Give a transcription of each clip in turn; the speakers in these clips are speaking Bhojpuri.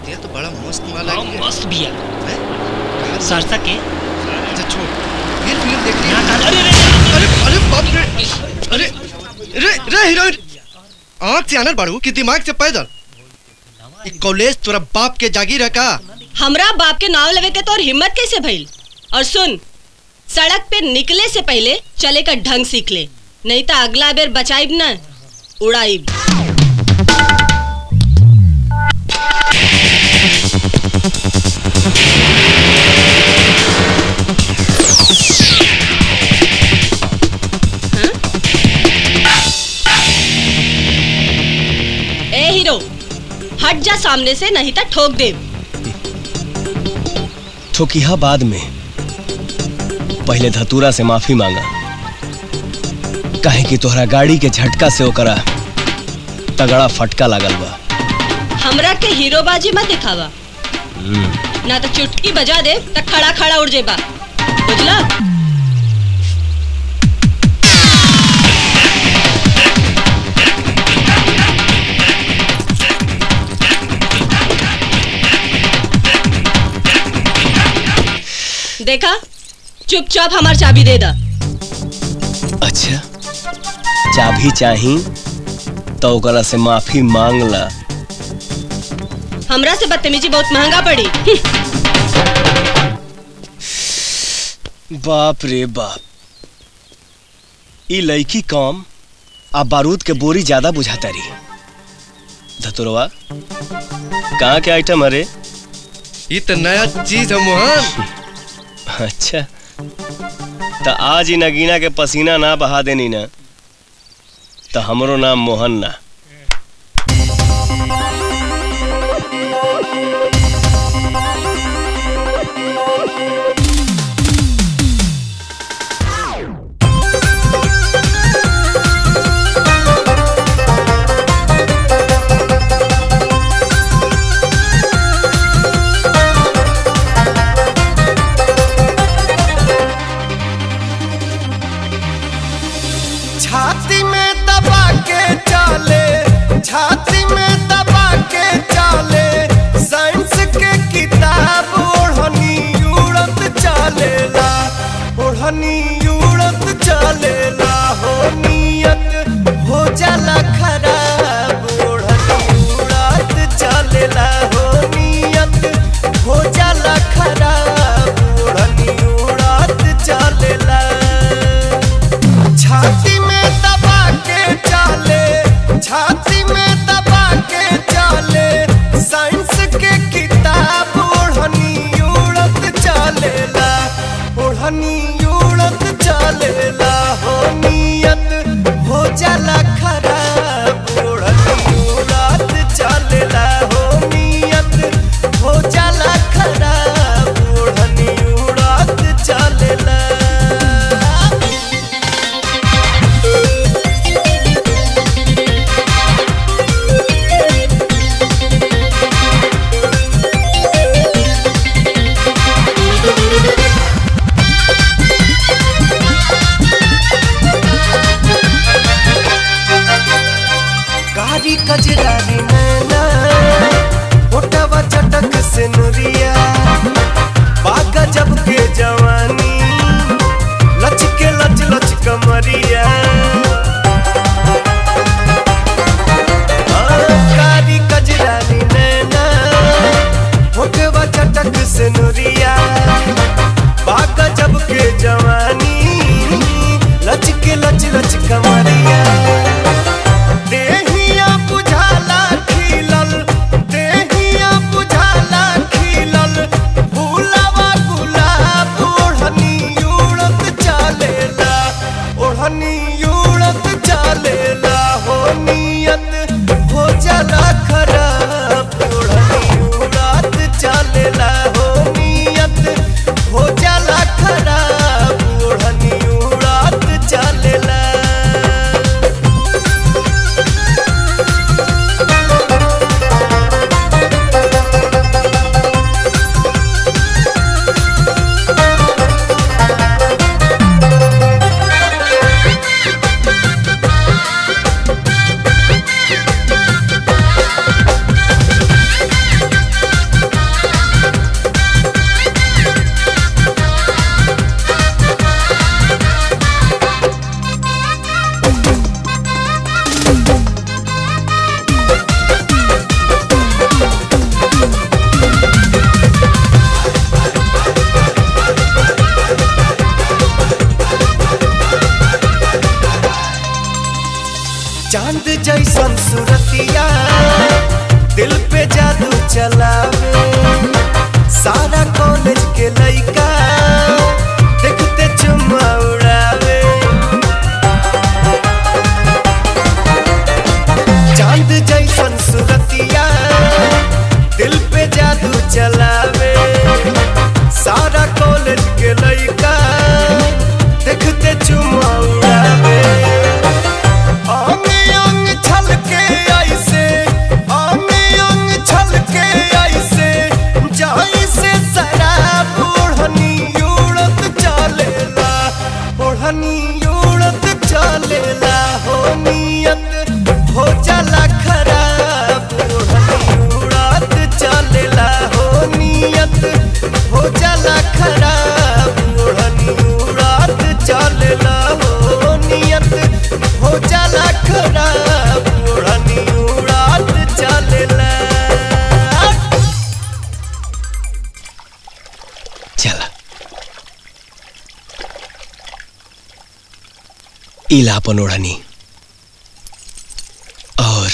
ये तो बड़ा मस्त माल हाँ, है मस्त बिया कहाँ से- सरसा के अच्छा छोड़ फिर फिल्म देख रही यहाँ है का- अरे अरे, अरे अरे बाप रे अरे रे रे हीरोइन आँख से आनर बाड़ू कि दिमाग से पैदल ई कॉलेज तोरा बाप के जागीर है का हमरा बाप के नाव लेवे के तोर हिम्मत कैसे भइल और सुन सड़क पे निकले से पहले चले का ढंग सीख ले नहीं तो अगला बेर बचाइब न उड़ाइब हाँ? ए हीरो हट जा सामने से नहीं तो ठोक दे ठोकिहा बाद में पहले धतूरा से माफी मांगा काहे कि तोहरा गाड़ी के झटका से ओकरा तगड़ा फटका लागल बा हमरा के हीरोबाजी मत दिखावा ना तो चुटकी बजा दे तो खड़ा खड़ा उड़ जेबा बुझला देखा चुपचाप हमार चाबी दे दा अच्छा चाबी चाही तो ओकरा से माफी मांग ला हमरा से बदतमीजी बहुत महंगा पड़ी बाप रे बाप ई लड़की कम आ बारूद के बोरी ज्यादा बुझाता रही धतुरवा कहाँ के आइटम अरे ये तो नया चीज है मोहन अच्छा तो आज ही नगीना के पसीना ना बहा देनी ना तो हमरो नाम मोहन ना छाती में दबा के चाले छाती में दबा के चाले साइंस के किताब ओढ़नी उड़त चालेला ओढ़नी उड़त चालेला हो नियत हो जाला खराब ओढ़नी उड़त चालेला हो नियत हो जाला खराब ओढ़नी उड़त चालेला छाती में दबा के चाले छाती में दबा के चाले साइंस के किताब ओढ़नी उड़त चालेला ओढ़नी उड़त चलावे सारा कॉलेज के लइका देखते चुमा उड़ावे अंग अंग छलके ऐसे अंग अंग छलके ऐसे जैसे शराब ओढ़नी उड़त चलेला ओढ़नी उड़त चलेला हो नियत हो जाला खराब ओढ़नी उड़त चलेला हो नियत हो जाला खराब ओढ़नी उड़त चलेला हो नियत हो जाला खराब ओढ़नी उड़त चलेला चला इला अपन ओढ़नी और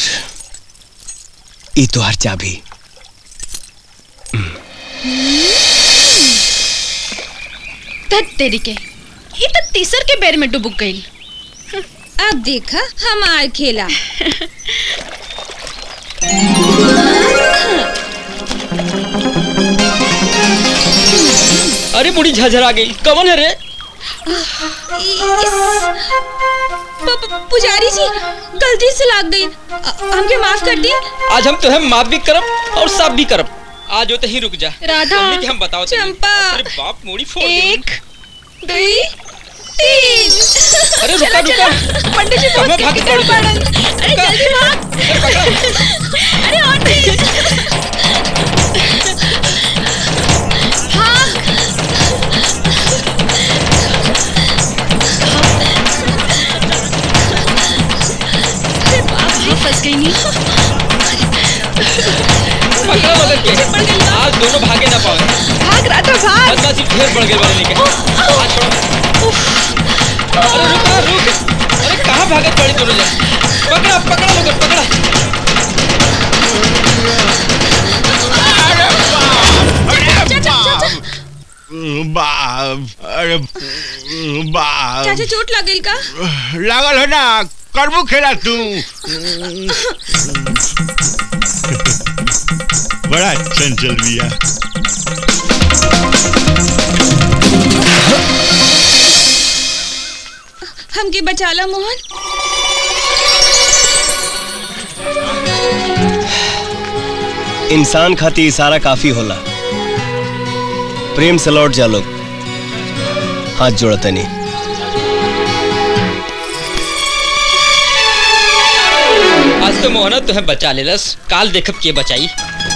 ई तोहर चाबी धत तेरी के ये तो तीसर के बेर में डुबुक गई अब देखा हमार खेला अरे बुढ़ी झझरा गई कौन है रे प- प- पुजारी जी गलती से लाग गई अ- हमके माफ कर दी आज हम तुम्हें माफ भी करब और साफ भी करब आज होते ही रुक जा राधा, हमने के हम बताओ तनी। चंपा, अरे बाप मोड़ी फोड़ एक दुई तीन अरे रुका रुका पंडित जी कहाँ बहुत भागी कितने पड़ी? पड़न अरे रुका। जल्दी भाग अरे पकड़ा। अरे और तेज फंस गई नहीं पकड़ा मदद के आज दोनों भागे ना पाए भाग राधा भाग बदमाशी ढेर बढ़ गई वाले के आज छोड़ो अरे रुका रुक अरे कहाँ भागे पड़ी दोनों जन पकड़ा पकड़ा मगर पकड़ा बाप अरे बाप चाचा चोट लग गई का लागल है ना करबू खेला तू बड़ा चंचल बिया हमके बचा ला मोहन इंसान खाती इशारा काफी होला प्रेम से लौट जा लोग हाथ जोड़ते नहीं आज तो मोहना तुम्हें बचा लेलस काल देखब के बचाई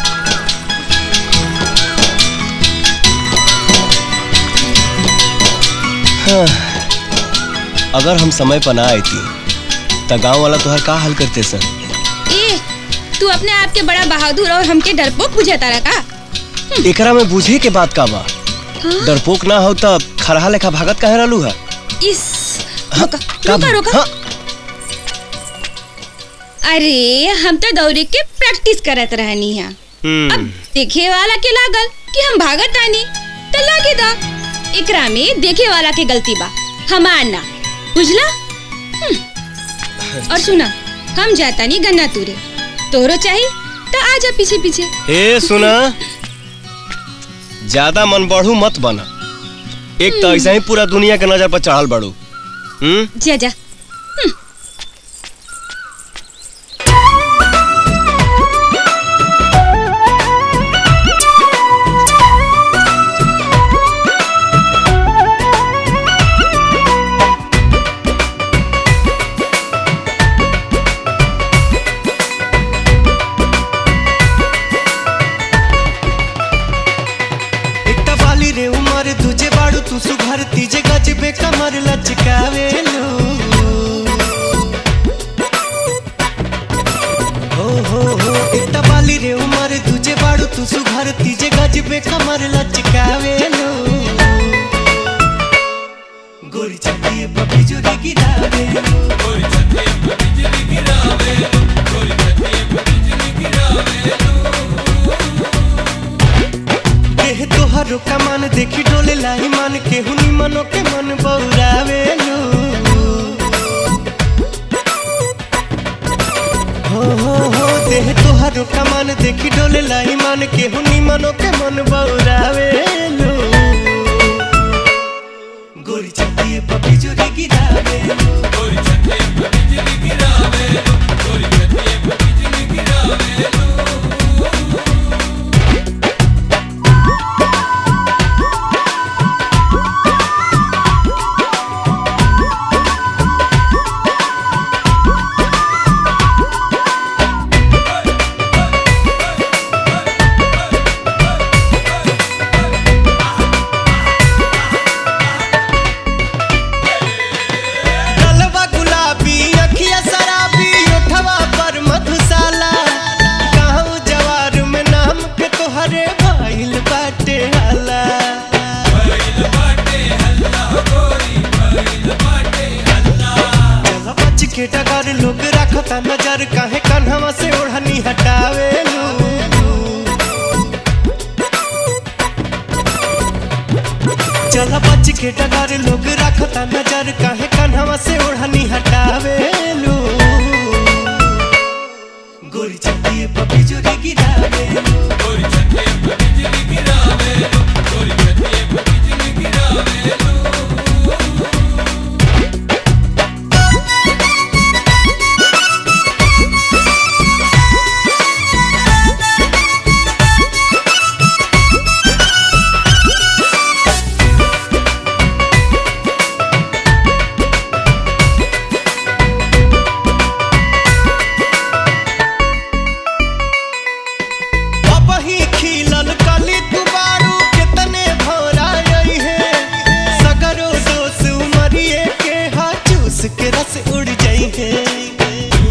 अगर हम समय पर ना आई थी तो गांव वाला तुहर का हाल करते सर ए तू अपने आप के बड़ा बहादुर और हमके डरपोक बुझाता रहा का एकरा में बुझे के बात का बा डरपोक ना हो तब खरहा लेखा भागत काहे रहलू है इस रुका का- रुका रुका हाँ, अरे हम तो दौड़े के प्रैक्टिस करत रहनी है हम्म, अब देखे वाला के लागल कि हम भागत आनी तो लागे दा एकरा में देखे वाला के गलती बा हमार ना बुझला हम्म। और सुना हम जाता नहीं गन्ना तुरे तोरो चाहिए तो आ जा पीछे पीछे ए सुना ज्यादा मन बढ़ू मत बना एक तो ऐसा ही पूरा दुनिया के नजर पर चढ़ल बढ़ू हम्म जा जा एकटा वाली रे उमर तुझे बाड़ू तू सुघर तीजे गजबे कमर लचकावे लो हो हो हो एकटा वाली रे उमर तुझे बाड़ू तू सुघर तीजे गजबे कमर लचकावे लो गोरी चट्टी पपी जोरी गिरावे लो देह तोहरो कमान देखी डोले लाई मन के हुनी मनो के मन बौरावे लो हो हो हो हो देह तोहारो कमान देखी डोले लाई मान के हुनी मनो के मन बौरावे लो गोरी छतिए पपी जोरी गिरावे गलवा गुलाबी अखिया शराबी ओठवा पर मधुशाला गाँव जवार में नाम के तोहरे भइल बाटे हाला चल बच के डगर लोग रखता नजर काहे कन्हवा से ओढ़नी हटावे चल बच के डगर लोग रखता नजर काहे कन्हवा से ओढ़नी हटावे गोरी छतिए पपी जोरी गिरावे अब ही खिलल कली दुबारू कितने भौरा आई है सगरो दोस उमरिए के हा चूस के रस उड़ जाई है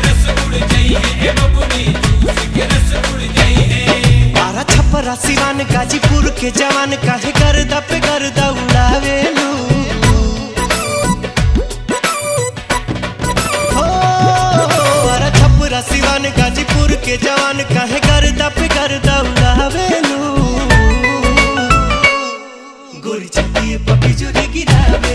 बारह छप्परा सिवान गाजीपुर के जवान काहे गर्दा पे गर्दा उड़ावे हो बारह छप्परा सिवान गाजीपुर के जवान काहे गर्दा पे गर्दा उड़ावे गोरी छतिए पपी जोरी गिरावे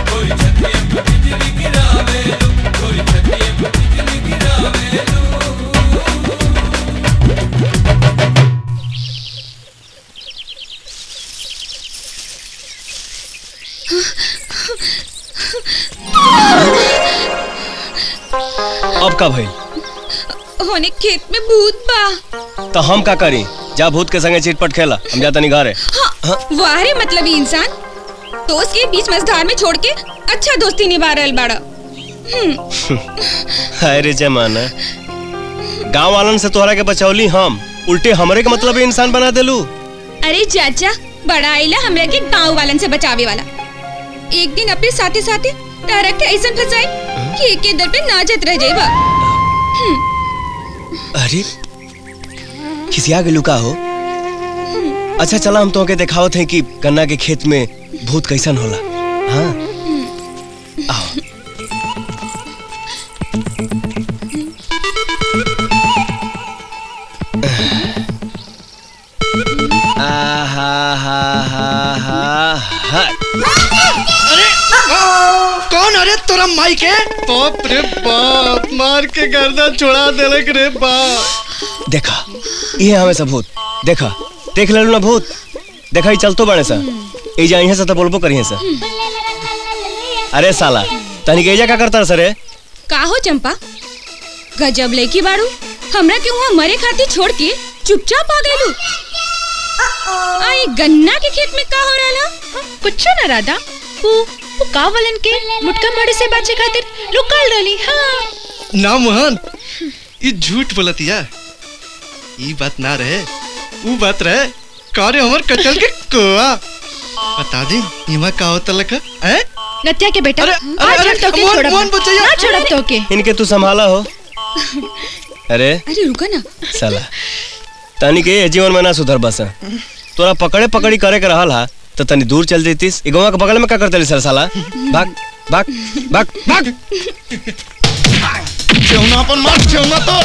अब का भइल होने खेत में भूत बा तो हम का करी जा भूत के संगे चिटपट खेला हम जाता नहीं घरे हाँ, वाह रे मतलब ही इंसान दोस्त के बीच मझधार में छोड़ के अच्छा दोस्ती निभा रहल बाड़ा हाय रे जमाना गांव वालन से तोहरा के बचौली हम उल्टे हमरे के मतलब इंसान बना देलू अरे चाचा बड़ा आइला हमरा के गांव वालन से बचावे वाला एक दिन अपने साथे साथे तारा के ऐसा फंसाई कि एक के दर पे नाचत रह जाइबा अरे खिसिया के लुका हो अच्छा चला हम तो के दिखावत हैं कि गन्ना के खेत में भूत कैसन होला हाँ आओ आहा हा हा हा हा कौन अरे तोरा माई के बाप रे बाप मार के गर्दन छोड़ा देलक रे बाप देखा ये हमें सब भूत देखा देख ले ना भूत देखा ही चलतो बड़े सा ए जा यहाँ से तो बोलबो करिए सा अरे साला तनी के एजा का करता सरे का हो चंपा गजब लेकी बाड़ू हमरा के वहाँ मरे खातिर छोड़ के चुपचाप आ गइलू आई गन्ना के खेत में का हो रहला कुछ ना राधा वो वो कावलन के मुटका मारे से बचे खातिर लुकाल रही हाँ ना मोहन ये झूठ बोलतिया ई बात ना रहे वो बात रहे कार्य हमर कटल के कोआ बता दी इमा का होता लका हैं नत्या के बेटा अरे, अरे, आज अरे, हम तो के मोहन- छोड़ब मोहन बचैया। ना छोड़ब तो के इनके तू संभाला हो अरे अरे रुका ना साला तनी के ये जीवन में ना सुधर बस तोरा पकड़े पकड़ी करे के रहल हा तो तनी दूर चल जैतीस ई गवा के बगल में का करते सर साला भाग भाग भाग भाग चौना अपन मार चौना तो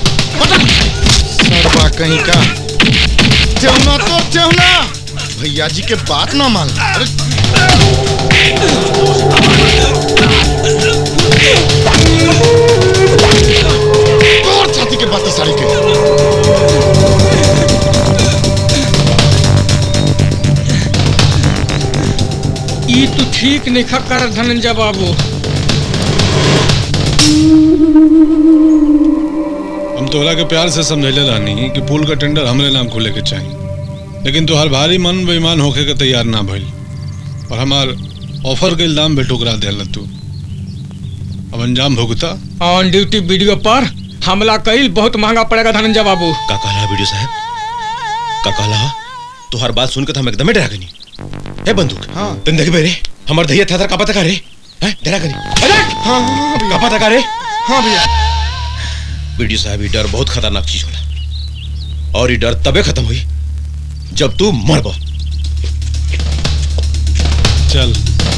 सरवा कहीं का चौना तो चौना भैया जी के बात ना मान अरे राती के बाती साड़ी के ई तू ठीक नहीं कर धनंजय बाबू हम तोहरा के प्यार से समझले रहनी कि पुल का टेंडर हमरे नाम खुले के चाहिए लेकिन तोहर भारी मन बेईमान होके के तैयार ना भइल और हमार ऑफर के इल्जाम पे ठुकरा देला तू अब अंजाम भुगता ऑन ड्यूटी वीडियो पर हमला कईल बहुत महंगा पड़ेगा धनंजय बाबू का कहला वीडियो साहब का कहला तोहर बात सुन के तो हम एकदम डरा गनी ए बंदूक हाँ। तुम देख बेरे हमार दहिया था का पता का रे हैं डरा गनी अरे हाँ हाँ का भैया पता का रे हाँ भैया वीडियो साहब ये डर बहुत खतरनाक चीज होला और ये डर तबे खत्म हुई जब तू मरबो चल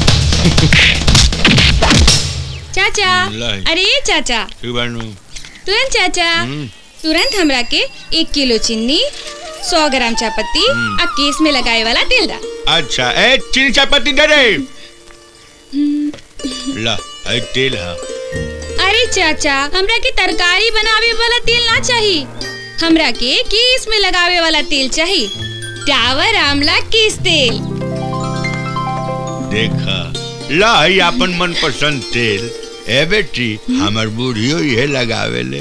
चाचा लाई। अरे चाचा ठीक बानू तुरंत चाचा तुरंत हमरा के एक किलो चीनी सौ ग्राम चापत्ती आ केस में लगाए वाला तेल दा अच्छा ए चीनी चायपत्ती दे रे ला एक तेल है अरे चाचा हमरा के तरकारी बनावे वाला तेल ना चाहिए हमरा के केस में लगावे वाला तेल चाहिए डावर आमला केस तेल देखा ला ही अपन मन पसंद तेल ए बेटी हमर बूढ़ियो ये लगावे ले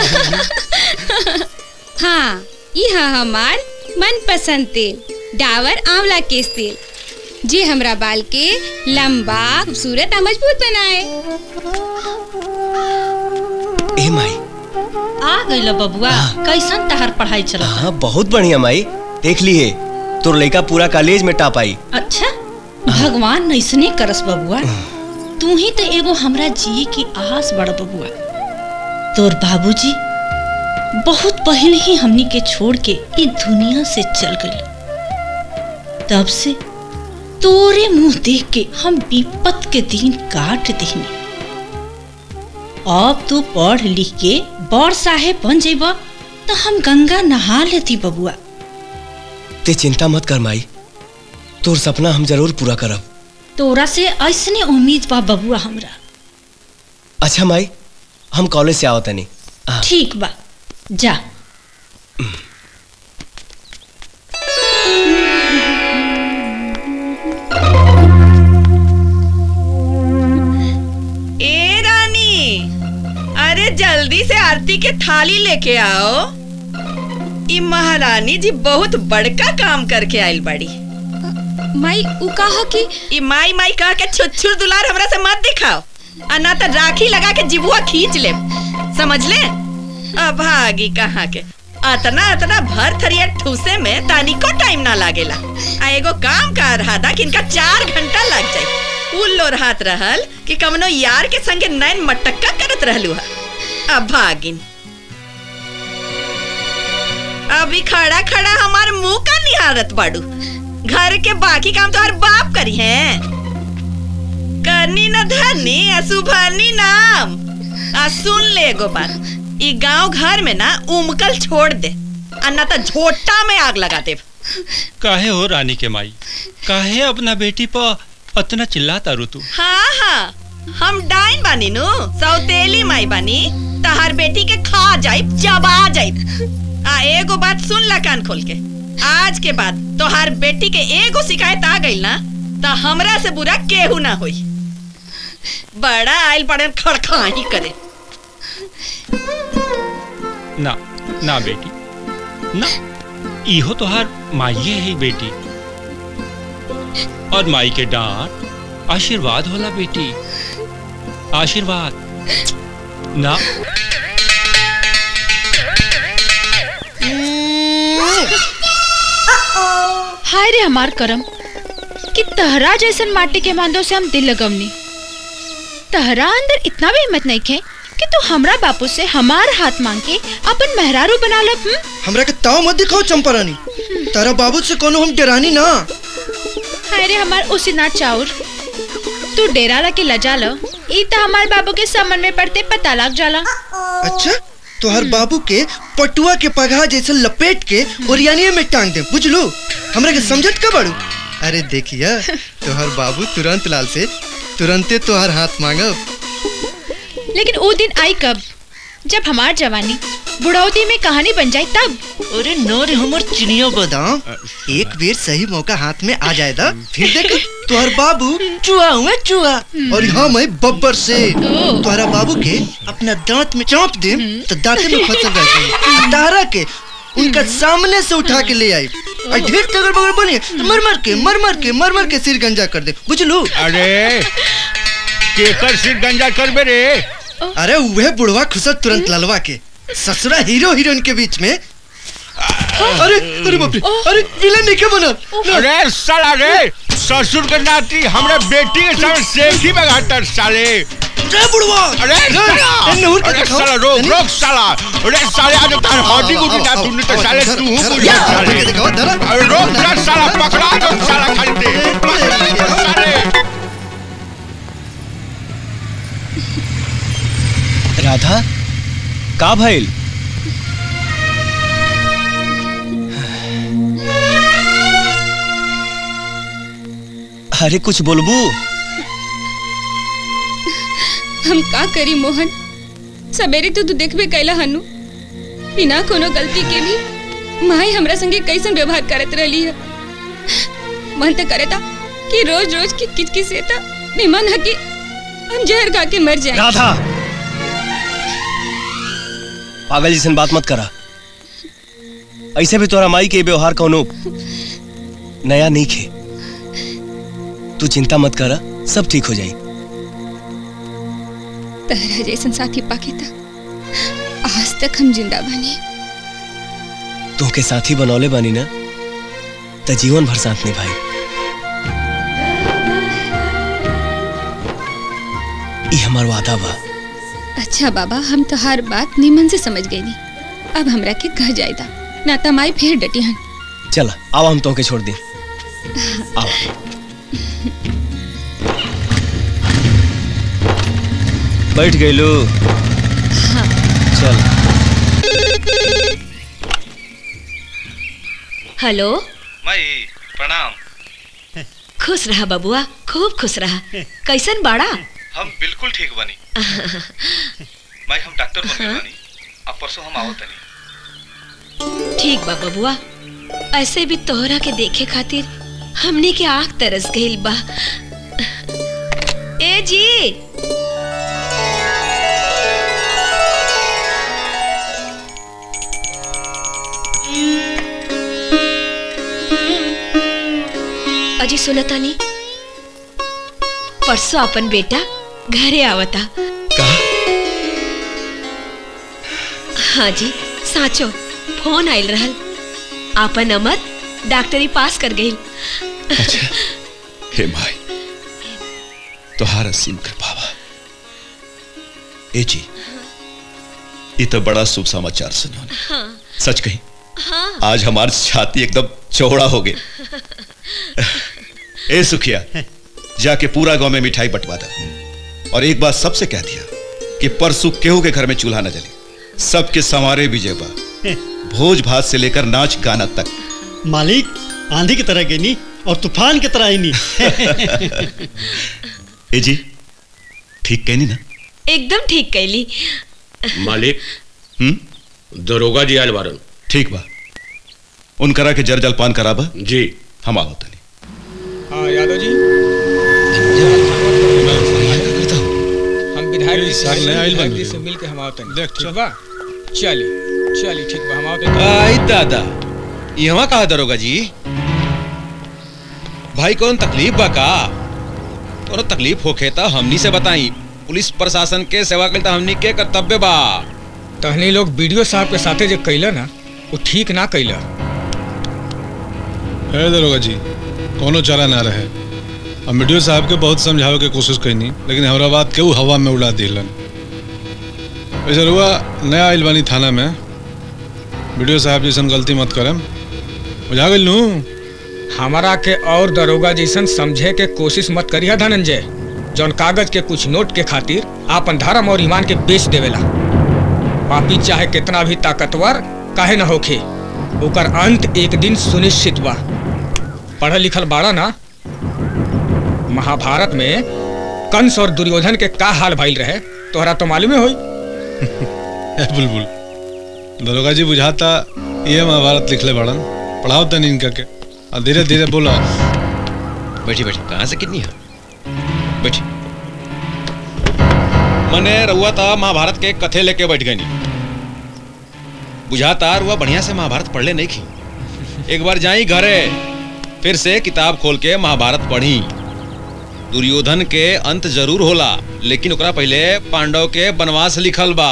हाँ यह हमार मनपसंद तेल डावर आंवला केस तेल जे हमरा बाल के लंबा खूबसूरत और मजबूत बनाए ए माई आ गइल बबुआ कैसन तहर पढ़ाई चलत हाँ बहुत बढ़िया माई देख लिए तोर लड़का पूरा कॉलेज में टॉप आई अच्छा भगवान ऐसने करस बबुआ तू ही तो एगो हमरा जी की आस बड़ बबुआ तोर बाबूजी बहुत पहले ही हमनी के छोड़ के इस दुनिया से चल गए तब से तोरे मुंह देख के हम विपत के दिन काट देनी अब तू पढ़ लिख के बड़ साहेब बन जेबा तो हम गंगा नहा लेती बबुआ ते चिंता मत कर माई तोर सपना हम जरूर पूरा करब तोरा से ऐसने उम्मीद बा बबुआ हमरा अच्छा माई हम कॉलेज से आवत नहीं ठीक बा जा ए रानी अरे जल्दी से आरती के थाली लेके आओ ई महारानी जी बहुत बड़का काम करके आइल बड़ी माई उ कहा कि ई माई माई कह के छुच्छुर दुलार हमरा से मत दिखाओ आ ना तो राखी लगा के जिबुआ खींच ले समझ ले अभागी कहाँ के अतना अतना भर थरिया ठूसे में तानिको टाइम ना लागेला आ एगो काम कर रहा था कि इनका चार घंटा लग जाए उल्लो रात रहल कि कमनो यार के संगे नैन मटक्का करत रहलू है अभागिन अभी खड़ा खड़ा हमार मुंह का निहारत बाड़ू घर के बाकी काम तो हर बाप करी है करनी न धरनी असुभरनी नाम आ सुन ले एगो बात ई गांव घर में ना उमकल छोड़ दे आ ना तो झोटा में आग लगा दे काहे हो रानी के माई काहे अपना बेटी पर अतना चिल्लाता रू तू हाँ हाँ हम डाइन बानी नु सौतेली माई बानी तहार बेटी के खा जाइब चबा जाइब आ एगो बात सुन ला कान खोल के आज के बाद तोहार बेटी के एगो शिकायत आ गई ना तो हमरा से बुरा केहू ना होई बड़ा आइल पड़े खड़खाही करे ना ना बेटी ना इहो तोहार माइये है बेटी और माई के डांट आशीर्वाद होला बेटी आशीर्वाद ना हाय रे हमार करम कि तहरा जैसन माटी के मांदो से हम दिल लगवनी तहरा अंदर इतना भी हिम्मत नहीं खे कि तू हमरा बापू से हमार हाथ मांग के अपन मेहरारू बना लब हम्म? हमरा के ताव मत दिखाओ चंपारानी तारा बाबू से कोनो हम डरानी ना हाय रे हमार उसी ना चाउर तू डेरा ला के लजा लो ई त हमार बाबू के समन में पड़ते पता लग जाला अच्छा तोहर बाबू के पटुआ के पगहा जैसे लपेट के ओरियानिए में टांग दे बुझलू हमरा के समझत का बड़ू अरे देखिया तोहर बाबू तुरंत लाल से तुरंते तोहर हाथ मांगब लेकिन वो दिन आई कब जब हमार जवानी बुढ़ौती में कहानी बन जाए तब अरे न रे हमर चिनिया बादाम एक बेर सही मौका हाथ में आ जाए दा फिर देख तोहर बाबू चुआ हुए चुआ और हम है बब्बर से तोहरा बाबू के अपना दांत में चाँप दे तो दांते में फसल रहती तारा के उनका सामने से उठा के ले आई और ढेर तगड़ बगड़ बनी मर मर के मर मर के मर मर के सिर गंजा कर दे बुझलू अरे केकर सिर गंजा करबे रे अरे वह बुढ़वा खुसत तुरंत ललवा के ससुरा हीरो हीरोइन के बीच में अरे अरे बाप रे अरे विलन नहीं क्या बना अरे साला रे ससुर के नाती हमरे बेटी के सामने सेल्फी में घाटर साले रे बुढ़वा अरे साला ए, नहुर के अरे दिखाओ। साला रोक रोक साला अरे साले आज तार हड्डी गुटी ना तूने तो साले तू हूं बुढ़िया साले अरे रोक ना साला पकड़ा दो साला खाली दे पकड़ा दो साले राधा का भइल अरे कुछ बोलबू हम का करी मोहन सवेरे तो तू देखबे कैला हनु बिना कोनो गलती के भी माई हमरा संगे कैसन व्यवहार करत रहली है मन तो करे था कि रोज रोज की किचकिच से था निमन है कि हम जहर खा के मर जाए राधा पागल जैसन बात मत करा ऐसे भी तोरा माई के व्यवहार कौनो नया नहीं खे तू चिंता मत करा सब ठीक हो जाई तहरा जैसन साथी पाके था आज तक हम जिंदा बने तू के साथी बनौले बानी ना त जीवन भर साथ निभाई ई हमार वादा बा अच्छा बाबा हम तो हर बात निमन से समझ गई नी अब हमरा के कह जायदा ना त माई फिर डटी हन चल आवा हम तोके छोड़ दी आवा बैठ गई लो चल हेलो माई प्रणाम खुश रहा बबुआ खूब खुश रहा कैसन बाड़ा हम बिल्कुल ठीक बनी माई हम डॉक्टर बन गए बानी अब परसों हम आवत तनी ठीक बा बबुआ ऐसे भी तोहरा के देखे खातिर हमने के आंख तरस गइल बा ए जी अजी सुनतानी परसों अपन बेटा घरे आवता हाँ जी साचो फोन आइल रहल आपन अमर डॉक्टरी पास कर गई अच्छा हे माई तोहार असीम कृपा बा ए जी ये तो बड़ा शुभ समाचार सुनो हाँ सच कही हाँ आज हमार छाती एकदम चौड़ा हो गई ए सुखिया जाके पूरा गांव में मिठाई बंटवा दे और एक बात सबसे कह दिया कि परसों केहू के घर में चूल्हा न जले सबके संवारे विजय बा भोज भात से लेकर नाच गाना तक मालिक आंधी की तरह गिनी और तूफान की तरह आईनी ए जी ठीक कहनी ना एकदम ठीक कैली मालिक हम्म दरोगा जी आयल बारन ठीक बा उनकरा के जर जलपान कराबा जी हम आवत हाँ यादव जी हम विधायक जी से साल नया आइल विधायक बन जी गइल। से मिल के हम आवतन देख, ठीक बा चली चली ठीक बा हम आवतन आई दादा यहाँ कहा दरोगा जी भाई कौन तकलीफ बा का तोरा तकलीफ होखे त हमनी से बताई पुलिस प्रशासन के सेवा करता हमनी के कर्तव्य बा तहनी लोग वीडियो साहब के साथे जो कैला ना वो ठीक ना कैला है दरोगा जी कोनो चारा ना रहे हम वीडियो साहब के बहुत समझावे के कोशिश कैनी लेकिन हमरा बात के ऊ हवा में उड़ा दिलन वैसे रुआ नया आइल बानी थाना में वीडियो साहब जैसन गलती मत करम बुझा गइल नू हमारा के और दरोगा जैसन समझे के कोशिश मत करिया धनंजय जौन कागज के कुछ नोट के खातिर आपन धर्म और ईमान के बेच देवेला पापी चाहे कितना भी ताकतवर काहे न होखे ओकर अंत एक दिन सुनिश्चित बा पढ़ल लिखल बाड़ा ना महाभारत में कंस और दुर्योधन के का हाल भइल रहे तोहरा तो मालूमे होई ए बुलबुल दरोगा जी बुझाता ये महाभारत लिखले बड़न पढ़ाओ तनी इनका के और धीरे धीरे बोला बैठी बैठी कहाँ से कितनी है बैठी मने रउआ था महाभारत के कथे लेके बैठ गई बुझाता रुआ बढ़िया से महाभारत पढ़ ले नहीं खी एक बार जाई घरे फिर से किताब खोल के महाभारत पढ़ी दुर्योधन के अंत जरूर होला लेकिन ओकरा पहले पांडव के वनवास लिखल बा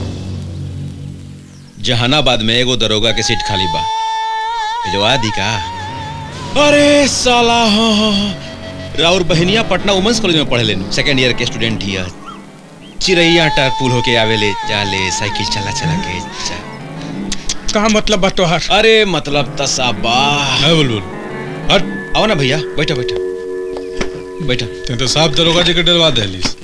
जहानाबाद में एगो दरोगा के सीट खाली बा भिजवा दी का अरे साला हाँ हाँ हाँ राउर बहनिया पटना वुमेंस कॉलेज में पढ़े लेनु सेकेंड ईयर के स्टूडेंट ही है चिरैया टार पुल होके आवेले चाले साइकिल चला चला के जा कहा मतलब बा तोहर अरे मतलब तसाबा है बुलबुल हट आओ ना भैया बैठो बैठो बैठो ते तो साहब दरोगा जी के डरवा देलिस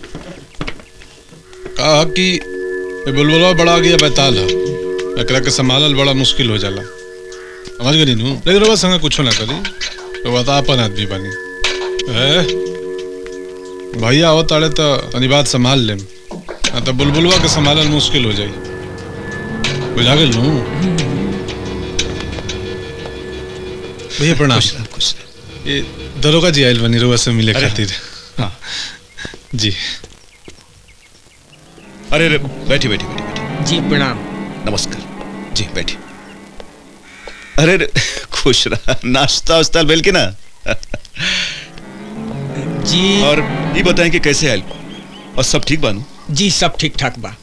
कहा कि ये बुलबुलवा बड़ा गया बैताल है एकरा के संभालल बड़ा मुश्किल हो जाला समझ गई नू लेकिन रोवा संग कुछो ना करी रोवा तो अपन आदमी बनी ए भैया हो ताड़े तो तनी बात संभाल लेम ना तो बुलबुलवा के संभालल मुश्किल हो जाई बुझा गेल नू भैया प्रणाम ये दरोगा जी आयल बनी रोवा से मिले अरे, खातिर हाँ। जी अरे अरे बैठी बैठी बैठी बैठी जी प्रणाम नमस्कार जी बैठी अरे अरे, खुश रहा नाश्ता वास्ता बेल के ना जी और ये बताएं कि कैसे आयल और सब ठीक बानू जी सब ठीक ठाक बा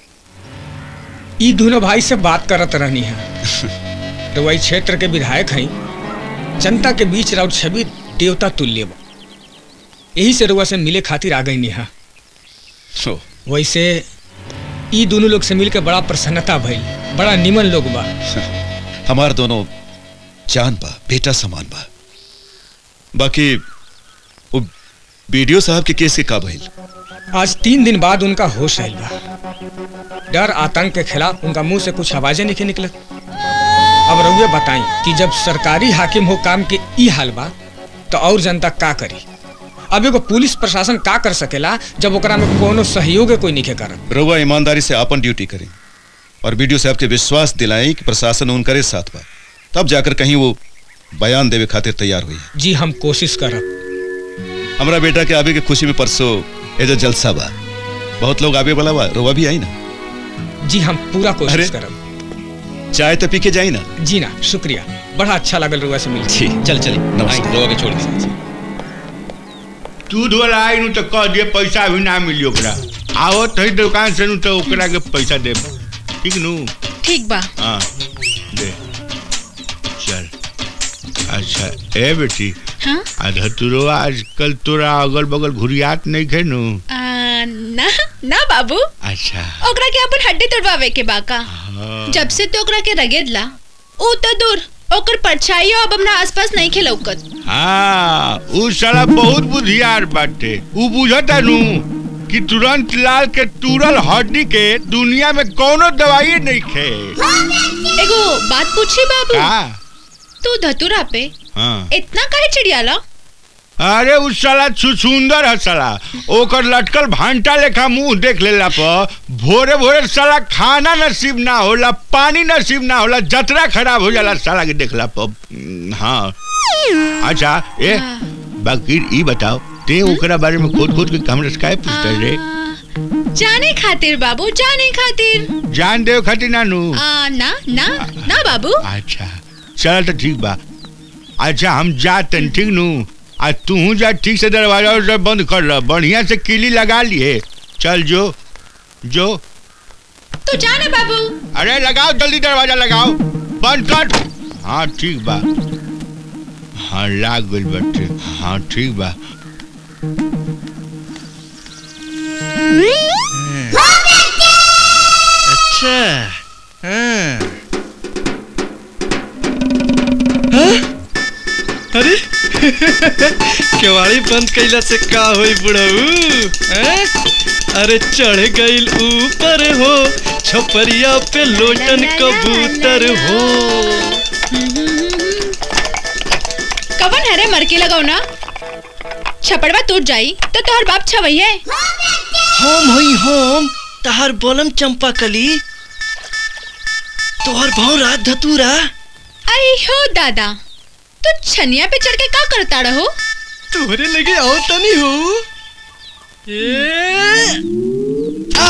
ई दोनों भाई से बात करत रहनी है तो वही क्षेत्र के विधायक हैं जनता के बीच राउत छवि देवता तुल्य बा यही से रुआ से मिले खातिर आ गई निहा ओ, वैसे ई दोनों लोग से मिलकर बड़ा प्रसन्नता भइल बड़ा निमन लोग बा हमार दोनों जान बा बेटा समान बा बाकी वो बीडीओ साहब के केस के का भइल आज तीन दिन बाद उनका होश आयल बा डर आतंक के खिलाफ उनका मुंह से कुछ आवाजें नहीं निकलत अब रउए बताई कि जब सरकारी हाकिम हो काम के ई हाल बा तो और जनता का करी अब एगो पुलिस प्रशासन का कर सकेला जब ओकरा में कोनो सहयोग कोई नहीं करत रउआ ईमानदारी से अपन ड्यूटी करें और बीडीओ साहब के विश्वास दिलाएं कि प्रशासन उनकरे साथ बा तब जाकर कहीं वो बयान देवे खातिर तैयार हुई जी हम कोशिश करब हमारा बेटा के आवे के खुशी में परसों ये जो जलसा बा बहुत लोग आवे वाला बा रउआ भी आई ना जी हम पूरा अरे। कोशिश करब चाय तो पी के जाई ना जी ना शुक्रिया बड़ा अच्छा लगल रुआ से मिल जी चल चली नमस्कार। रोवा के छोड़ दी दूध वाला आई नु तो कह दिए पैसा भी ना मिली ओकरा आओ तही दुकान से नु तो ओकरा के पैसा दे ठीक नु ठीक बा हाँ दे चल अच्छा ए बेटी हाँ आधा तुरो आजकल तोरा अगल बगल घुरियात नहीं खे नु आ, ना ना बाबू अच्छा ओकरा के अपन हड्डी तोड़वावे के बाका हाँ। जब से तो ओकरा के रगेदला ऊ तो दूर ओकर परछाई अब हमरा आसपास नहीं खेलौकत हाँ उ साला बहुत बुद्धियार बाटे उ बुझता नु कि तुरंत लाल के तुरल हड्डी के दुनिया में कोनो दवाई नहीं खे एगो बात पूछी बाबू का तू धतुरा पे हाँ इतना काहे चिड़ियाला अरे उ साला सुंदर है साला ओकर लटकल भांटा लेखा मुंह देख लेला पर भोरे भोरे साला खाना नसीब ना होला पानी नसीब ना होला जतरा खराब हो जाला साला के देखला पर हम्म, हाँ अच्छा ए बाकी ई बताओ ते ओकरा बारे में खोद खोद के हमरा से काहे पूछते रे जाने खातिर बाबू जाने खातिर जान देव खातिर नानू आ, ना ना ना बाबू अच्छा चल तो ठीक बा अच्छा हम जाते ठीक नू आज तू जा ठीक से दरवाजा उरवाजा बंद कर रहा बढ़िया से किली लगा लिए चल जो जो तू जाने बाबू अरे लगाओ जल्दी दरवाजा लगाओ बंद कर हाँ ठीक बा हाँ लाग गइल बाटे हाँ ठीक बा अच्छा हाँ हाँ? अरे केवाड़ी बंद कैला से का होई बुढ़ऊ हैं? अरे चढ़ गइल ऊपर हो छपरिया पे लोटन कबूतर हो कवन हरे मरके लगाओ ना छपड़वा टूट जाई तो तोहर बाप छवई है होम होई होम तहार बोलम चंपा कली तोहर भाव रात धतूरा आई हो दादा तू छनिया पे चढ़ के का करता रहो तोहरे लगे आओ तनी हो ए आ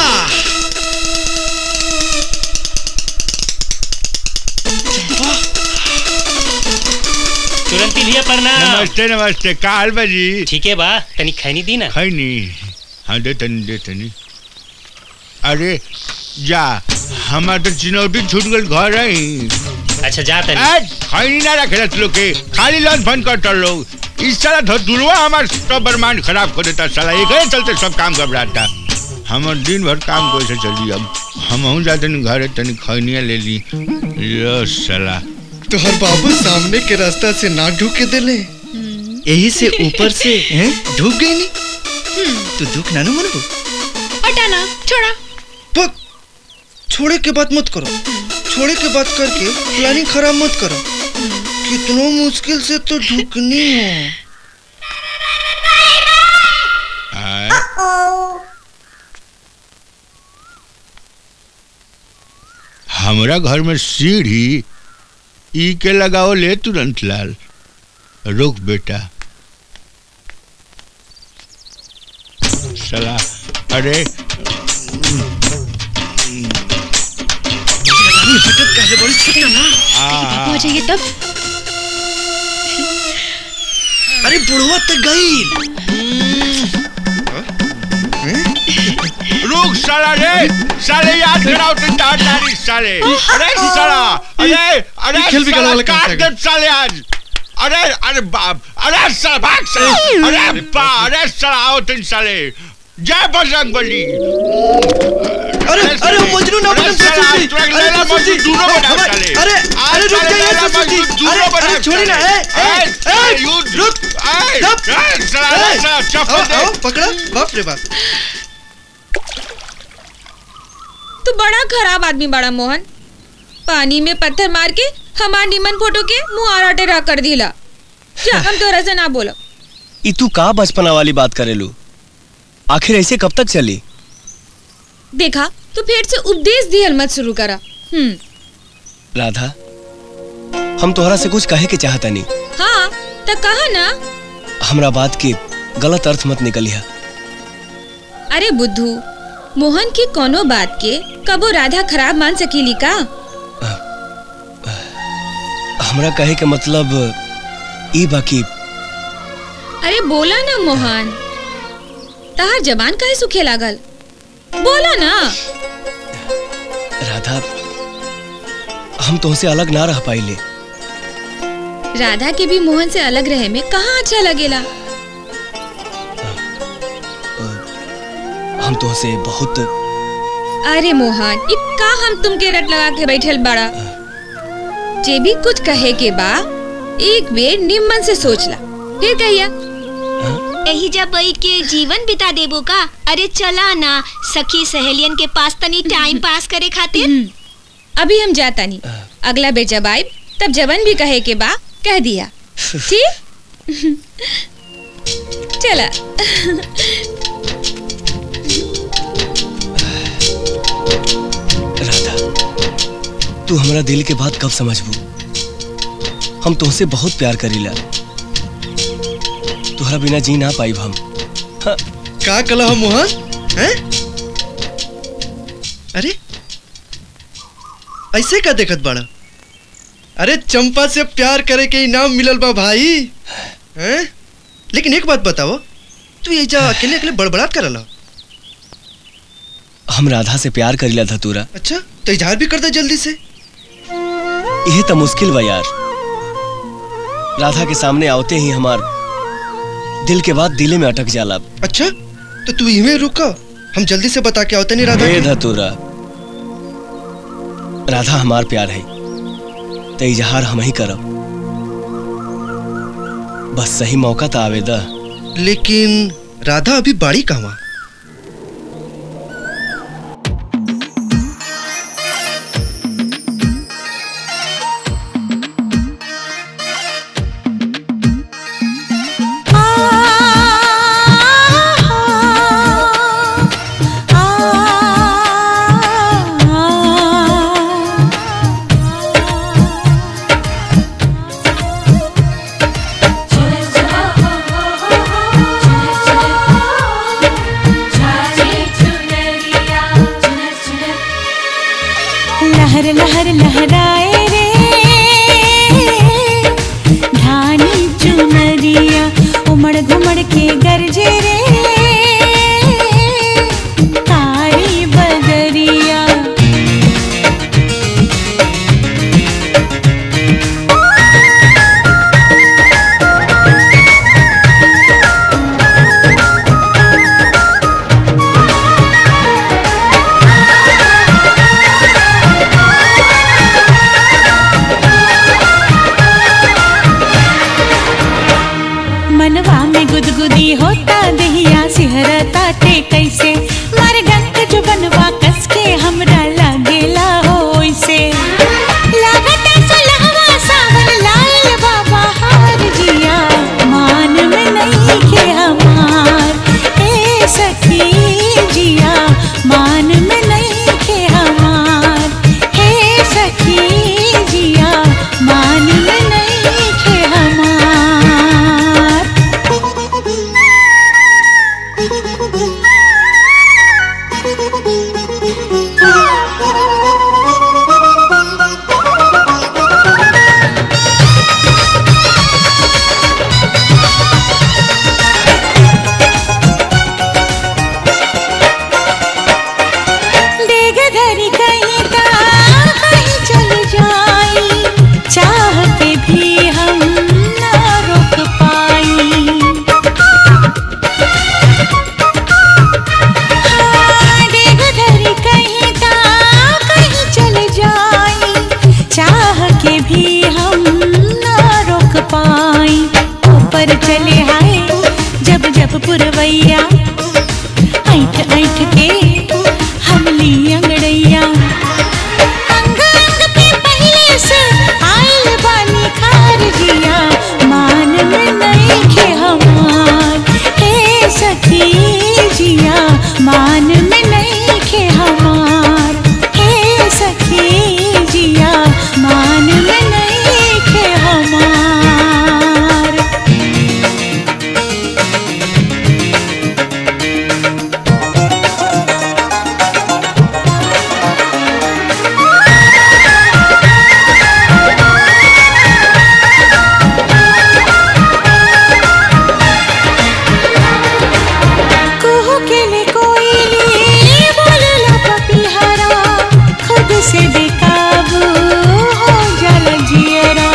तुरंत लिया प्रणाम नमस्ते नमस्ते का हाल बा जी ठीक है बा तनी खैनी दी ना खैनी हाँ दे तनी दे तनी अरे जा हमार तो चिनौटी छूट गल घर है अच्छा जा तनी आज खैनी ना रखे तू लोग के खाली लंच फन कर लोग इस साला धतुरवा हमार सब बरमान खराब कर देता साला एक ही चलते सब काम घबराता हमार दिन भर काम कैसे चली अब हम हूँ जाते नहीं घर तनी खैनिया ले ली यो साला तोहर बाबू सामने के रास्ता से ना ढूके देले यही से ऊपर से हैं ढूक गई नी तू दुख ना नु मनबो हटाना छोड़ा पक छोड़े के बात मत करो छोड़े के बात करके प्लानिंग खराब मत करो कितनो मुश्किल से तो ढूकनी हो हमरा घर में सीढ़ी ई के लगाओ ले तुरंत लाल रुक बेटा सला अरे हटत काहे बड़ी छोटा ना आ, हो जाइए तब अरे बुढ़वा तक गई रुक साला रे साले याद कराओ तुम तारी साले अरे साला अरे अरे ये खेल बिगाड़ने साला वाला कहाँ काट से आ दे साले आज अरे अरे बाप अरे साला भाग साला अरे बा अरे साला आओ तुम साले जय बजरंग बली अरे अरे वो मजनू ना बना ससुर जी अरे ससुर जी दूरो बना हमारे- साले अरे अरे रुक जाइए ससुर जी अरे अरे छोड़ी ना ए ए ए रुक रुक साला साला चप्पल दे आओ पकड़ा बाप रे बाप तू बड़ा खराब आदमी बड़ा मोहन पानी में पत्थर मार के हमार निमन फोटो के मुंह आरा टेढ़ा कर दिला जा हम तोरा से ना बोलो ई तू का बचपना वाली बात करेलू आखिर ऐसे कब तक चली देखा तू फिर से उपदेश दिहल मत शुरू करा हम्म राधा हम तोहरा से कुछ कहे के चाहता नहीं हाँ तो कहा ना हमरा बात के गलत अर्थ मत निकलिया अरे बुद्धू मोहन की कोनो बात के कबो राधा खराब मान सकीली का हमरा कहे के मतलब ई बाकी अरे बोला ना मोहन तहार जबान काहे सूखे लागल बोला ना राधा हम तुमसे अलग ना रह पाइले राधा के भी मोहन से अलग रहे में कहाँ अच्छा लगेला हम तुमसे बहुत अरे मोहन इ का हम तुमके रट लगा के बैठल बड़ा जे भी कुछ कहे के बा एक बेर निम्मन से सोच ला फिर कहिया यही जब बैठ के जीवन बिता देबो का अरे चला ना सखी सहेलियन के पास तनी टाइम पास करे खातिर अभी हम जाता नहीं अगला बेर जब आए तब जवन भी कहे के बा कह दिया ठीक चला राधा तू हमरा दिल के बात कब समझबू हम तुमसे बहुत प्यार करीला तुहरा बिना जी ना पाइब हम का कला हो मोहन हैं अरे ऐसे का देखत बाड़ा अरे चंपा से प्यार करे के इनाम मिलल बा भाई हैं लेकिन एक बात बताओ तू ये जा अकेले अकेले बड़बड़ात करला हम राधा से प्यार करीला धतूरा अच्छा तो इजहार भी कर दे जल्दी से यह तो मुश्किल बा यार राधा के सामने आवते ही हमार दिल के बाद दिले में अटक जाला अच्छा तो तू इमे रुका हम जल्दी से बता के आवते नहीं राधा हे के। धतूरा राधा हमार प्यार है तो इजहार हम ही करब बस सही मौका तो आवेदा लेकिन राधा अभी बाड़ी कहवा आ बदरिया उमड़ घुमड़ के गरजे रे काली बदरिया मनवा में गुदगुदी होता दहिया सिहरता ते कैसे मारे डंक जो बनवा कस के हमरा लागेला हो ओइसे लागत सुलहवा सावन लाल बाबा हार जिया मान में नहीं के हमार ए सखी जिया मान में नहीं के हमार हे सखी जिया मान में नहीं के हमार डेग धरी कहीं ता कहीं चल जाई चाह के भी हम ना रोक पाई हाँ, डेग धरी कहीं ता कहीं चल जाई चाह के भी हम ना रोक पाई ऊपर चले आए जब जब पुरवैया ऐठ ऐठ के हमली अंगड़ैया अंग अंग पे पहले से आइल बानी खार जिया मान में नहीं के हमार हे सखी जिया मान में नहीं के हमार हे सखी जिया मान में नहीं के हमार कुहू के लिए कोयली बोलला पपीहरा खुद से बेकाबू हो जल जियरा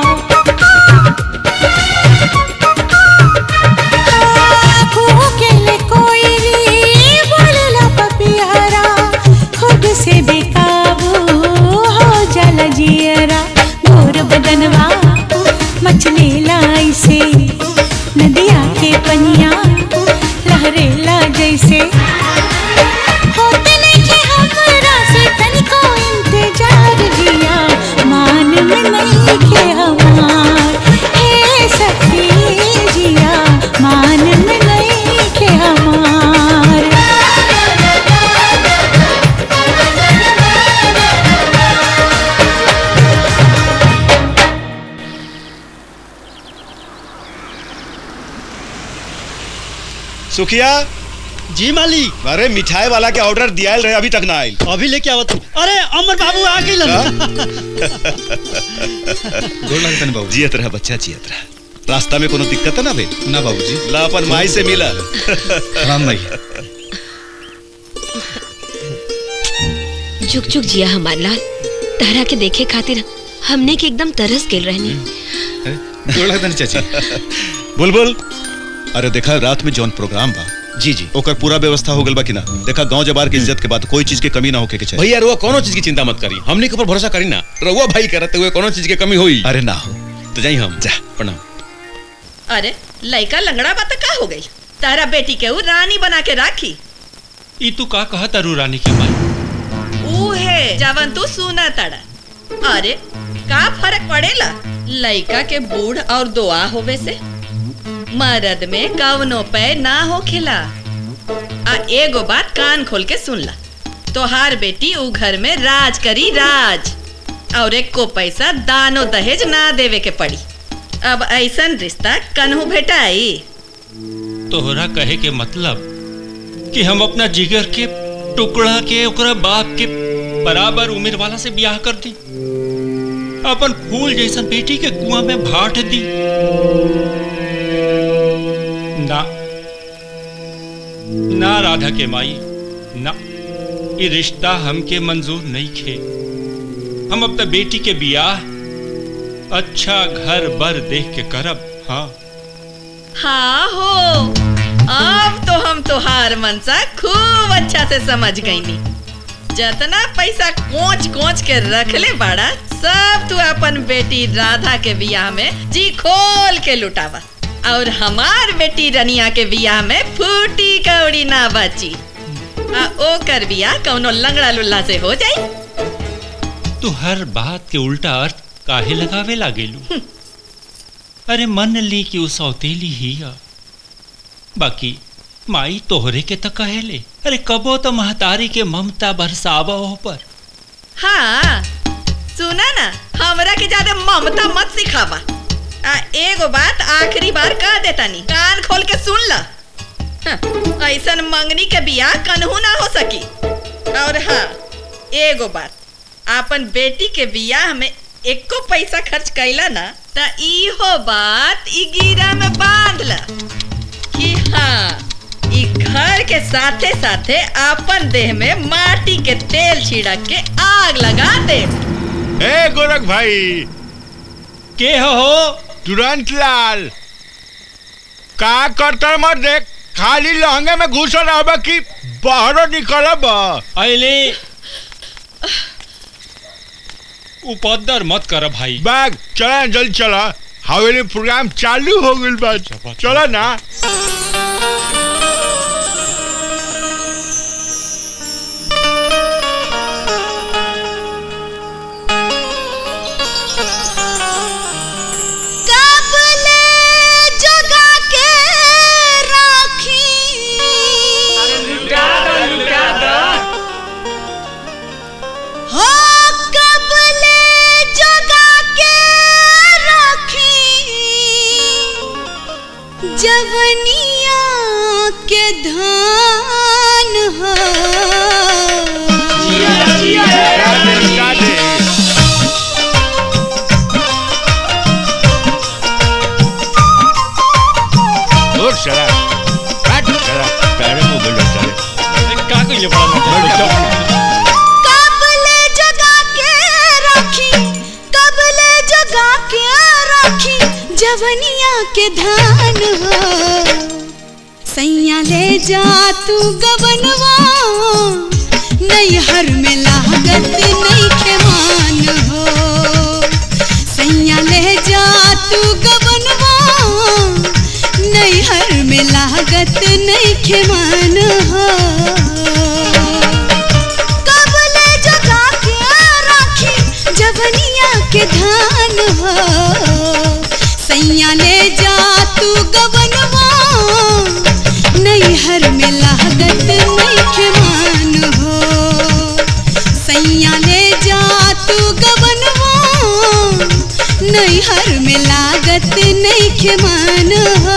हाँ, कुहू के लिए कोयली बोलला पपीहरा खुद से बेकाबू हो जल जियरा गोर बदनवा मछली लाई से नदिया के पनिया लहरेला जैसे होते नइखे हमरा से तनिको इंतजार जिया मान में नहीं के हमार हे सखी जिया मान में नहीं के हमार सुखिया जी मालिक अरे मिठाई वाला के ऑर्डर दिया रहे अभी तक ना आयल अभी लेके आवत हूँ अरे अमर बाबू आ गई गोर लगता बाबू जियत रहा बच्चा जियत रहा रास्ता में कोनो दिक्कत है ना बे ना बाबूजी ला अपन माई से मिला राम भाई जुग जुग जिया हमार लाल तारा के देखे खातिर हमने के एकदम तरस गेल रहनी गोर लगता चाची बुलबुल अरे देखा रात में जौन प्रोग्राम बा जी जी ओकर पूरा व्यवस्था हो गल बा कि ना देखा गांव जबार के इज्जत के बाद कोई चीज के कमी ना होके के चाहिए भैया रुआ कोनो चीज की चिंता मत करी हमने के ऊपर भरोसा करी ना रउआ भाई करते हुए कोनो चीज के कमी होई अरे ना हो तो जाई हम जा प्रणाम अरे लड़का लंगड़ा बात का हो गई तारा बेटी के ऊ रानी बना के राखी ई तू का कहा तारू रानी की माई ऊ है जवन तू सुना तड़ा अरे का फर्क पड़ेला लड़का के बूढ़ और दुआ होवे से मर्द में कवनो पे ना हो खिला आ एगो बात कान खोल के सुन ला तोहार बेटी ऊ घर में राज करी राज और एक को पैसा दानो दहेज ना देवे के पड़ी अब ऐसन रिश्ता कन्हू भेटाई तोहरा कहे के मतलब कि हम अपना जिगर के टुकड़ा के ओकरा बाप के बराबर उम्र वाला से ब्याह कर दी अपन फूल जैसन बेटी के कुआं में भाट दी राधा के माई ना ये रिश्ता हमके मंजूर नहीं खे हम अपना बेटी के बियाह अच्छा घर बर देख के करब हाँ हाँ हो अब तो हम तोहार मनसा खूब अच्छा से समझ गईनी जतना पैसा कोच कोच के रखले बाड़ा सब तू अपन बेटी राधा के बियाह में जी खोल के लुटावा और हमार बेटी रनिया के बियाह में फूटी कौड़ी ना बची आ ओकर बियाह कौनो लंगड़ा लुल्ला से हो जाई तू हर बात के उल्टा अर्थ काहे लगावे लागेलू अरे मन ली कि उ सौतेली ही है बाकी माई तोहरे के त कहेले अरे कबो तो महतारी के ममता बरसावा हो पर हाँ सुना ना हमरा के ज्यादा ममता मत सिखावा आ एगो बात आखिरी बार कह देता नी कान खोल के सुन ला हाँ, ऐसन मंगनी के बियाह कन्हू ना हो सकी और हाँ एगो बात आपन बेटी के बियाह में एको पैसा खर्च कैला ना त इहो बात ई गिरा में बांध ला कि हाँ ई घर के साथे साथे अपन देह में माटी के तेल छिड़क के आग लगा दे ए गोरख भाई के हो तुरंत लाल का करतर मत देख खाली लहंगे में घुसल रहबा कि बाहरों निकलब अले उपद्र मत कर भाई बैग चला जल्दी चला हवेली प्रोग्राम चालू हो गइल बा चला ना कबले जगा के राखी हो कबले जगा के राखी जवनिया के धान हो और चला हट चला पैरे में बोलो चले का कइले बड़ा कबले जगा के राखी कबले जगा के राखी जवनिया के धान हो सैया ले जा तू गबनवा नैहर में लागत नहीं के मान हो सैया ले जा तू गबनवा नैहर में लागत नहीं के मान हो कबले जगा के राखी जवनिया के धान हो सैया ले जा तू गबनवा नैहर में लागत नहीं के मान हो सैया ले जा तू गबनवा नैहर में लागत नहीं के मान हो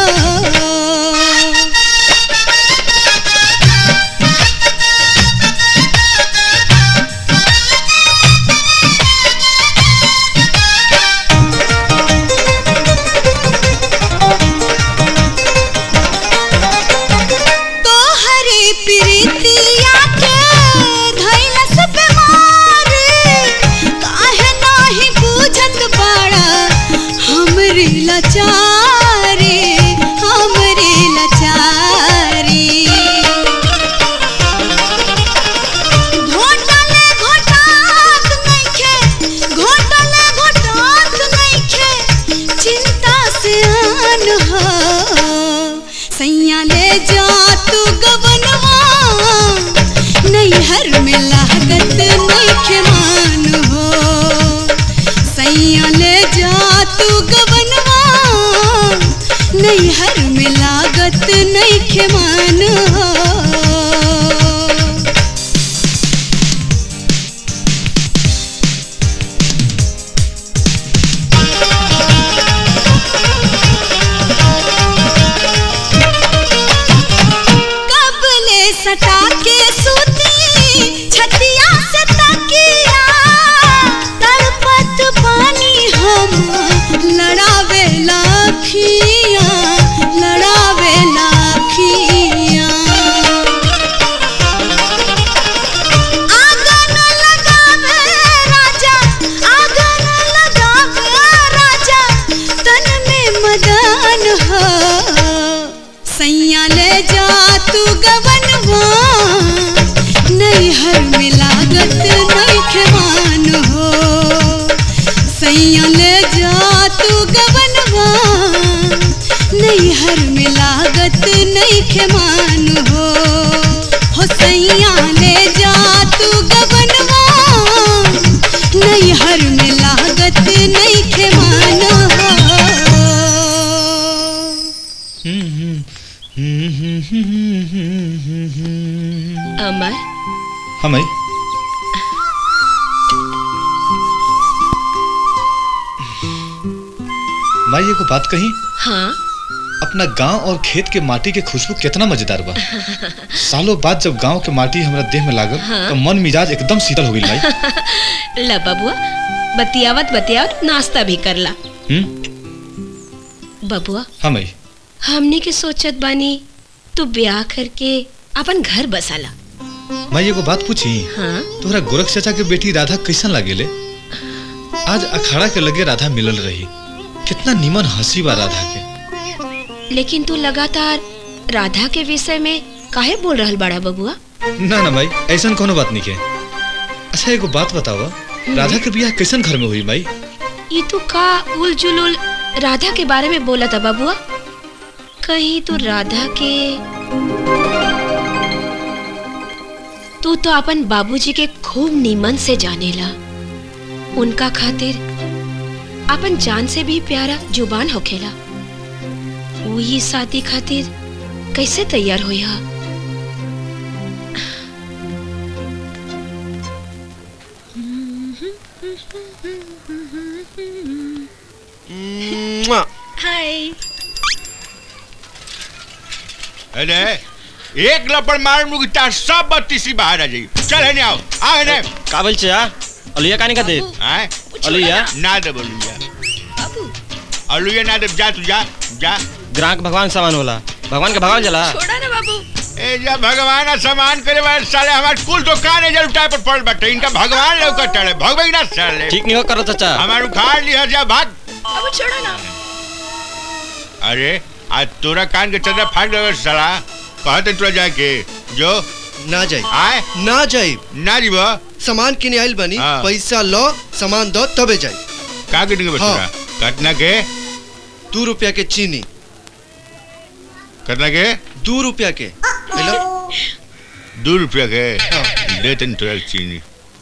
तोहरे प्रीतिया के धैलस बीमार काहे नाही बुझत बाड़ा हमरे लाचारी हमरे लाचारी घोटले घोटात नइखे घोटले घोटात नइखे चिंता से आन हो सैया ले जा तू गबनवा नैहर में लागत नइखे मान हो सैया ले जा तू गबनवा नैहर में लागत नइखे मान हो कबले सटा के सूती छतिया से तकिया तड़पत पानी हम लड़ावे लाखिया लड़ावे लाखिया हो सैया ले जा तू गवनवा नैहर में लागत नैखवान हो सैया ले जा तू गवनवा नैहर में लागत नैखवान हो हो सैया ले जा तू गवनवा नैहर में लागत नैखवान हो अमर हाँ माई माई एगो बात कही हाँ अपना गांव और खेत के माटी के खुशबू कितना मजेदार बा सालों बाद जब गांव के माटी हमरा देह में लागल हाँ। तो मन मिजाज एकदम शीतल हो गई माई ला बबुआ बतियावत बतियावत नाश्ता भी करला हम्म बबुआ हाँ माई हमने के सोचत बानी तू ब्याह करके अपन घर बसाला माई एगो बात पूछी हाँ तोहरा गोरख चाचा के बेटी राधा कैसन लागेले आज अखाड़ा के लगे राधा मिलल रही कितना निमन हंसी बा राधा के लेकिन तू लगातार राधा के विषय में काहे बोल रहल बड़ा बबुआ ना ना माई ऐसन कोनो बात नहीं के अच्छा एगो बात बतावा राधा के बियाह कैसन घर में हुई माई ये तू का उल जुलुल राधा के बारे में बोला था बबुआ कहीं तू राधा के तू तो अपन बाबूजी के खूब नीमन से जानेला उनका खातिर अपन जान से भी प्यारा जुबान होखेला वही शादी खातिर कैसे तैयार होई हा हाय अरे एक लपड़ मार मुगता सब बत्तीसी बाहर आ जाई चल है आओ आ है का बोल छे अलुया कानी का दे आए अलुया ना दे बोलुया अलुया ना दे जा तू जा जा ग्राहक भगवान के सामान होला भगवान के भगवान जला छोड़ा ना बाबू ए जा भगवान आ सामान करे वाले साले हमार कुल दुकान है जल उठाए पर पड़ बैठे इनका भगवान लौकत टले भगवे ना साले ठीक नहीं हो करो चाचा हमार उखाड़ लिया जा भाग बाबू छोड़ो ना अरे आज तोरा कान के चंद्रा फाड़ देवे साला कहते तोरा जाके जो ना जाई आए ना जाई ना जीव सामान किने आइल बनी हाँ। पैसा लो सामान दो तबे जाई का कितने के बचरा कटना के दू रुपया के चीनी कटना के दू रुपया के हेलो दो रुपया के दे तन तोरा चीनी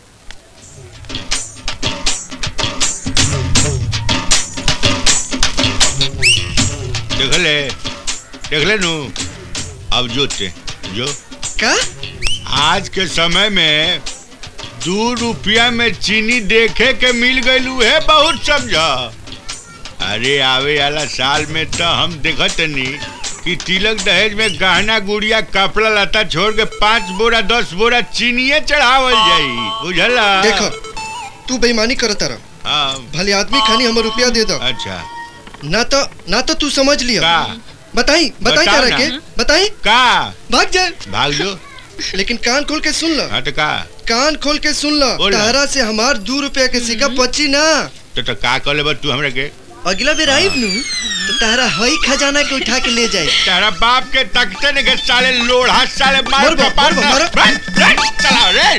देख ले देख ले नू अब जोते जो का आज के समय में दो रुपया में चीनी देखे के मिल गईलू है बहुत समझा अरे आवे वाला साल में तो हम देखत नहीं कि तिलक दहेज में गहना गुड़िया कपड़ा लता छोड़ के पाँच बोरा दस बोरा चीनिए चढ़ावल जाई बुझला देखो तू बेईमानी करत रह हाँ भले आदमी खानी हमर रुपया दे दो अच्छा ना तो ना तो तू समझ लिया का बताई बताई बताओ तारा ना। के बताई का भाग जाए भाग जो लेकिन कान खोल के सुन लो हाँ तो का कान खोल के सुन लो बोल ना। तारा से हमार दू रुपया के सिक्का पची ना तो, तो का कर ले तू हमरा के अगला बेर आईब नु तो तारा हई खजाना के उठा के ले जाए तेरा बाप के तकते ने के साले लोढ़ा साले मार मर बा, कपार मर बा, पर मर। रट, रट, चला रे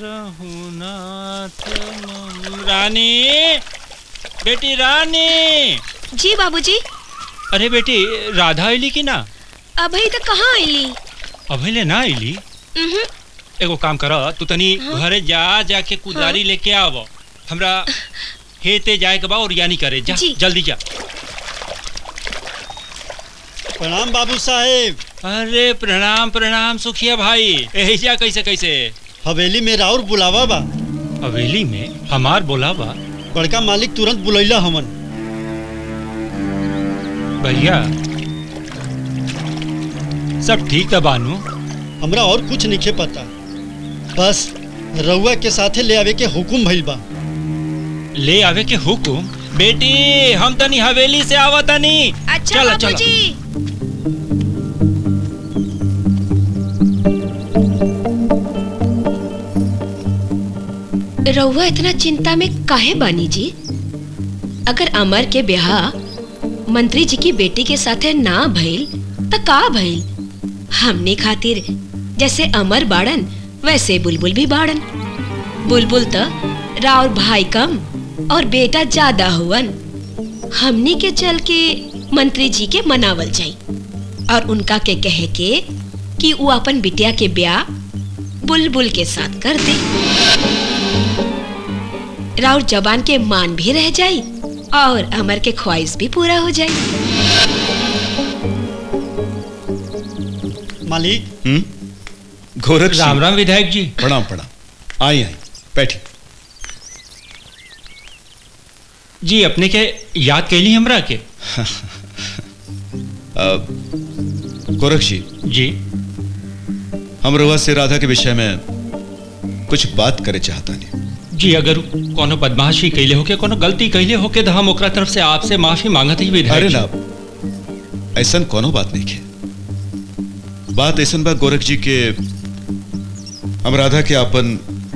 रानी बेटी रानी जी बाबूजी अरे बेटी राधा आईली की ना अभी तक कहाँ आईली अभी ना आईली उहुं, एगो काम कर तू तनी हाँ। घरे जा जाके कुदारी लेके आव हमरा हेते जाए के बा और यानी करे जा जी। जल्दी जा प्रणाम बाबू साहेब अरे प्रणाम प्रणाम सुखिया भाई यही जा कैसे कैसे हवेली में राउर बुलावा बा हवेली में हमार बोला बा बड़का मालिक तुरंत बुलैला हमन भैया सब ठीक था बानू हमरा और कुछ नहीं पता बस रउआ के साथे ले आवे के हुकुम भइल बा ले आवे के हुकुम बेटी हम तनी हवेली से आवा तनी अच्छा चलो, चलो। बाबूजी रउआ इतना चिंता में काहे बानी जी अगर अमर के ब्याह मंत्री जी की बेटी के साथे ना भइल त का भइल हमने खातिर जैसे अमर बाड़न वैसे बुलबुल भी बाड़न बुलबुल त राउर भाई कम और बेटा ज्यादा हुवन हमनी के चल के मंत्री जी के मनावल जाई और उनका के कहे के कि वो अपन बिटिया के ब्याह बुलबुल के साथ कर दे राउर जबान के मान भी रह जाई और अमर के ख्वाहिश भी पूरा हो जाई मालिक हम्म गोरख राम राम विधायक जी प्रणाम प्रणाम आई आई बैठी जी अपने के याद कैली हमरा के अ, गोरख जी जी हम रउआ से राधा के विषय में कुछ बात करे चाहता नहीं जी अगर कोनो बदमाशी कैले होके कोनो गलती कैले होके तो हम ओकरा तरफ से आपसे माफी मांगत ही विधायक अरे जी। ना ऐसा कोनो बात नहीं है बात ऐसा बा गोरख जी के हम राधा के अपन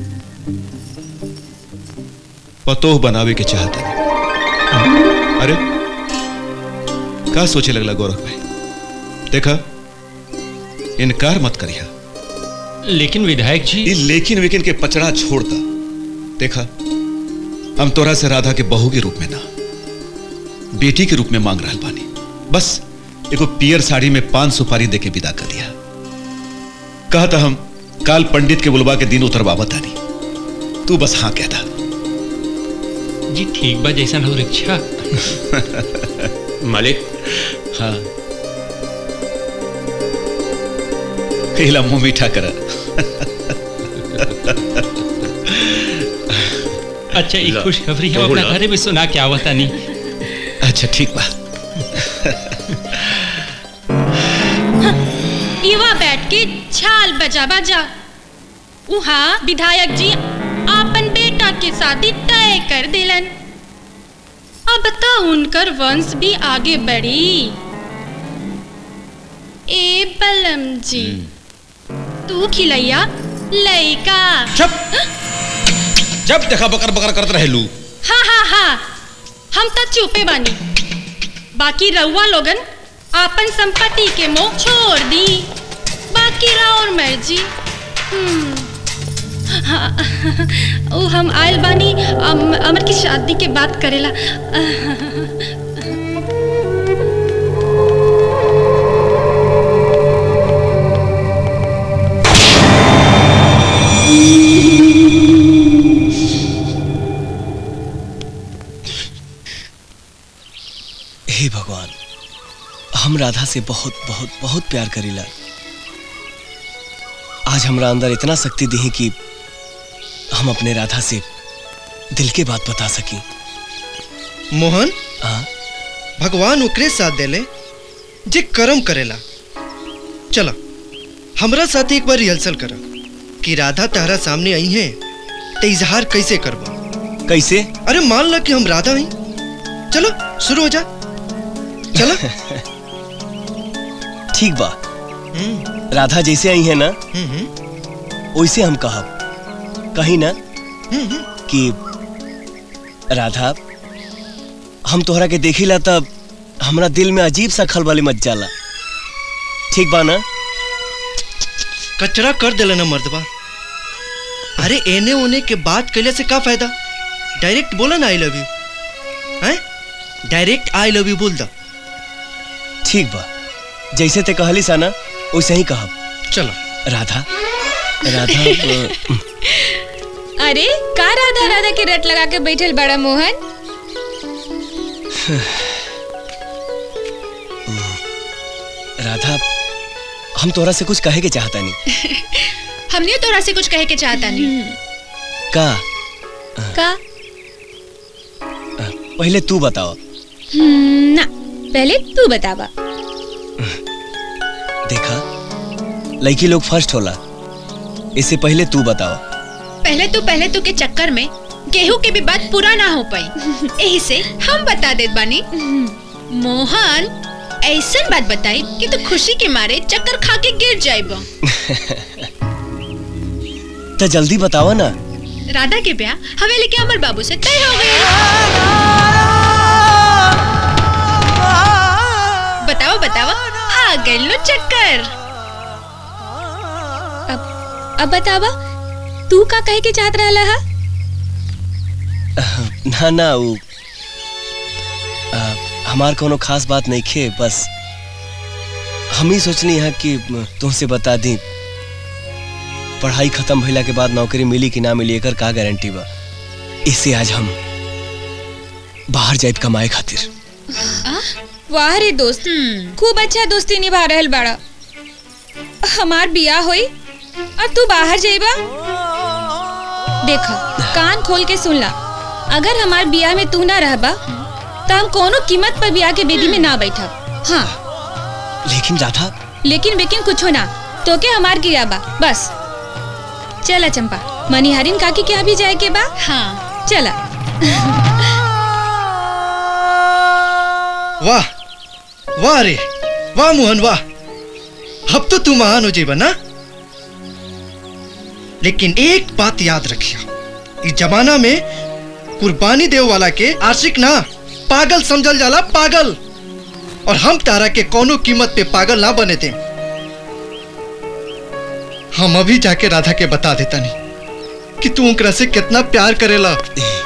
पतोह बनावे के चाहते हैं अरे का सोचे लगला गोरख भाई देखा इनकार मत करिया लेकिन विधायक जी ये लेकिन वेकिन के पचड़ा छोड़ता देखा हम तोरा से राधा के बहू के रूप में ना बेटी के रूप में मांग रहा बानी बस एगो पियर साड़ी में पान सुपारी दे के विदा कर दिया कहा था हम काल पंडित के बुलवा के दिन उतरवावत आनी तू बस हाँ कहता जी ठीक बा जैसन हो रिक्शा मालिक हाँ कहला मुंह मीठा करा अच्छा एक ला, खुशखबरी हम बहू अपना ला। घरे में सुना के आवता नहीं अच्छा ठीक बा युवा बैठ के छाल बजा बजा उहाँ विधायक जी आपन बेटा के शादी तय कर दिलन अब तो उनकर वंश भी आगे बढ़ी ए बलम जी तू खिलैया लइका जब देखा बकर बकर करत रहेलू हाँ हाँ हाँ हम तो चुपे बानी बाकी रउआ लोगन आपन संपत्ति के मोह छोड़ दी बाकी राउर मर्जी हम्म, हाँ, ओ हम आयल बानी अम, अमर की शादी के बात करेला हे भगवान हम राधा से बहुत बहुत बहुत प्यार करीला आज हमरा अंदर इतना शक्ति दी कि हम अपने राधा से दिल के बात बता सकी मोहन हाँ भगवान ओकरे साथ देले जे कर्म करेला चलो हमरा साथ एक बार रिहर्सल कर कि राधा तारा सामने आई है तो इजहार कैसे करबो कैसे अरे मान लो कि हम राधा हई चलो शुरू हो जा चलो ठीक बा राधा जैसे आई है ना वैसे हम कहब कहीं ना कि राधा हम तोहरा के देखिला तब हमरा दिल में अजीब सा खलबली मच जाला ठीक बा ना कचरा कर देला ना मर्दबा अरे एने ओने के बात कैले से का फायदा डायरेक्ट बोला ना आई लव यू हैं डायरेक्ट आई लव यू बोल दा ठीक बा जैसे ते कहली सा ना वैसे ही कहब चलो राधा राधा अ, अरे का राधा राधा के रट लगा के बैठल बड़ा मोहन राधा हम तोरा से कुछ कहे के चाहता नहीं हमने तोरा से कुछ कहे के चाहता नहीं का का पहले तू बताओ हम्म, ना पहले तू बतावा देखा लड़की लोग फर्स्ट होला इससे पहले तू बताओ पहले तो पहले तो के चक्कर में गेहूं के भी बात पूरा ना हो पाई यही से हम बता देत बानी मोहन ऐसा बात बताई कि तू खुशी के मारे चक्कर खा के गिर जाइबो तो जल्दी बताओ ना राधा के ब्याह हवेली के अमर बाबू से तय हो गया बताओ बताओ आ गए लो चक्कर अब बतावा तू का कहे के चाहत रहला हा ना ना वो आ, हमार कोनो खास बात नहीं खे बस हम ही सोचनी है कि तुमसे बता दी पढ़ाई खत्म भइला के बाद नौकरी मिली कि ना मिली एकर का गारंटी बा इससे आज हम बाहर जाए कमाए खातिर वाह रे दोस्त खूब अच्छा दोस्ती निभा रहल बाड़ा हमार बिया होई और तू बाहर जाइबा देखा कान खोल के सुन ला अगर हमार बिया में तू ना रहबा तो हम कोनो कीमत पर बिया के बेदी में ना बैठा हाँ लेकिन राधा लेकिन वेकिन कुछ ना तो के हमार गिरा बा बस चला चंपा मनिहारिन काकी के यहाँ भी जाए के बा हाँ चला वाह वाह रे वाह मोहन वाह अब तो तू महान हो जेबा ना लेकिन एक बात याद रखिया इस जमाना में कुर्बानी देव वाला के आशिक ना पागल समझल जाला पागल और हम तारा के कोनो कीमत पे पागल ना बने थे हम अभी जाके राधा के बता देता नहीं कि तू उनकरा से कितना प्यार करेला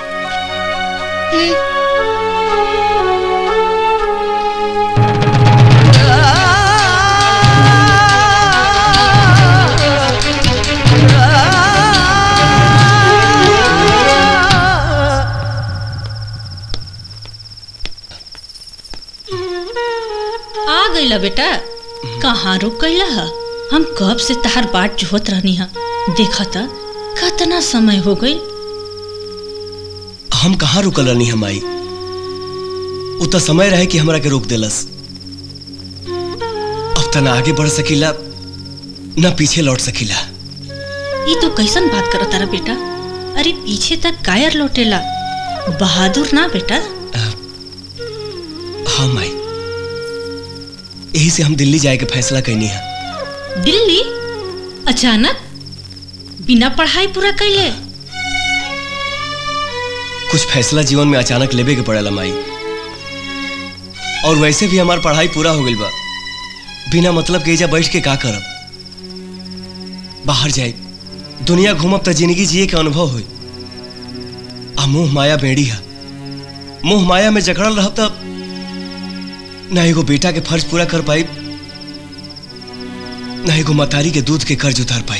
आ गईला बेटा कहाँ रुक गईला हा हम कब से तहार बाट जोहत रहनी हा देखा था कितना समय हो गई हम कहाँ रुकल रहनी हम आई उतना समय रहे कि हमरा के रोक देलस अब तना आगे बढ़ सकीला न पीछे लौट सकीला ये तो कैसन बात करत तारा बेटा अरे पीछे तक कायर लौटेला बहादुर ना बेटा हाँ माई यही से हम दिल्ली जाए के फैसला कैनी है दिल्ली अचानक बिना पढ़ाई पूरा कैले कुछ फैसला जीवन में अचानक लेबे के पड़ेला माई और वैसे भी हमार पढ़ाई पूरा हो गइल बा बिना मतलब के एजा बैठ के का करब बाहर जाए दुनिया घूमब त जिंदगी जिए के अनुभव होई आ मोह माया बेड़ी है मोह माया में जकड़ल रहब तब ना एगो बेटा के फर्ज पूरा कर पाई ना एगो मतारी के दूध के कर्ज उतार पाई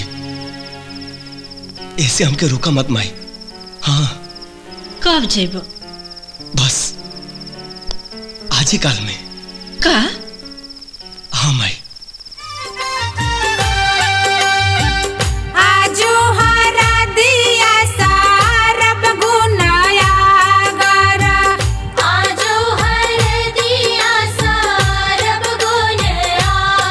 इससे हमके रोका मत माई हाँ कब जेब बस आज ही काल में का हाँ माई आजो हरा दिया सारब गुनाया गरा आजो हर दिया सारब गुनाया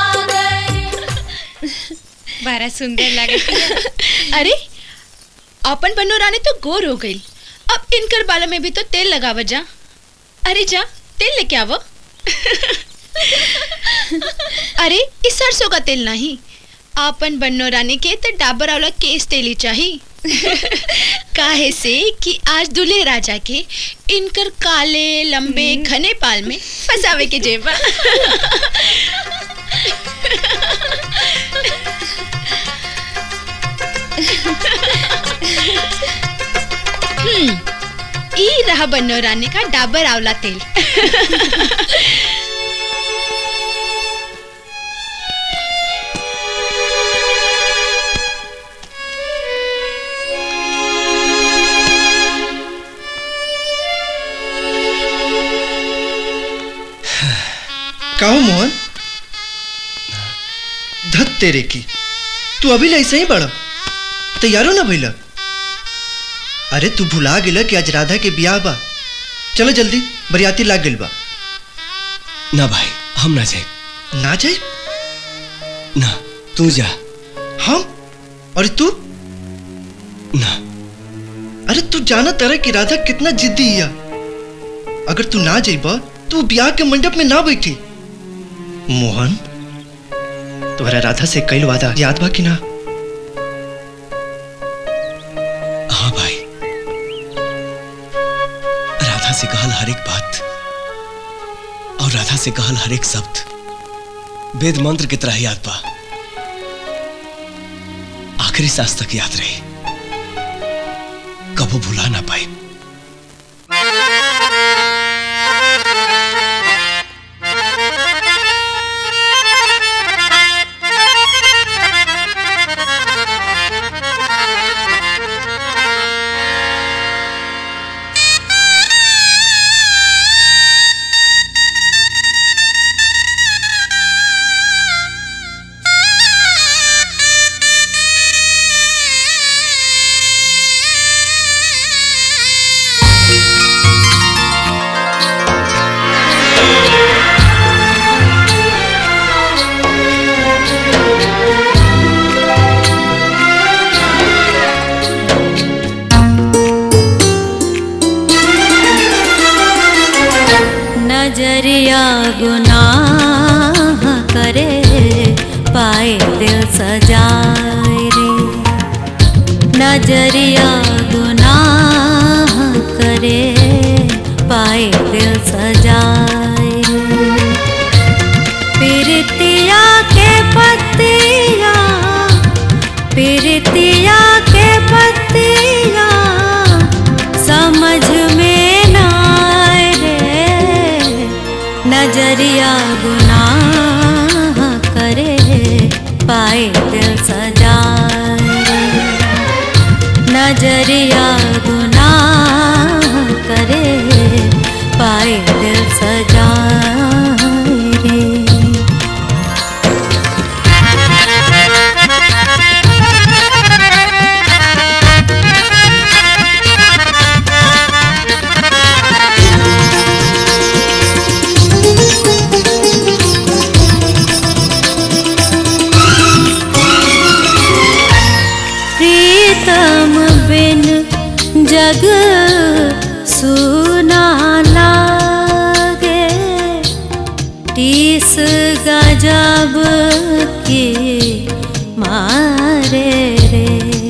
बड़ा सुंदर लगा अरे अपन बन्नो रानी तो गोर हो गई अब इनकर बालों में भी तो तेल लगावा जा अरे जा तेल लेके आवो अरे इस सरसों का तेल नहीं आपन बन्नो रानी के तो डाबर वाला केस तेली चाहिए काहे से कि आज दूल्हे राजा के इनकर काले लंबे घने पाल में फंसावे के जेबा हम्म ई रहा बन्नो रानी का डाबर आंवला तेल कहो मोहन धत तेरे की तू अभी ले ऐसे ही बड़ा तैयारो ना भइला अरे तू भुला गेला कि आज राधा के ब्याह बा चलो जल्दी बरियाती लाग गेल बा ना भाई हम ना जाए ना जाए ना तू जा हम और तू ना अरे तू जाना तरह कि राधा कितना जिद्दी है अगर तू ना जाइबा तू ब्याह के मंडप में ना बैठी मोहन तुम्हारा राधा से कई वादा याद बा कि ना हाँ भाई राधा से कहल हर एक बात और राधा राधा से कहल हर एक शब्द वेद मंत्र की तरह याद बा आखिरी सांस तक याद रही कबो भुला ना पाए नजरिया गुनाह करे पाए दिल सजाए रे नजरिया गुनाह करे पाए दिल सजाए रे पिरतिया के पत्तिया पिरतिया के पत्तिया समझ में ना आए रे नजरिया गुनाह करे पाए दिल सजाए नजरिया गुनाह करे पाए दिल सजाए रे प्रीतम बिन जग सुना लागे टीस गजब की मारे रे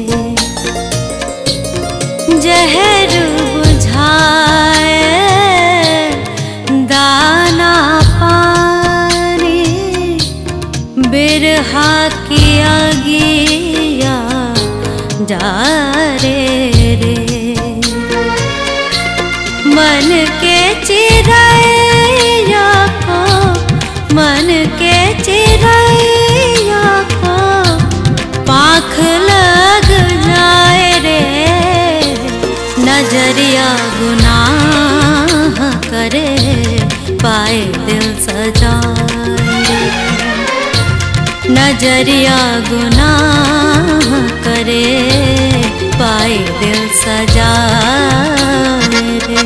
जहर बुझाए दाना पानी बिरहा की अगिया जा रे रे मन के चिड़ैया को मन के चिड़ैया को पाख लग जाए रे नजरिया गुनाह करे पाए दिल सजाए नजरिया गुनाह करे पाए दिल सजाए रे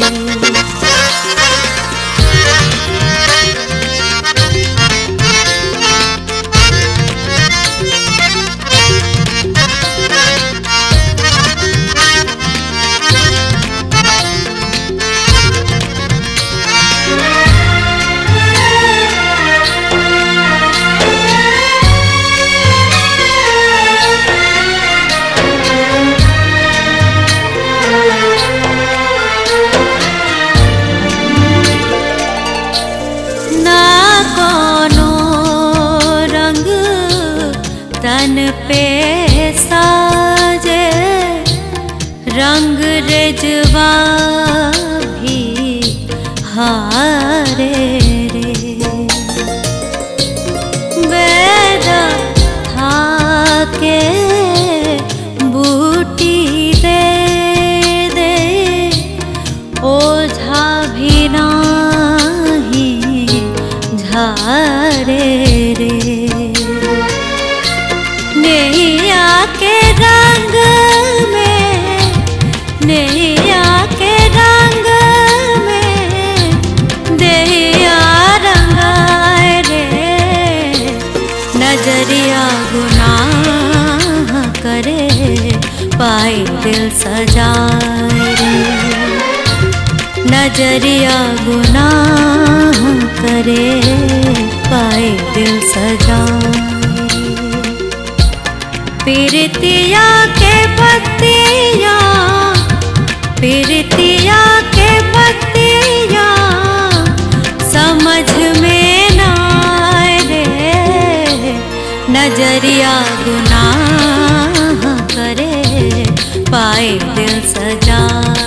ना कोनो रंग तन पे साजे रंग रेजवा भी हारे रे वेद था के बूटी दे दे ओझा भी नाही झारे रे नैया के रंग में नैया के रंग में देहिया रंगाए रे नजरिया गुनाह करे पाए दिल सजाए रे नजरिया गुनाह करे पाए दिल सजाए पीरतिया के पत्तिया पीरतिया के पत्तिया समझ में नजरिया गुनाह करे पाए दिल सजा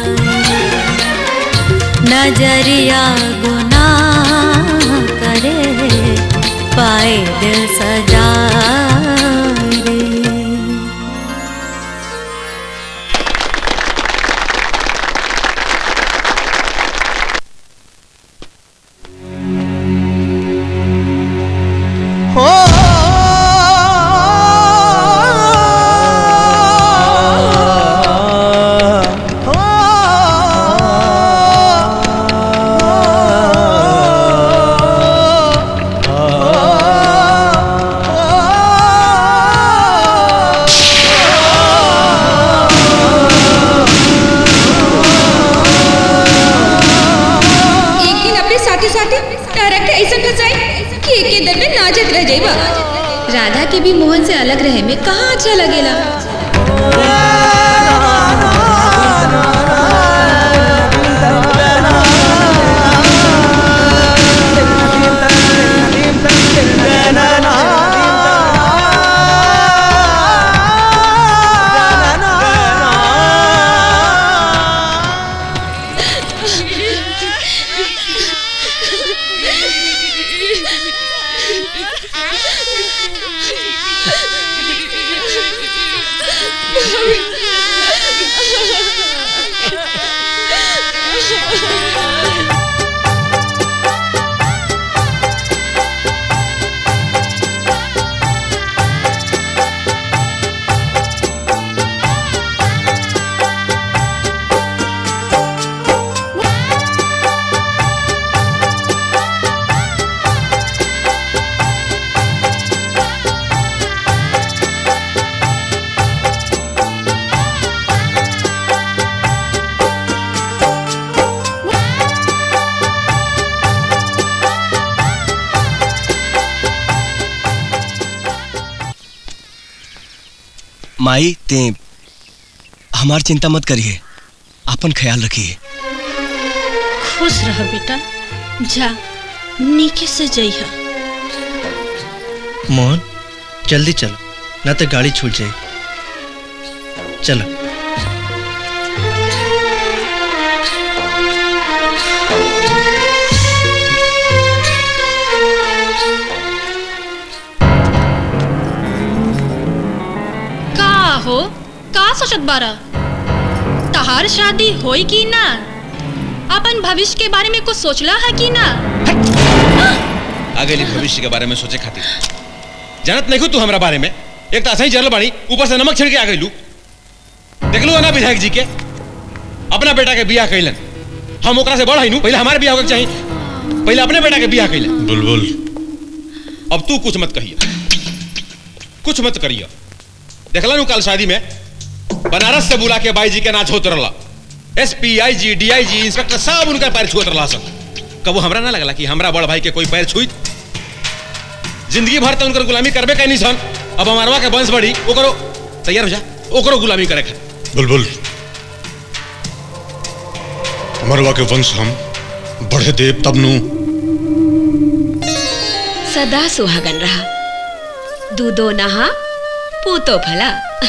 नजरिया गुनाह करे पाए दिल सजा रे हो एक दिन अपने साथी साथी तारा के ऐसा फंसाई कि एक के दर में नाचत रह जाइबा राधा के भी मोहन से अलग रहे में कहाँ अच्छा लगेला माई ते हमार चिंता मत करिए अपन ख्याल रखिए खुश रह बेटा जा नीके से जइहा मोहन जल्दी चलो ना तो गाड़ी छूट जाए चलो का हो का सोचत बारा तहार शादी होई की ना अपन भविष्य के बारे में कुछ सोचला है कि ना आगे ली भविष्य के बारे में सोचे खातिर जानत नहीं तू हमरा बारे में एक तो ऐसा ही जरल बाड़ी ऊपर से नमक छिड़के के आ गई देख लू ना विधायक जी के अपना बेटा के बियाह कैलन हम ओकरा से बड़ हई पहले हमारे बियाह होके चाहिए पहले अपने बेटा के बियाह कैलन बुलबुल अब तू कुछ मत कहिए कुछ मत करिए देखला नु कल शादी में बनारस से बुला के बाई जी के नाच होत रहला S P I G D I जी इंस्पेक्टर सब उनका पैर छुअत रहला सब कबो हमरा ना लगला कि हमरा बड़ भाई के कोई पैर छुई जिंदगी भर तो उनकर गुलामी करबे कैनी सन अब हमारवा के वंश बढ़ी ओकरो तैयार हो जा ओकरो गुलामी करे खातिर बुलबुल मरवा के वंश हम बढ़े देव तब नु सदा सुहागन रहा दूधो नहा पूतो भला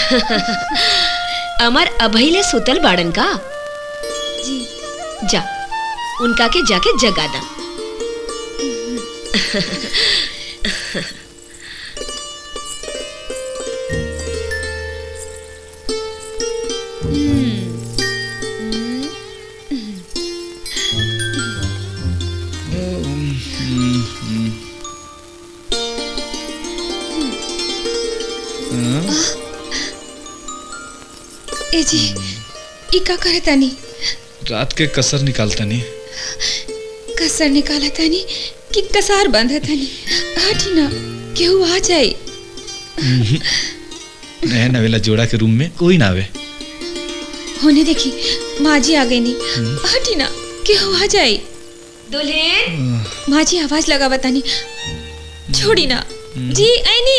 अमर अभैले सुतल बाड़न का जी जा उनका के जाके जगा दा ए जी ई का करे तानी रात के कसर निकालता नहीं कसर निकाला तानी कि कसार बंद है तानी हटी ना केहू आ जाए नया नवेला जोड़ा के रूम में कोई ना आवे होने देखी माँ जी आ गई नी हटी ना केहू आ जाए दुल्हन माँ जी आवाज लगा बतानी छोड़ी ना जी ऐनी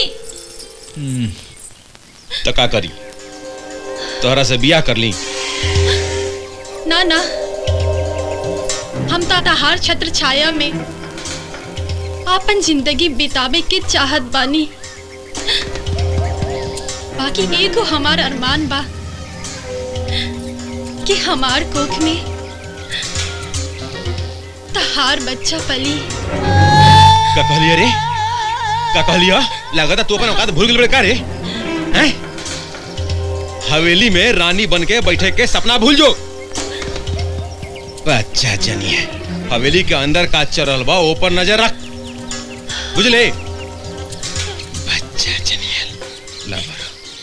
तो का करी तोहरा से बियाह कर ली ना ना हम ताताहार छत्र छाया में आपन जिंदगी बितावे के चाहत बानी बाकी एगो हमार अरमान बा कि हमार कोख में तहार बच्चा पली का कहलिए रे का कहलिया लगता तू अपन औकात भूल गेल का रे हैं हवेली में रानी बन के बैठे के सपना भूल जो अच्छा जनिए हवेली के अंदर का चरल बा ऊपर नजर रख बुझले बच्चा जनिए लवर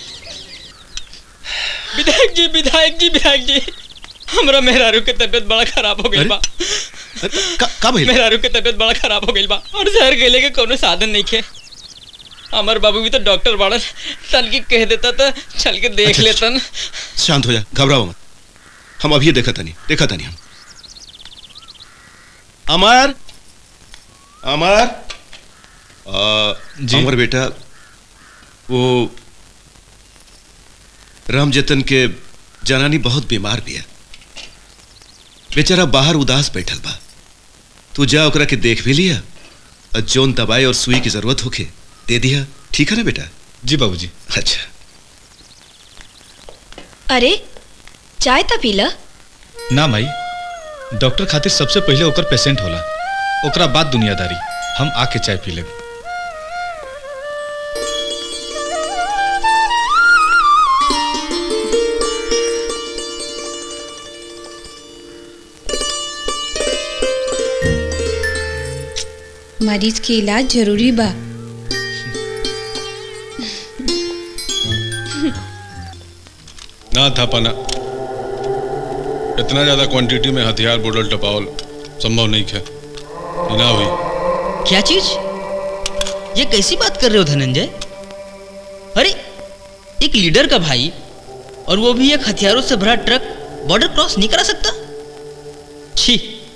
विधायक जी विधायक जी विधायक जी हमरा मेहरारू के तबीयत बड़ा खराब हो गई बा का भइल मेहरारू के तबीयत बड़ा खराब हो गई बा और शहर गेले के कोनो साधन नहीं खे हमर बाबू भी तो डॉक्टर बाड़न तन की कह देता तो चल के देख अच्छा, लेतन शांत हो जा घबराओ मत हम अभी देखा तनी देखा तनी हम अमर अमर आ, अमर बेटा वो राम जतन के जनानी बहुत बीमार भी है बेचारा बाहर उदास बैठल बा तू जा ओकरा के देख भी लिया और जोन दवाई और सुई की जरूरत होके दे दिया ठीक है ना बेटा जी बाबूजी अच्छा अरे चाय ता पीला ना माई डॉक्टर खातिर सबसे पहले ओकर पेशेंट होला ओकरा बाद दुनियादारी हम आके चाय पी लेब मरीज के इलाज जरूरी बा ना था पाना इतना ज्यादा क्वांटिटी में हथियार बोतल टपावल संभव नहीं है ये ना हुई क्या चीज ये कैसी बात कर रहे हो धनंजय अरे एक लीडर का भाई और वो भी एक हथियारों से भरा ट्रक बॉर्डर क्रॉस नहीं करा सकता छी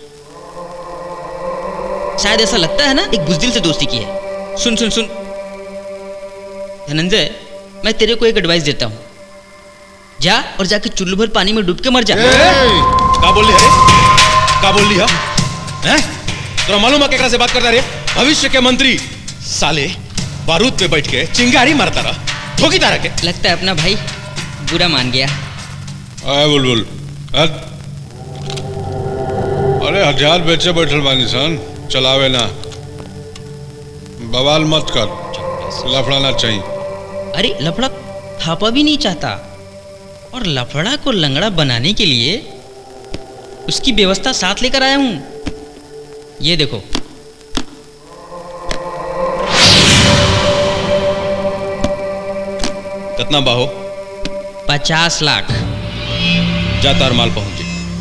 शायद ऐसा लगता है ना एक बुजदिल से दोस्ती की है सुन सुन सुन धनंजय मैं तेरे को एक एडवाइस देता हूँ जा और जाके चुल्लू भर पानी में डूब के मर जा का बोल रही है का बोल रही है हैं तोरा मालूम है केकरा से बात करता रे भविष्य के मंत्री साले बारूद पे बैठ के चिंगारी मारता रहा ठोकी तारा के लगता है अपना भाई बुरा मान गया आए बुलबुल हट अरे हथियार बेचे बैठल बानी सन चलावे ना बवाल मत कर लफड़ाना चाहिए अरे लफड़ा थापा भी नहीं चाहता और लफड़ा को लंगड़ा बनाने के लिए उसकी व्यवस्था साथ लेकर आया हूं ये देखो कितना बाहो पचास लाख जा तार माल पहुंच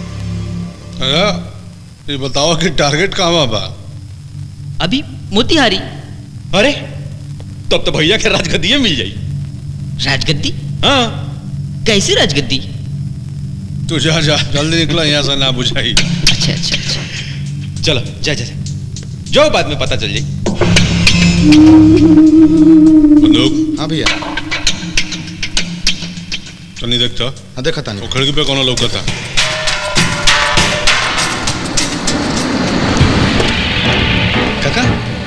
अरे ये बताओ कि टारगेट कहाँ बा अभी मोतिहारी अरे तब तो भैया के राजगद्दी मिल जाई राजगद्दी हाँ कैसी राजगद्दी तू जा जा जल्दी निकला यहाँ से ना बुझाई अच्छा अच्छा अच्छा चलो जा जा जा। जो बाद में पता चल जाई बंदूक हाँ भैया तनी देखता हाँ देखा तानी वो खिड़की पे कौन लौका था काका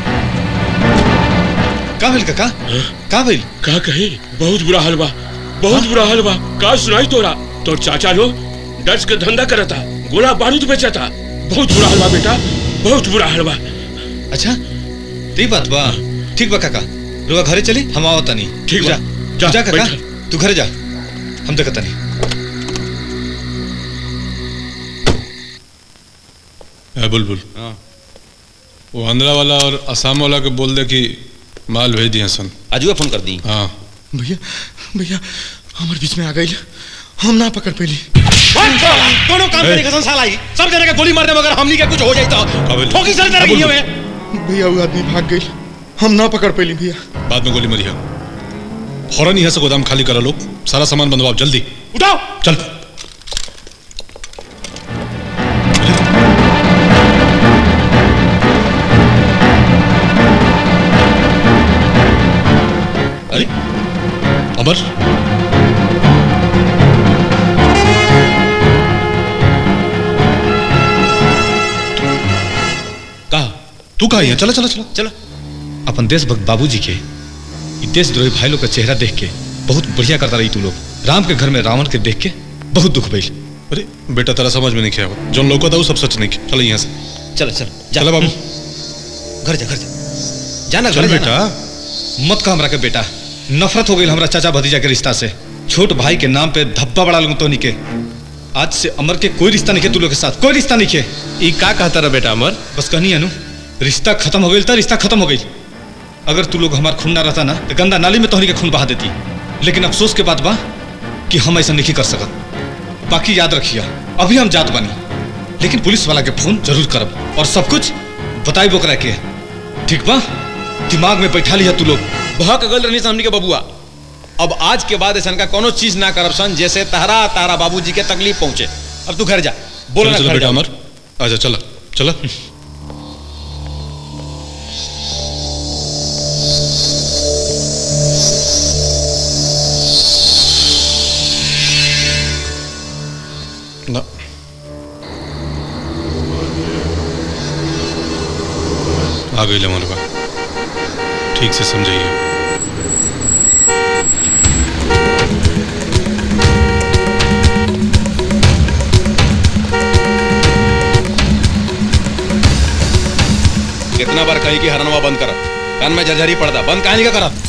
का भइल काका का भइल का कहे बहुत बुरा हाल बा बहुत बुरा हाल बा का सुनाई तोरा तोर चाचा लो डच के धंधा करता गोला बारूद बेचता बहुत बुरा हाल बा बेटा बहुत बुरा हाल बा अच्छा ती बात बा ठीक बा काका रुआ घरे चली हम आओ तनी ठीक बा, जा जा, जा काका बैठ। तू घरे जा हम देखत तनी है बुलबुल वो आंध्रा वाला और असम वाला के बोल दे कि माल भेज दिए सन अजुआ फोन कर दी हाँ भैया भैया हमारे बीच में आ गई हम ना पकड़ पैली कोनो काम करे कसम साला ही सब जने के गोली मार दे मगर हमनी के कुछ हो जाई तो ठोकी सर तरह की में भैया वो आदमी भाग गई हम ना पकड़ पैली भैया बाद में गोली मरिया फौरन यहाँ से गोदाम खाली करा लो सारा सामान बंदवाओ जल्दी उठाओ चल अरे अमर कहा तू कहा है चला चला चला चलो अपन देशभक्त बाबूजी के ई देशद्रोही भाई लोग का चेहरा देख के बहुत बढ़िया करता रही तू लोग राम के घर में रावण के देख के बहुत दुख भइल अरे बेटा तेरा समझ में नहीं किया जो लोग था वो सब सच नहीं किया चलो यहाँ से चल चल चलो बाबू घर जा घर जा जाना चल घर बेटा मत कह हमरा के बेटा नफरत हो गई हमरा चाचा भतीजा के रिश्ता से छोट भाई के नाम पे धब्बा बड़ा लूं तो के आज से अमर के कोई रिश्ता नहीं के तू लोग के साथ कोई रिश्ता नहीं के ई का कहता रहा बेटा अमर बस कहनी अनु रिश्ता खत्म हो गई था रिश्ता खत्म हो गई अगर तू लोग हमार खून ना रहता ना तो गंदा नाली में तोहनी के खून बहा देती लेकिन अफसोस के बात बा कि हम ऐसा नहीं कर सकत बाकी याद रखिए अभी हम जात बनी लेकिन पुलिस वाला के फोन जरूर करब और सब कुछ बताई बोकरा के ठीक बा दिमाग में बैठा लिया तू लोग भक गल रहनी हमनी के बबुआ अब आज के बाद ऐसा का कोनो चीज ना करब सन जैसे तहरा तारा बाबूजी के तकलीफ पहुंचे अब तू घर जा बोलो चलो ना चलो घर बेटा जा अमर आजा चलो चलो ना आ गई ले बा ठीक से समझाइए कितना बार कही कि हरनवा बंद कर कान में झरझरी पड़ता बंद कहानी का करा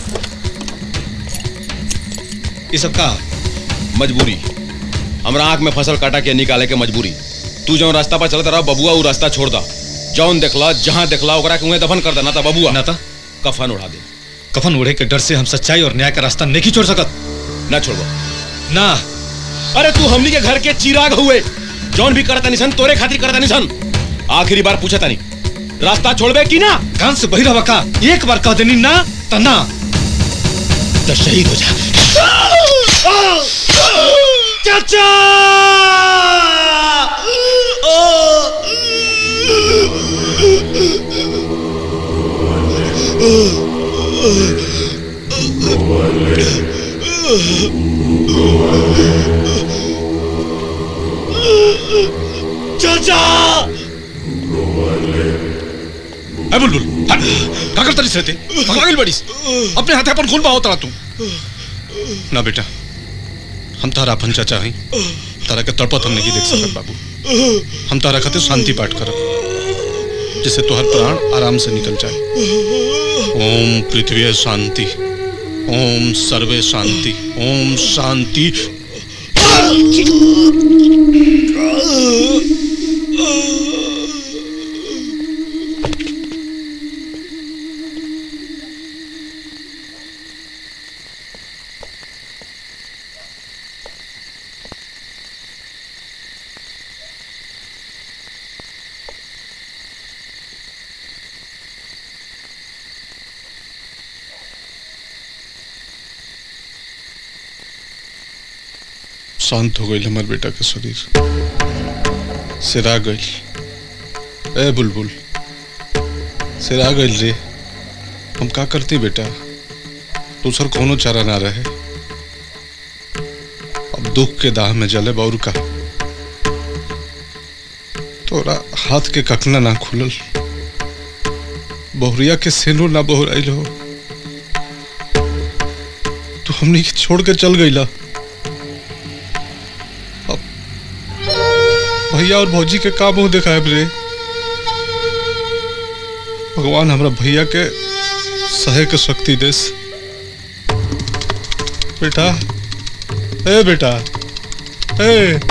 ये सब का मजबूरी हमरा आंख में फसल काटा के निकाले के मजबूरी तू जो रास्ता पर चलता रहा बबुआ वो रास्ता छोड़ दा जौन देखला जहां देखला ओकरा के उहे दफन कर देना था बबुआ ना था कफन उड़ा दे कफन उड़े के डर से हम सच्चाई और न्याय का रास्ता नहीं छोड़ सकत ना छोड़बो ना अरे तू हमनी के घर के चिराग हुए जौन भी करता निसन तोरे खातिर करता निसन आखिरी बार पूछा तानी रास्ता छोड़बे कि ना कान से बहिरा बका एक बार कह देनी ना त ना तो शहीद हो जा चाचा चाचा ए बुलबुल हट का करता रही रहते पागल बड़ी अपने हाथे अपन खून बहावत रहा तू ना बेटा हम तारा अपन चाचा हई तारा के तड़पत हम नहीं देख सकत बाबू हम तारा खातिर शांति पाठ करब जिससे तोहर प्राण आराम से निकल जाए ओम पृथ्वी शांति ओम सर्वे शांति ओम शांति शांत हो गई हमार बेटा के शरीर सिरा गई ए बुलबुल सिरा गई रे हम का करती बेटा दूसर कोनो चारा ना रहे अब दुख के दाह में जले बौर का तोरा हाथ के कखना ना खुलल बहुरिया के सेनो ना बहुराइल हो तो हमनी के छोड़ के चल गईला भैया और भौजी के का मुंह दिखाए रे भगवान हमरा भैया के सहे के शक्ति देस बेटा ए बेटा ए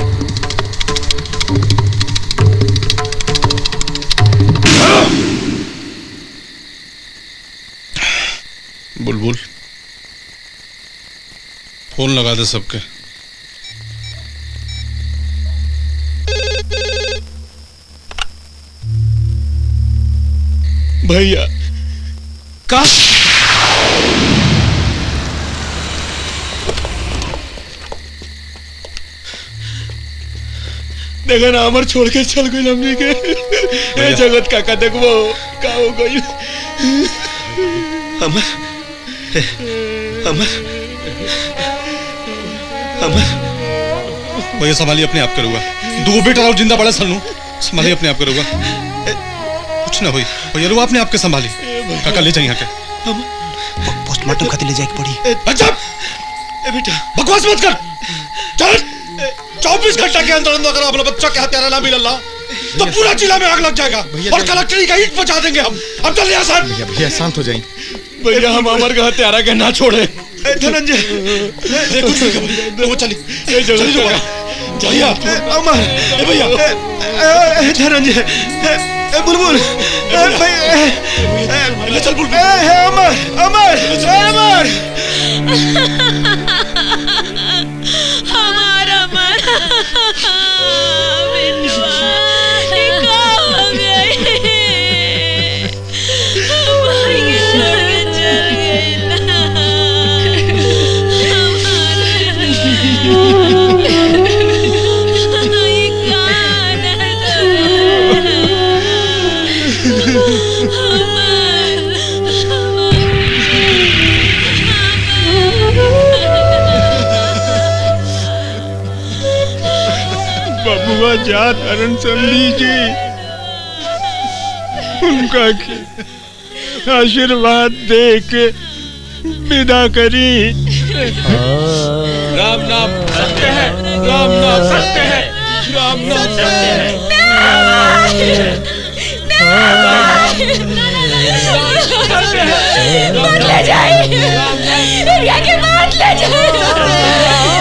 बुलबुल फोन लगा दे सबके भैया का देखा ना अमर छोड़ के चल गई हमनी के ए जगत काका देखबो का हो गई अमर अमर अमर भैया संभालिए अपने आप करूँगा दो बेटा और जिंदा बड़ा सलनू संभालिए अपने आप करूँगा कुछ ना हुई भैया रुआ अपने आप के संभाली काका ले जाइए यहाँ के पोस्टमार्टम खातिर ले जाए पड़ी अच्छा बेटा बकवास मत कर चल चौबीस घंटा के अंदर अंदर अगर अपना बच्चा के हत्यारा ना मिलला तो पूरा जिला में आग लग जाएगा और कलेक्टरी का ईट बचा देंगे हम अब चल यहाँ सर भैया भैया शांत हो जाइए भैया हम अमर का हत्यारा के ना छोड़े धनंजय ये कुछ नहीं कर वो चली ये जल्दी जो भैया अमर ए भैया धनंजय ए, बुलबुल ए, भाई ए, ले चल बुलबुल ए, ए, अमर अमर अमर हमारा मरा बिटवा ये का हो गए हमारे के छोड़ के चल गए बबुआ जात अरन समझी जी उनका के आशीर्वाद दे के विदा करी राम नाम सत्य है राम नाम सत्य है राम नाम सत्य है मत ले जाइए रिया के मत ले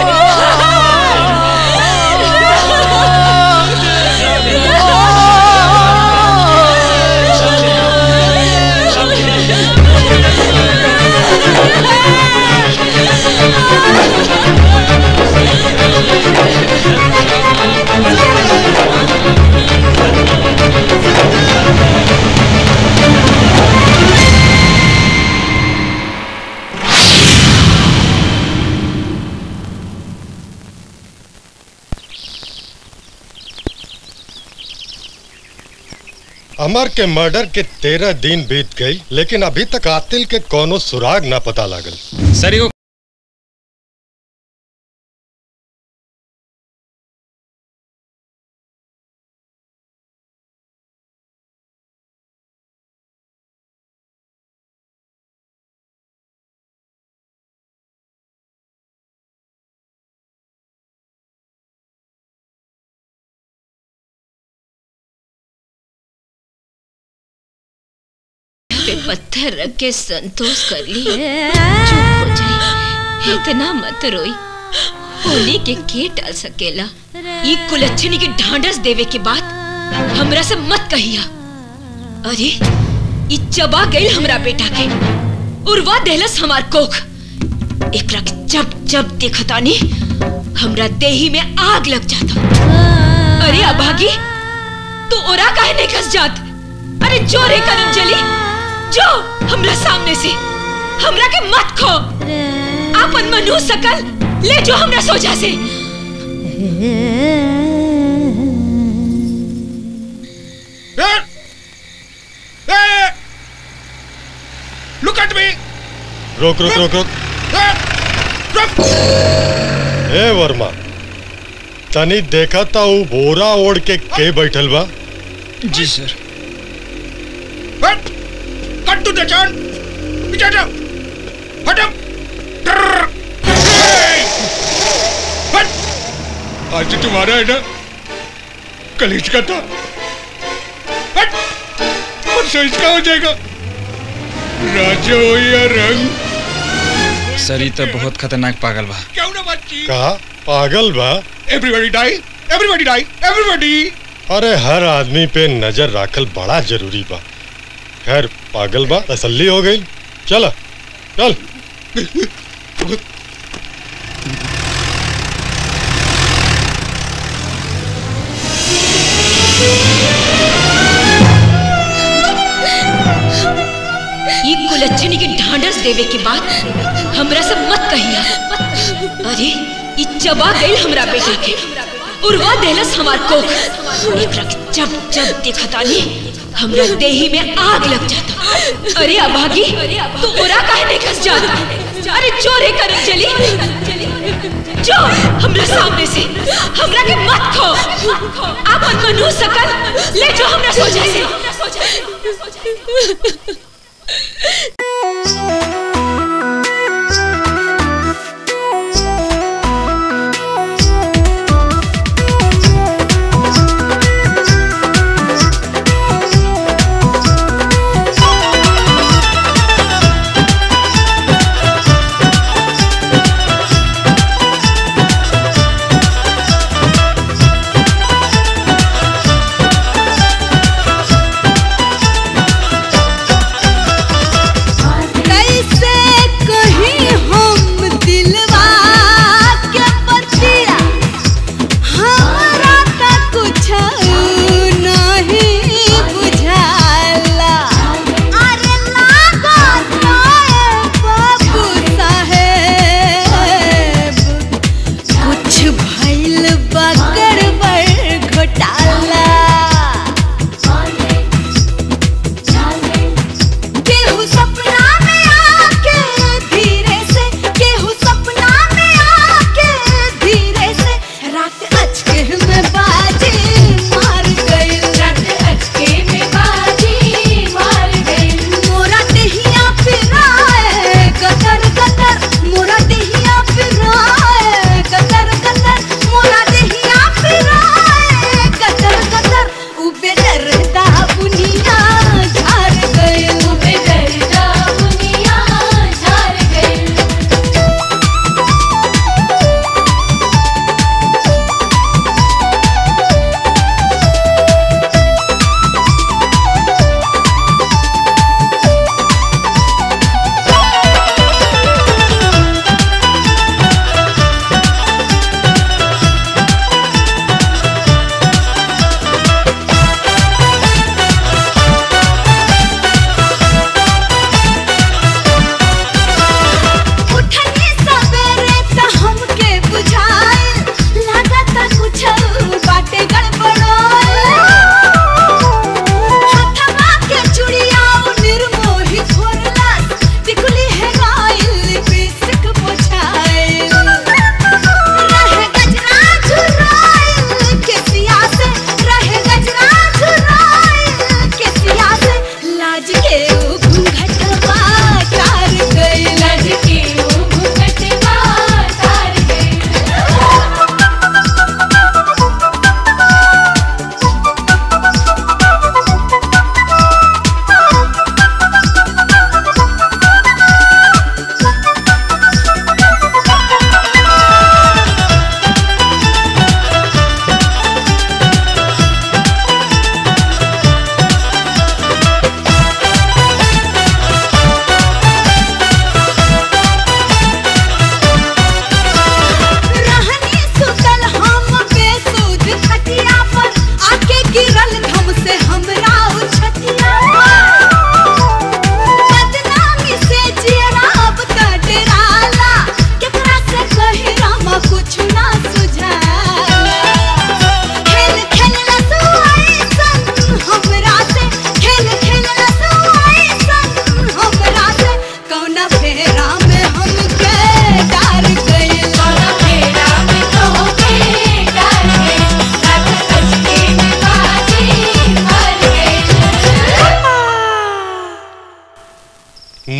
अमर के मर्डर के तेरह दिन बीत गई लेकिन अभी तक कातिल के कोनो सुराग ना पता लागल सर एगो पे पत्थर रख के संतोष कर ली चुप हो जाई इतना मत रोई होली के के टाल सकेला ई कुलच्छनी के ढांढस देवे के बाद हमरा से मत कहिया अरे ई चबा गई हमरा बेटा के उर्वा देहलस हमार कोख एकरा के जब जब देखतानी हमरा देही में आग लग जाता अरे अभागी तू ओरा काहे नहीं खस जात अरे जो रे करम जली जो हमरा सामने से हमरा के मत खो आपन मनु सकल ले जो हमरा सोचा से लुक एट मी रोक रोक रोक रोक ए वर्मा तनी देखा था वो बोरा ओढ़ के के बैठल बा जी सर कट टू द चैन पीछे हटो हटो आज तो तुम्हारा है ना कलीज का था हट परसों इसका हो जाएगा राजा हो या रंग सर ई तो बहुत खतरनाक पागल बा क्यों ना बच्ची कहा पागल बा everybody die everybody die everybody अरे हर आदमी पे नजर राखल बड़ा जरूरी बा खैर पागल बा तसल्ली हो गई चल चल ई कुलच्छनी के ढांढस देवे के बाद हमरा से मत कहिया अरे ई चबा गई हमरा बेटा के उर्वा देहलस हमार कोख एकरा के जब जब देखतानी हमरा देही में आग लग जाता अरे अभागी तू ओरा काहे नहीं खस जाता अरे चोरे कर चली जो हमरा सामने से हमरा के मत खो आपन मनु सकल ले जो हमरा सोचा से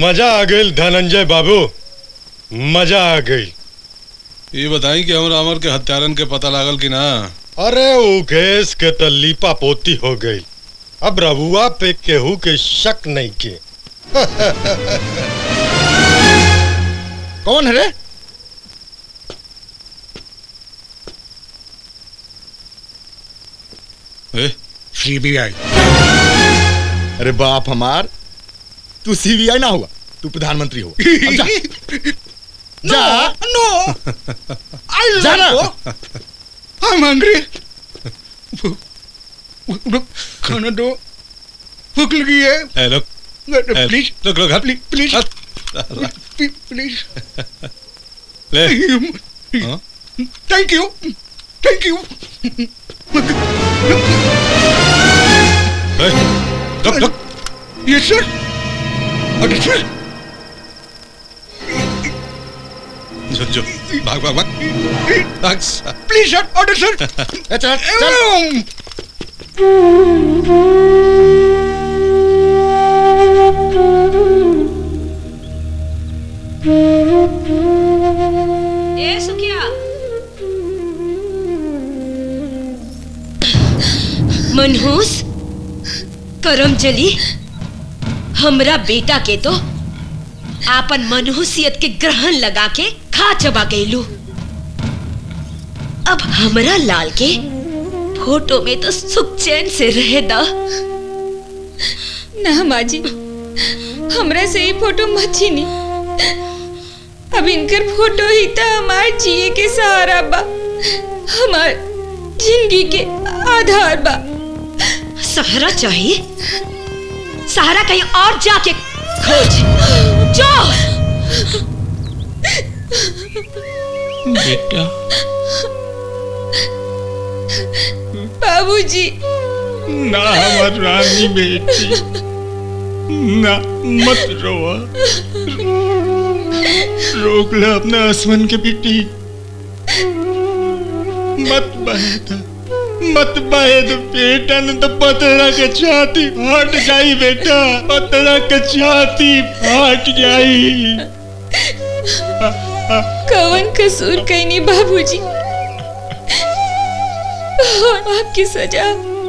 मजा आ गई धनंजय बाबू मजा आ गई ये बताई कि हमरा अमर के हत्यारन के पता लागल कि ना अरे ऊ केस के तो लीपा पोती हो गई अब रबुआ पे केहू के शक नहीं के कौन है रे सीबीआई अरे बाप हमार तू सीबीआई ना हुआ तू प्रधानमंत्री हो अब जा जा नो आई जा ना। आई एम हंग्री खाना दो भूख लगी है ए, रुक ए, प्लीज रुक रुक हट प्लीज प्लीज साला। प्लीज ले थैंक यू थैंक यू रुक रुक यस सर अरे सर जो जो भाग भाग भाग भाग सा- प्लीज सर ऑर्डर सर चल चल ए सुखिया मनहूस करम चली हमरा बेटा के तो आपन मनहूसियत के ग्रहण लगा के खा चबा गईलू अब हमरा लाल के फोटो में तो सुख चैन से रहे दा ना माँ जी हमरा से ही फोटो मत छीनी अब इनकर फोटो ही तो हमार जिए के सहारा बा हमार जिंदगी के आधार बा सहारा चाहिए सहारा कहीं और जाके खोज जो बेटा बाबूजी ना हमार रानी बेटी ना मत रोआ रोक ले अपने आसमान के बेटी मत बहेद मत बहेद बेटा ने तो पतरा के छाती फाट जाई बेटा पतरा के छाती फाट जाई कवन कसूर कहीं बाबूजी और आपकी सजा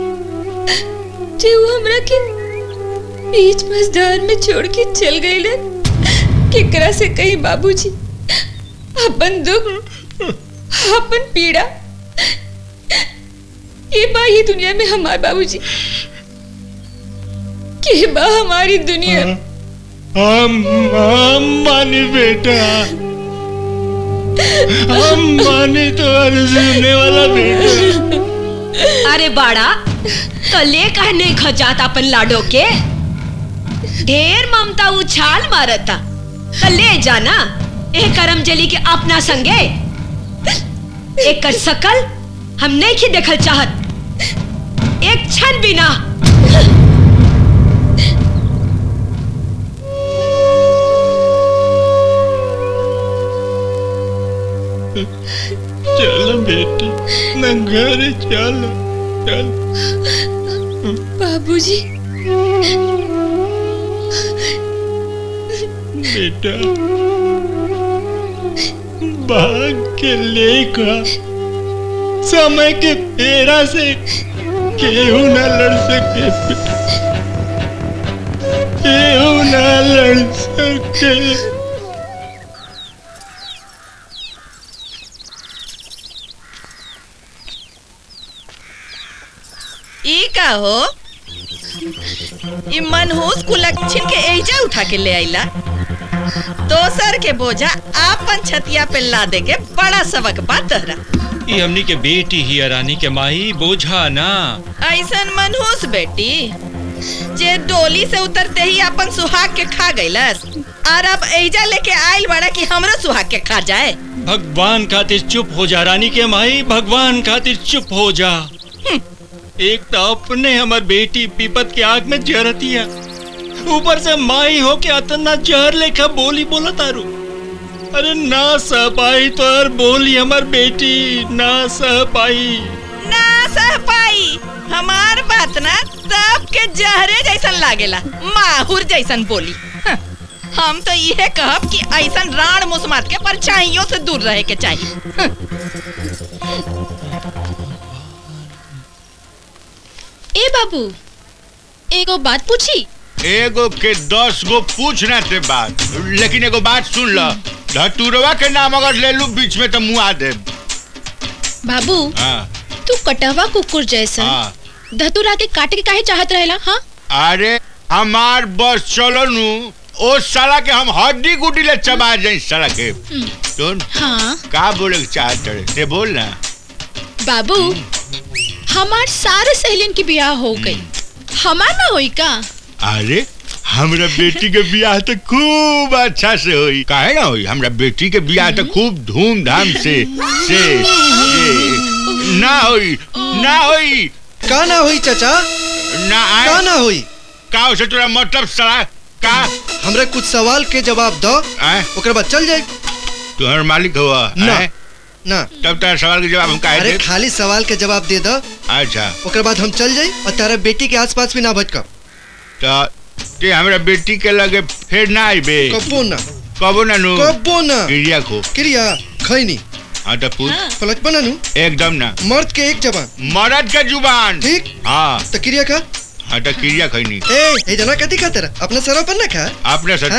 जे वो हमरा के बीच मजदार में छोड़ के चल गई ले केकरा से कहीं बाबूजी अपन दुख अपन पीड़ा ये बा ये दुनिया में हमार बाबूजी के बा हमारी दुनिया हम हम मानी बेटा हम मानी तो सुनने वाला बेटा अरे बाड़ा तो ले कहने खजात अपन लाडो के ढेर ममता उछाल मारता तो ले जाना ए करमजली के अपना संगे एक कर सकल हम नहीं की देखल चाहत एक क्षण बिना चलो बेटी न घर चलो चल बाबूजी बेटा भाग के लेखा समय के फेरा से केहू न लड़ सके बेटा केहू न लड़ सके ई का हो ई मनहूस कुलक्षण के एजा उठा के ले आइला दोसर के बोझा आपन छतिया पे ला दे के बड़ा सबक बा तहरा ये हमनी के बेटी ही रानी के माई बोझा ना ऐसन मनहूस बेटी जे डोली से उतरते ही अपन सुहाग के खा गईलस और अब एजा लेके आइल बड़ा कि हमरो सुहाग के खा जाए भगवान खातिर चुप हो जा रानी के माई भगवान खातिर चुप हो जा एक तो अपने हमर बेटी पीपत के आग में जरती है ऊपर से माई हो के अतना जहर लेखा बोली बोला तारू अरे ना सह पाई तो यार बोली हमर बेटी ना सह पाई ना सह पाई हमार बात ना सबके जहरे जैसन लागेला माहुर जैसन बोली हाँ, हम तो ये कहब कि ऐसा राण मुसमत के परछाइयों से दूर रहे के चाहिए ए बाबू एगो बात पूछी एगो के दस गो पूछना ते बात लेकिन एगो बात सुन ल धतुरवा के नाम अगर ले लू बीच में तो मुआ दे बाबू हाँ तू कटहवा कुकुर जैसा हाँ धतुरा के काटे के काहे चाहत रहेला हाँ अरे हमार बस चलो नु ओ साला के हम हड्डी गुड्डी ले चबा जाए साला के सुन हाँ का बोले के चाहत रहे से बोल ना बाबू हमार सारे सहेलियन की ब्याह हो गई हमार ना होई का अरे हमरा बेटी के बियाह तो खूब अच्छा से होई काहे ना होई हमरा बेटी के बियाह तो खूब धूमधाम से से, से ना होई ना होई का ना होई चाचा ना आए का ना होई का हो से तोरा मतलब सला का हमरा कुछ सवाल के जवाब दो आए ओकर बाद चल जाए तुम्हार मालिक हुआ ना आए? ना तब तारा सवाल के जवाब हम काहे अरे दे खाली सवाल के जवाब दे दो अच्छा ओकर बाद हम चल जाई और तारा बेटी के आसपास भी ना भटका तो ते हमरा बेटी के लगे फिर ना आइबे कबो ना कबो ना नु कबो ना क्रिया को क्रिया खैनी हाँ तो पूछ पलट बना नु एकदम ना मर्द के एक जबान मर्द के जुबान ठीक हाँ तो क्रिया का हाँ तो क्रिया खैनी ए ए जना कथी खा तेरा अपना सरा पर ना खा आपने सच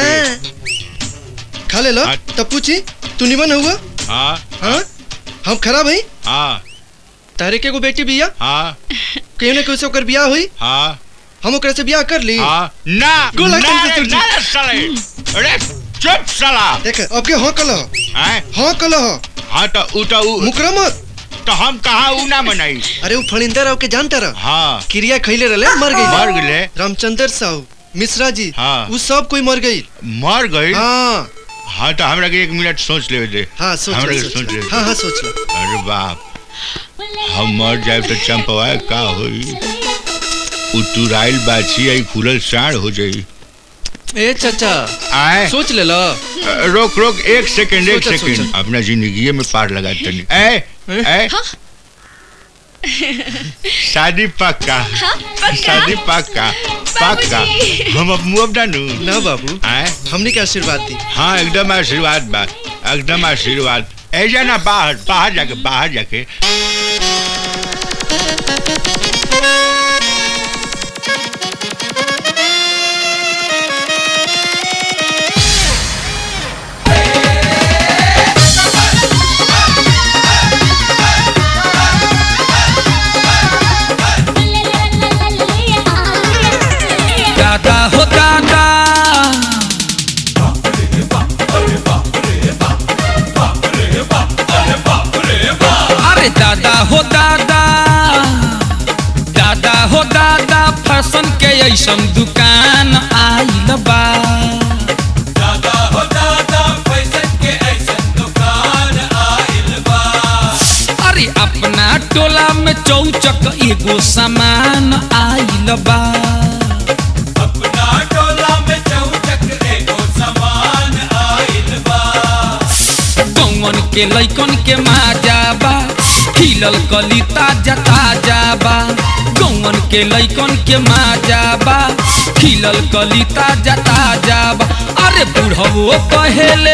हाँ। खा ले लो तब पूछी तू निमन हुआ हाँ हाँ हम खराब है हाँ तारे के को बेटी बिया हाँ कहीं ना कहीं से ओकर बियाह हुई हाँ हम ओकरा से बियाह कर ली हाँ ना गोला ना कम से रे, तुरजी। ना रे साले अरे चुप साला देख अब के हाँ कल हैं हाँ कल हाँ तो उ तो उ मुकरा मत तो हम कहाँ उ ना मनाई अरे वो फणिंदर राव के जानता रह हाँ क्रिया खैले रहले मर गई मर गए रामचंद्र साहू मिश्रा जी हाँ वो सब कोई मर गई मर गई हाँ हाँ तो हमरा के एक मिनट सोच ले दे हाँ सोच हमरा ले, के सोच सोच ले। ले हाँ हाँ सोच लो अरे बाप हम मर जाए तो चंपवा का होई उतुराइल बाछी आई खुलल साढ़ हो जाई ए चाचा आए सोच ले लो रोक रोक एक सेकंड एक सोचा, सेकंड सोचा। अपना जिंदगी में पार लगा तनी ए ए शादी पक्का शादी पक्का पक्का हम अब मुंह डानू ना बाबू आए हमने के आशीर्वाद दी हाँ एकदम आशीर्वाद बा एकदम आशीर्वाद ऐजा ना बाहर बाहर जाके बाहर जाके दादा हो दादा अरे दादा हो दादा दादा हो दादा फैशन के ऐसन दुकान आइल बा दादा हो दादा फैशन के ऐसन दुकान आइल बा अरे अपना टोला में चौचक एगो सामान आइल बा अपना टोला में चौचक एगो सामान आइल बा कौन के लैकन के माजा बा खिलल कली ताजा ताजा बा गौवन के लैकन के माजा बा खिलल कली ताजा ताजा बा अरे बुढ़वो कहेले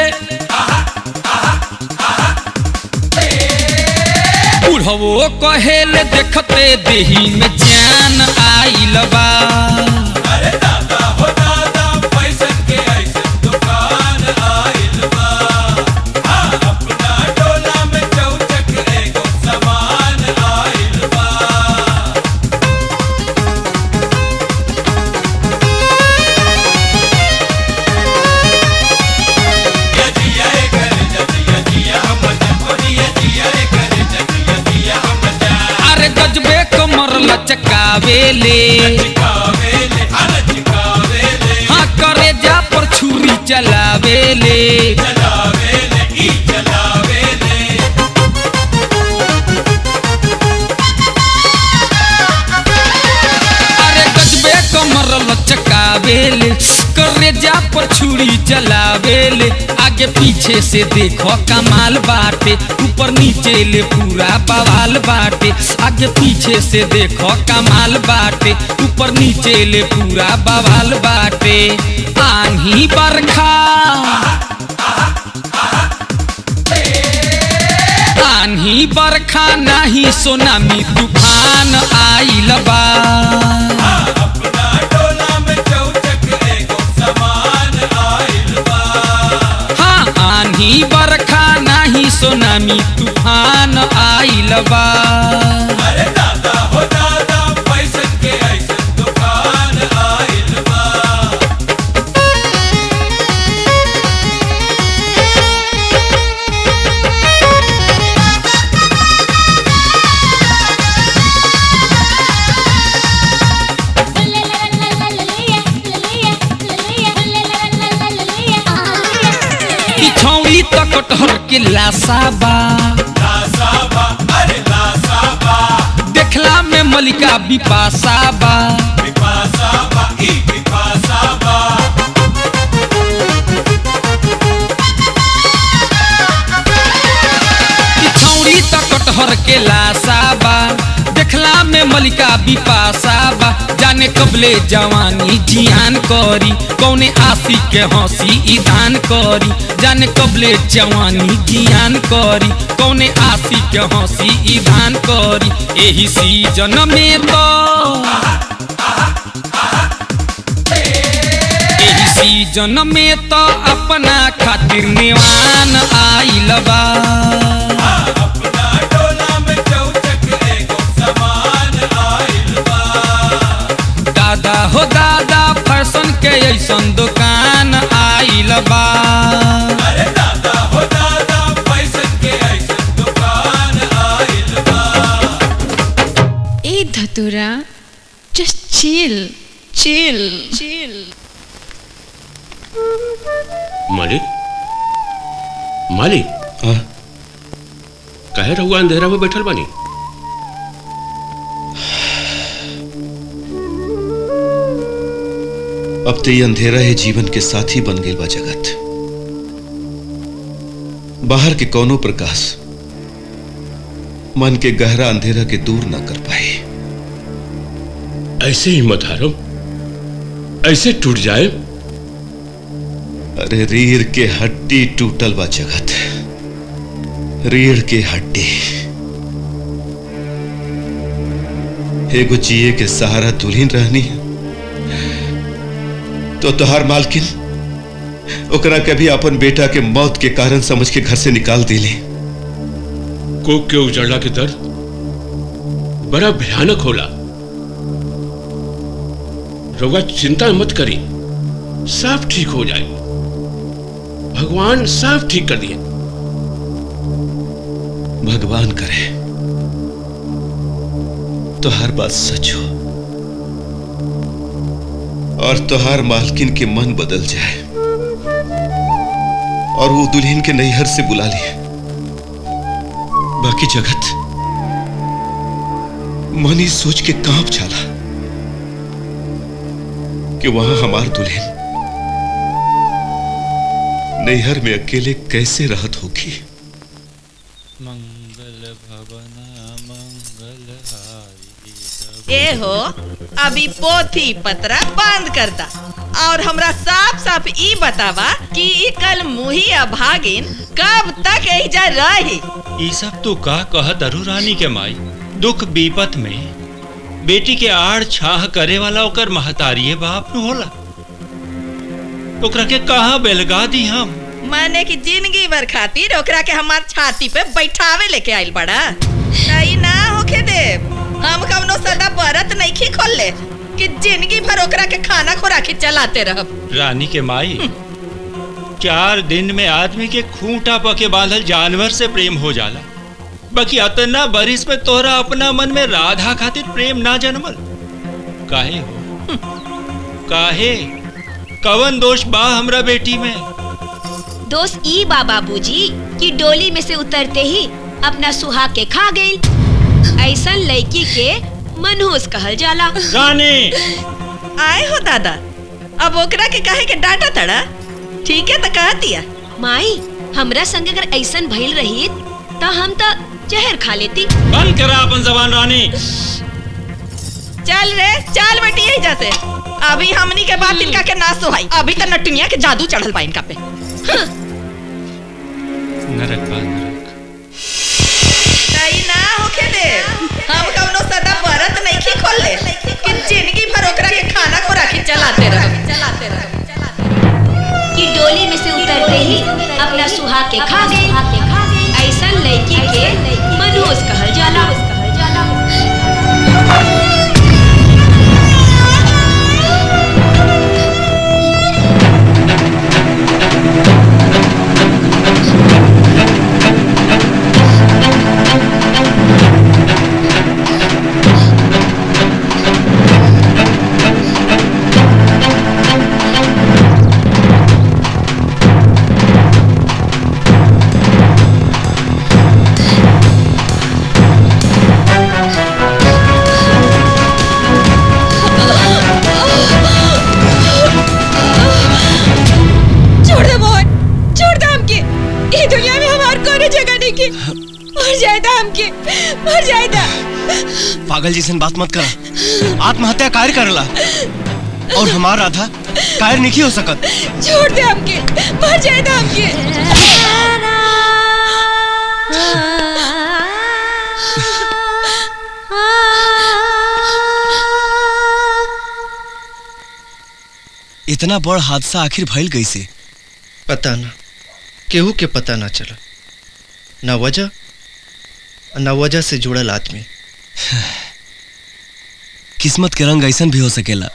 बुढ़वो कहेले देखते देही में जान आइल बा अरे दादा हो दादा पैसा के ऐसे दुकान आइल बा अपना टोला में चौचक एगो सामान आइल बा अरे गजबे कमर लचकावेले हाँ करे जा पर छुरी चलावेले अरे गजबे कमर लचकावेले करे जा पर छुरी चलावेले आगे आगे पीछे से देखो कमाल बाटे ऊपर नीचे ले पूरा बवाल बाटे आगे पीछे से देखो कमाल बाटे ऊपर नीचे ले पूरा बवाल बाटे आंधी बरखा आंधी बरखा नहीं सोनामी तूफान आइल बा हाँ आंधी बरखा नहीं सोनामी तूफान आइल बा ई छौड़ी त कटहर के लासा बा देखला में मलिका बिपासा बा ई छौड़ी त कटहर के लासा बा देखला में मलिका बिपासा बा जाने कबले जवानी जियान करी कौने आशी के हंसी ईदान करी जाने कबले जवानी जियान करी कौने आशी के हंसी ईदान करी एही सीजन में तो एही सीजन में तो अपना खातिर नेवान आइल बा दादा हो दादा फैशन के ऐसन दुकान आइल बा ए धतुरा जस्ट चिल चिल चिल मालिक मालिक कहे रहुआ अंधेरा में बैठल बानी अब तो ये अंधेरा है जीवन के साथी बन गई बा जगत बाहर के कौनो प्रकाश मन के गहरा अंधेरा के दूर ना कर पाए ऐसे ही मत हारो ऐसे टूट जाए अरे रीढ़ के हड्डी टूटल बा जगत रीढ़ के हड्डी एगो जिए के सहारा दुल्हन रहनी है तो तोहार मालकिन ओकरा कभी अपन बेटा के मौत के कारण समझ के घर से निकाल दिली कोक के उजड़ला के दर्द बड़ा भयानक होला रउआ चिंता मत करी सब ठीक हो जाए भगवान सब ठीक कर दिए भगवान करे तो हर बात सच हो और तोहार मालकिन के मन बदल जाए और वो दुल्हन के नैहर से बुला लिए बाकी जगत मन ही सोच के कांप जाला कि वहां हमार दुल्हन नैहर में अकेले कैसे रहत होगी मंगल भवना मंगल ए हो अभी पोथी पत्रा बंद कर दा और हमरा साफ साफ ई बतावा कि ई कल मुही अभागिन कब तक एजा रही ई सब तू का कह दरू रानी के माई दुख बीपत में बेटी के आड़ छाह करे वाला ओकर महतारिये बाप न होला ओकरा के कहाँ बेलगा दी हम माने कि जिंदगी भर खातिर ओकरा के हमार छाती पे बैठावे लेके आइल बड़ा नहीं ना होके दे हम कवनो सदा बरत नहीं खोल ले कि जिंदगी भर ओकरा के खाना खोराकी चलाते रहब रानी के माई चार दिन में आदमी के खूंटा पके बांधल जानवर से प्रेम हो जाला बाकी अतना बरिस में तोहरा अपना मन में राधा खातिर प्रेम ना जन्मल काहे हो काहे कवन दोष बा हमरा बेटी में दोस्त ई बा बाबूजी कि डोली में से उतरते ही अपना सुहाग के खा गई ऐसन लड़की के मनहूस कहल जाला रानी आए हो दादा अब ओकरा के कहे के डांटा तड़ा ठीक है तो कह दिया माई हमरा संग अगर ऐसन भइल रही तो हम तो जहर खा लेती बंद करा अपन जबान रानी चल रे चल बेटी यही जैसे अभी हमनी के बाद इनका के ना सोहाई अभी तो नटुनिया के जादू चढ़ल बा इनका पे नरक बा नरक नहीं ना होके दे हम कौनो सदा व्रत नहीं खी खोल ले कि जिंदगी भर ओकरा के खाना को राखी चलाते रहो चलाते रहो कि डोली में से उतरते ही अपना सुहा के खा गए ऐसा लड़की के मनोज कहल जाला छोड़ दे मोहन छोड़ दे हमके ये दुनिया में हमार कोई जगह नहीं की मर जाएगा हमके मर जाएगा पागल जैसन बात मत कर आत्महत्या कार्य करला और हमार राधा कायर नहीं हो सकत छोड़ दे हमके मर जाएगा हमके इतना बड़ हादसा आखिर भइल कैसे पता ना केहू के पता ना चला ना वजह और ना वजह से जुड़ल आदमी किस्मत के रंग ऐसन भी हो सकेला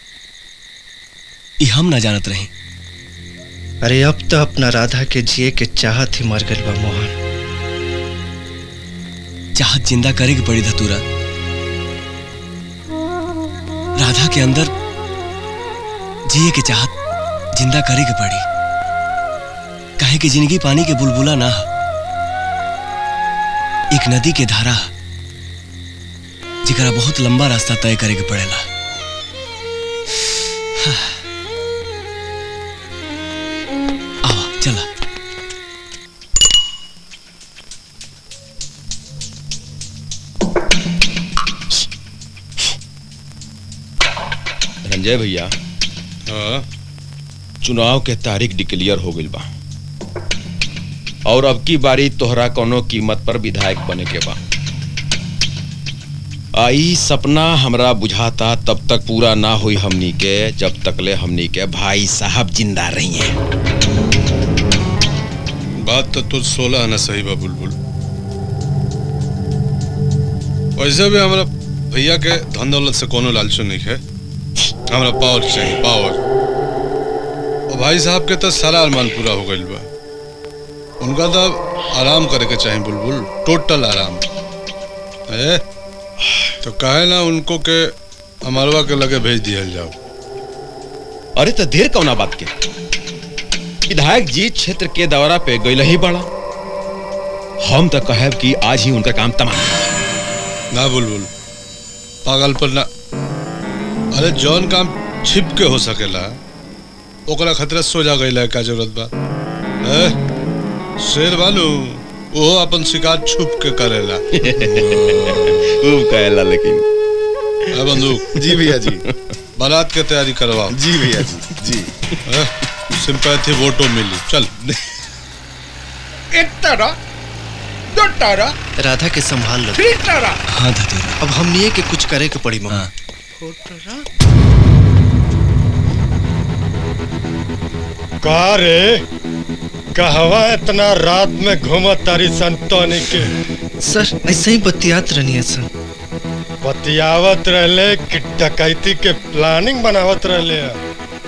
ई हम ना जानत रही अरे अब तो अपना राधा के जिए के चाहत ही मर गइल बा मोहन चाहत जिंदा करे की पड़ी धतूरा राधा के अंदर जिए के चाहत जिंदा करे के पड़ी काहे कि जिंदगी पानी के बुलबुला ना ह। एक नदी के धारा ह, जेकरा बहुत लंबा रास्ता तय करे के पड़ेला आवा चला रंजय भैया चुनाव के तारीख डिक्लेयर हो गइल बा और अब की बारी तोहरा कोनो कीमत पर विधायक बने के बा आई सपना हमरा बुझाता तब तक पूरा ना हुई हमनी के जब तकले हमनी के भाई साहब जिंदा रही हैं बात तो तुझ सोलह आना सही बा बुलबुल वैसे भी हमारा भैया के धन दौलत से कोनो लालचो नहीं है हमारा पावर चाहिए पावर और भाई साहब के तो सारा अरमान पूरा हो गइल बा उनका तो आराम करे के चाहिए बुलबुल टोटल आराम ए तो काहे ना उनको के अमरवा के लगे भेज दिया जाओ अरे तो देर कौना बात के विधायक जी क्षेत्र के दौरा पे गइल ही बड़ा हम तो कहब कि आज ही उनका काम तमाम ना बुलबुल पागल पर ना अरे जौन काम छिप के हो सकेला ओकरा खतरा सोजा गइला का जरूरत बा ए, शेर बानू वो अपन शिकार छुप के करेला खूब कहेला लेकिन ए बंदूक जी भैया जी बारात के तैयारी करवाओ जी भैया जी जी सिंपैथी वोटो मिली चल एक तारा दो तारा राधा के संभाल लो तीन तारा हाँ धतूरा अब हमनिए के कुछ करे के पड़ी मम्मी का रे कहवा इतना रात में घूमत तारी संतोनी के सर ऐसे ही बतियात रहनी है सर बतियावत रहले कि डकैती के प्लानिंग बनावत रहले हैं।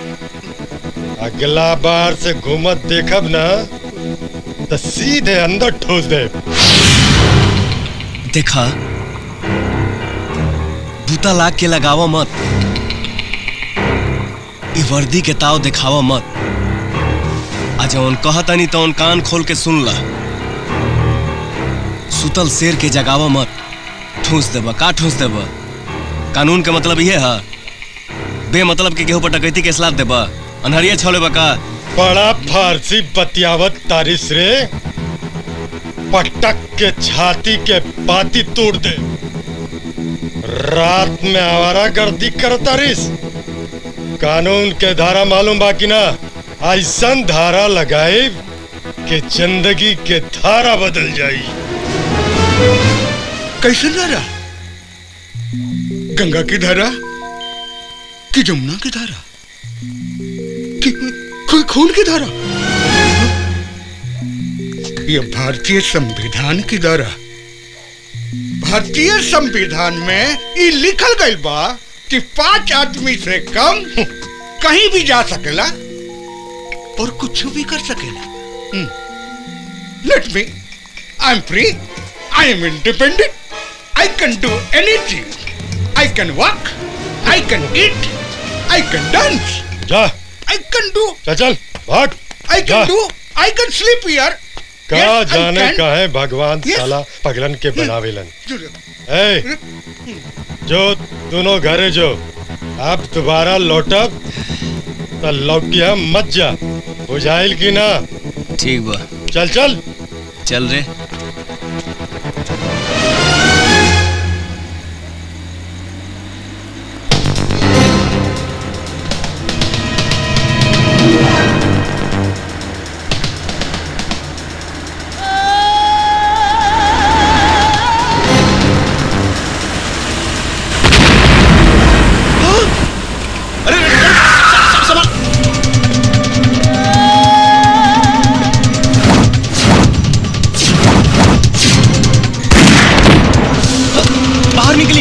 अगला बार से घूमत देखब ना तो सीधे अंदर ठोस दे देखा बूता लाग के लगावा मत ई वर्दी के ताव दिखावा मत आ जौन कहतनी तौन कान खोल के सुन ला सुतल शेर के जगावा मत ठूस देबा का ठूस देबा कानून के मतलब ये है बे मतलब के केहू पर डकैती के सलाह देबा अनहरिया छोले बा का बड़ा फारसी बतियावत तारिस रे पटक के छाती के पाती तोड़ दे रात में आवारा गर्दी कर तारिस कानून के धारा मालूम बाकी ना ऐसन धारा लगाए कि जिंदगी के धारा बदल जाई कैसे धारा गंगा की धारा कि जमुना की धारा कि कोई खून की धारा ये भारतीय संविधान की धारा भारतीय संविधान में ये लिखल गई बा कि पांच आदमी से कम कहीं भी जा सकेला और कुछ भी कर सकेला let me I am free I am independent I can do anything. I can walk. I can eat. I can dance. जा I can do. चल चल भाग I can जा। do. I can sleep here. का Yes, I जाने can. का है भगवान Yes. साला पगलन के बनावेलन ए जो दोनों घरे जो अब दोबारा लौटब तो लौकिया मत जा बुझाइल की ना ठीक बा चल चल चल रे बाहर निकली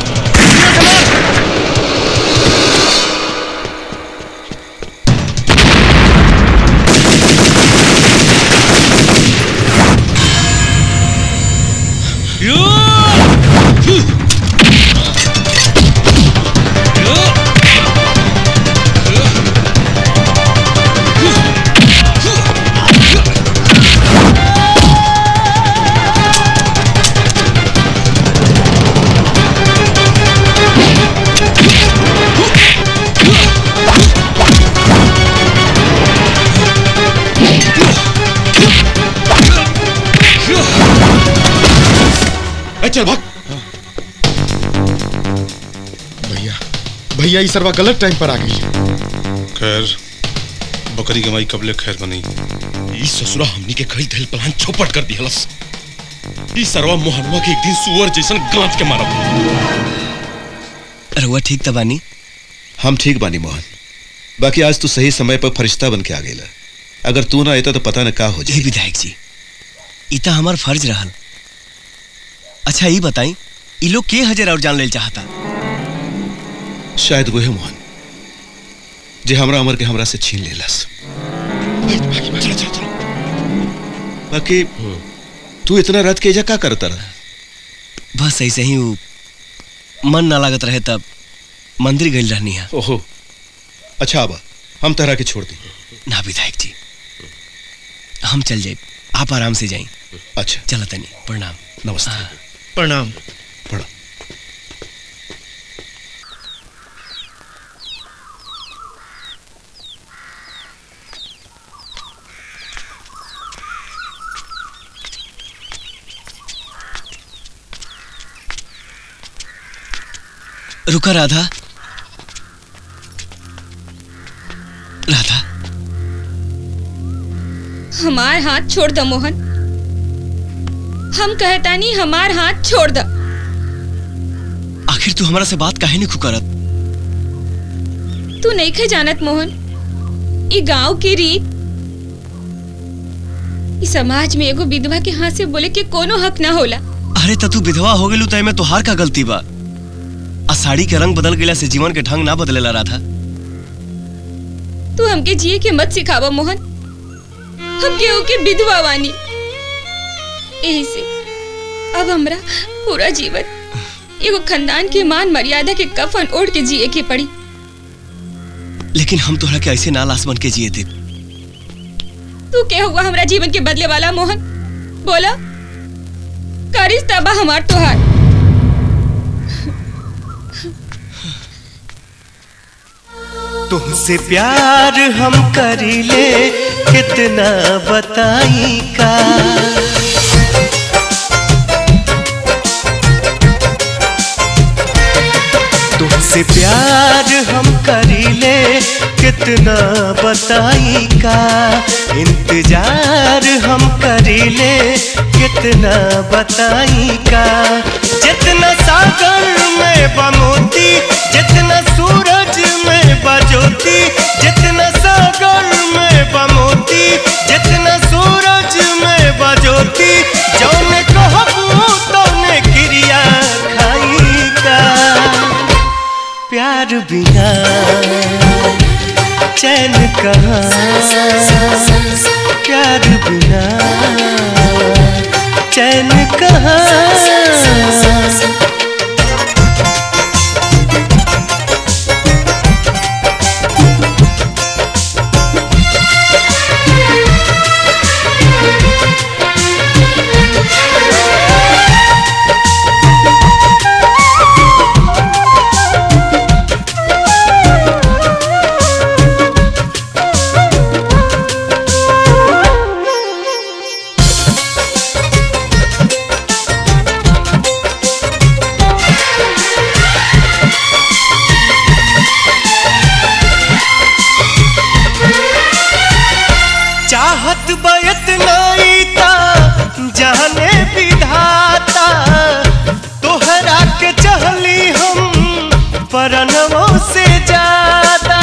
ए, चल भाग भैया भैया ये सरवा गलत टाइम पर आ गई खैर बकरी के माई कबले खैर बनी ई ससुरा हमनी के कई दिल प्लान चौपट कर दिहलस ई सरवा मोहनवा के एक दिन सुअर जैसन गांच के मारब रहुआ ठीक त बानी हम ठीक बानी मोहन बाकी आज तू सही समय पर फरिश्ता बन के आ गईला अगर तू ना आयता तो पता न का हो जी विधायक जी ई त हमार फर्ज रहल अच्छा ई बताई ई लोग के हजर और जान लेल चाहता शायद वही मोहन जे हमरा अमर के हमरा से छीन लेलस बाकी तू इतना रात के एजा का करता रहा बस ऐसे ही वो मन ना लागत रहे तब मंदिर गई रहनी है ओहो अच्छा आबा हम तहरा के छोड़ दी ना विधायक जी हम चल जाए आप आराम से जाए अच्छा चलो तनी प्रणाम नमस्ते प्रणाम रुका राधा राधा हमार हाथ छोड़ दो मोहन हम कहता नहीं हमार हाथ छोड़ दो आखिर तू हमारा से बात काहे नहीं करत तू नहीं खे जानत मोहन ई गांव की रीत ई समाज में एगो विधवा के हाथ से बोले के कोनो हक ना होला अरे त तू विधवा हो गेलू तय में तोहार का गलती बा आ साड़ी के रंग बदल गेला से जीवन के ढंग ना बदलेला राधा तू हमके जिए के मत सिखावा मोहन हम केहू के विधवा वानी यही से अब हमरा पूरा जीवन एगो खानदान के मान मर्यादा के कफन ओढ़ के जिए के पड़ी लेकिन हम तोहरा के ऐसे ना लाश बन के जिए थे तू क्या हुआ हमरा जीवन के बदले वाला मोहन बोला करिस तबा हमार तोहार तुमसे प्यार हम करीले कितना बताई का तुमसे प्यार हम करीले कितना बताई का इंतजार हम करीले कितना बताई का जितना सागर में बमोती जितना सूरज में बजोती जितना सागर में बमोती जितना सूरज में बजोती जौन कहबू तौने क्रिया खाई का प्यार बिना चैन कहाँ प्यार बिना चैन कहाँ चाहत बयत नाई ता जाने विधाता तोहरा के चहली हम परनवों से ज्यादा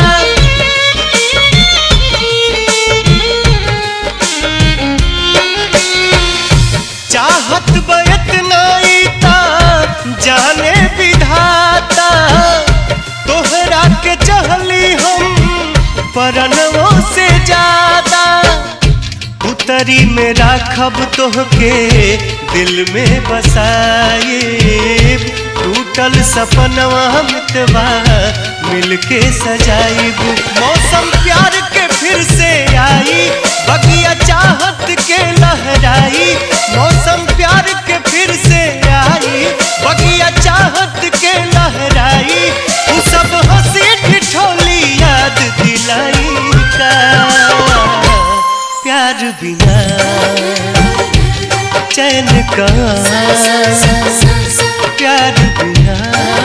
चाहत बयत नाई ता जाने विधाता तोहरा के चहली हम परनवों से ज्यादा उतरी में राखब तोहके दिल में बसाए टूटल सपनवा मितवा मिलके सजाइब मौसम प्यार के फिर से आई बगिया चाहत के लहराई मौसम प्यार के फिर से आई बगिया चाहत के लहराई उ सब हंसी ठिठोली याद दिलाई का प्यार बिना चैन का प्यार बिना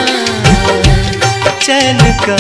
चैन का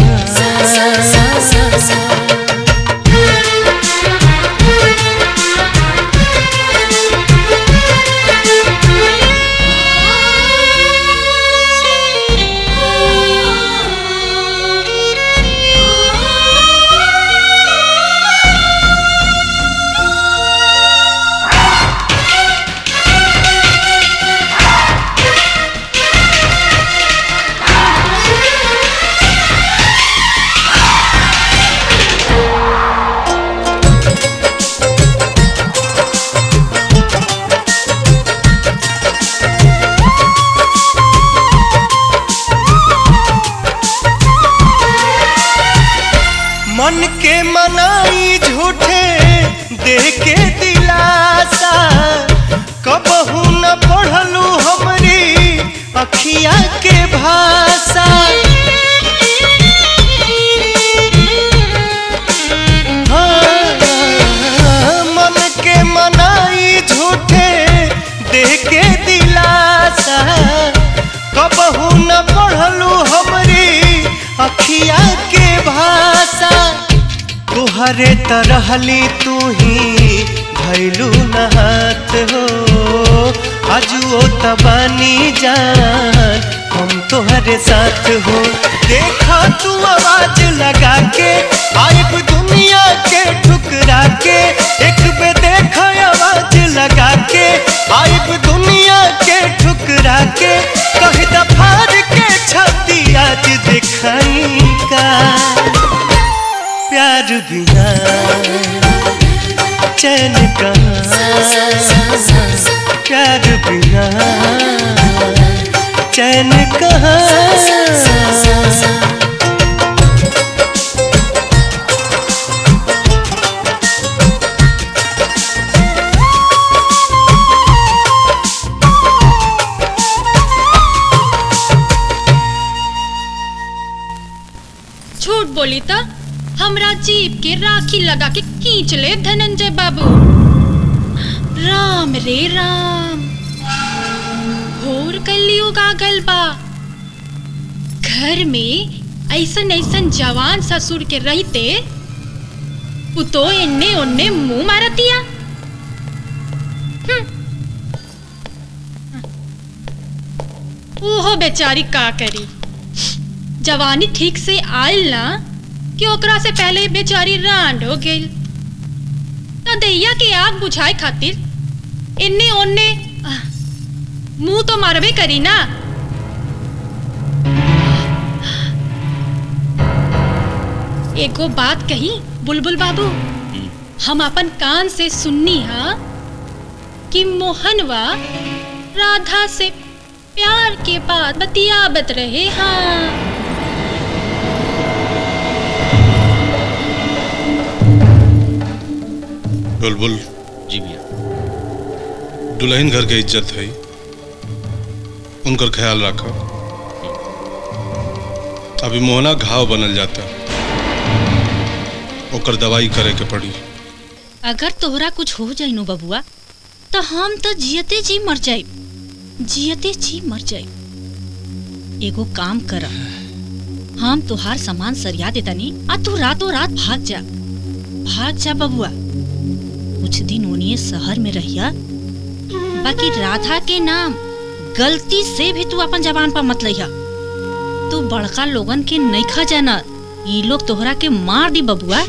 मन के मनाई झूठे दे के दिलासा कबहू न पढ़लू हमरी अखिया के भाषा हाँ, मन के मनाई झूठे दे के दिलासा कबहू न पढ़लू हमरी अखिया के भाषा तुहरे तरहली तू ही भैलू नहात हो अजुओ तबानी जान हम तोहरे साथ हो देखा तू आवाज लगा के आइब दुनिया के ठुकरा के एक बे देखा आवाज लगा के आइब दुनिया के ठुकरा के कह दफार के छाती आज दिखाई का प्यार बिना चैन का प्यार बिना चैन कहाँ हमरा जीप के राखी लगा के खींच ले धनंजय बाबू राम रे राम घोर कलयुग आ गल बा घर में ऐसन ऐसन जवान ससुर के रहते पुतो एन्ने ओन्ने मुंह मारतिया हम्म। ओहो बेचारी का करी जवानी ठीक से आयल ना कि ओकरा से पहले ही बेचारी रांड हो गई तो दैया के आग बुझाए खातिर इन्ने ओन्ने आह, मुंह तो मारबे करी ना एगो बात कही बुलबुल बाबू हम अपन कान से सुननी हा कि मोहनवा राधा से प्यार के बाद बतियाबत रहे हाँ बुलबुल जी भैया दुल्हन घर के इज्जत है उनकर ख्याल रखा अभी मोहना घाव बनल जाता ओकर दवाई करे के पड़ी अगर तोहरा कुछ हो जाई नो बबुआ तो हम तो जियते जी मर जाए जियते जी मर जाए एगो काम कर हम तोहार सामान सरिया देतानी आ तू रातों रात भाग जा भाग जा बबुआ कुछ दिन ओनिए शहर में रहिया बाकी राधा के नाम गलती से भी तू अपन जबान पर मत लइहा तू बड़का लोगन के नइखा जाना ई लोग तोहरा के मार दी बबुआ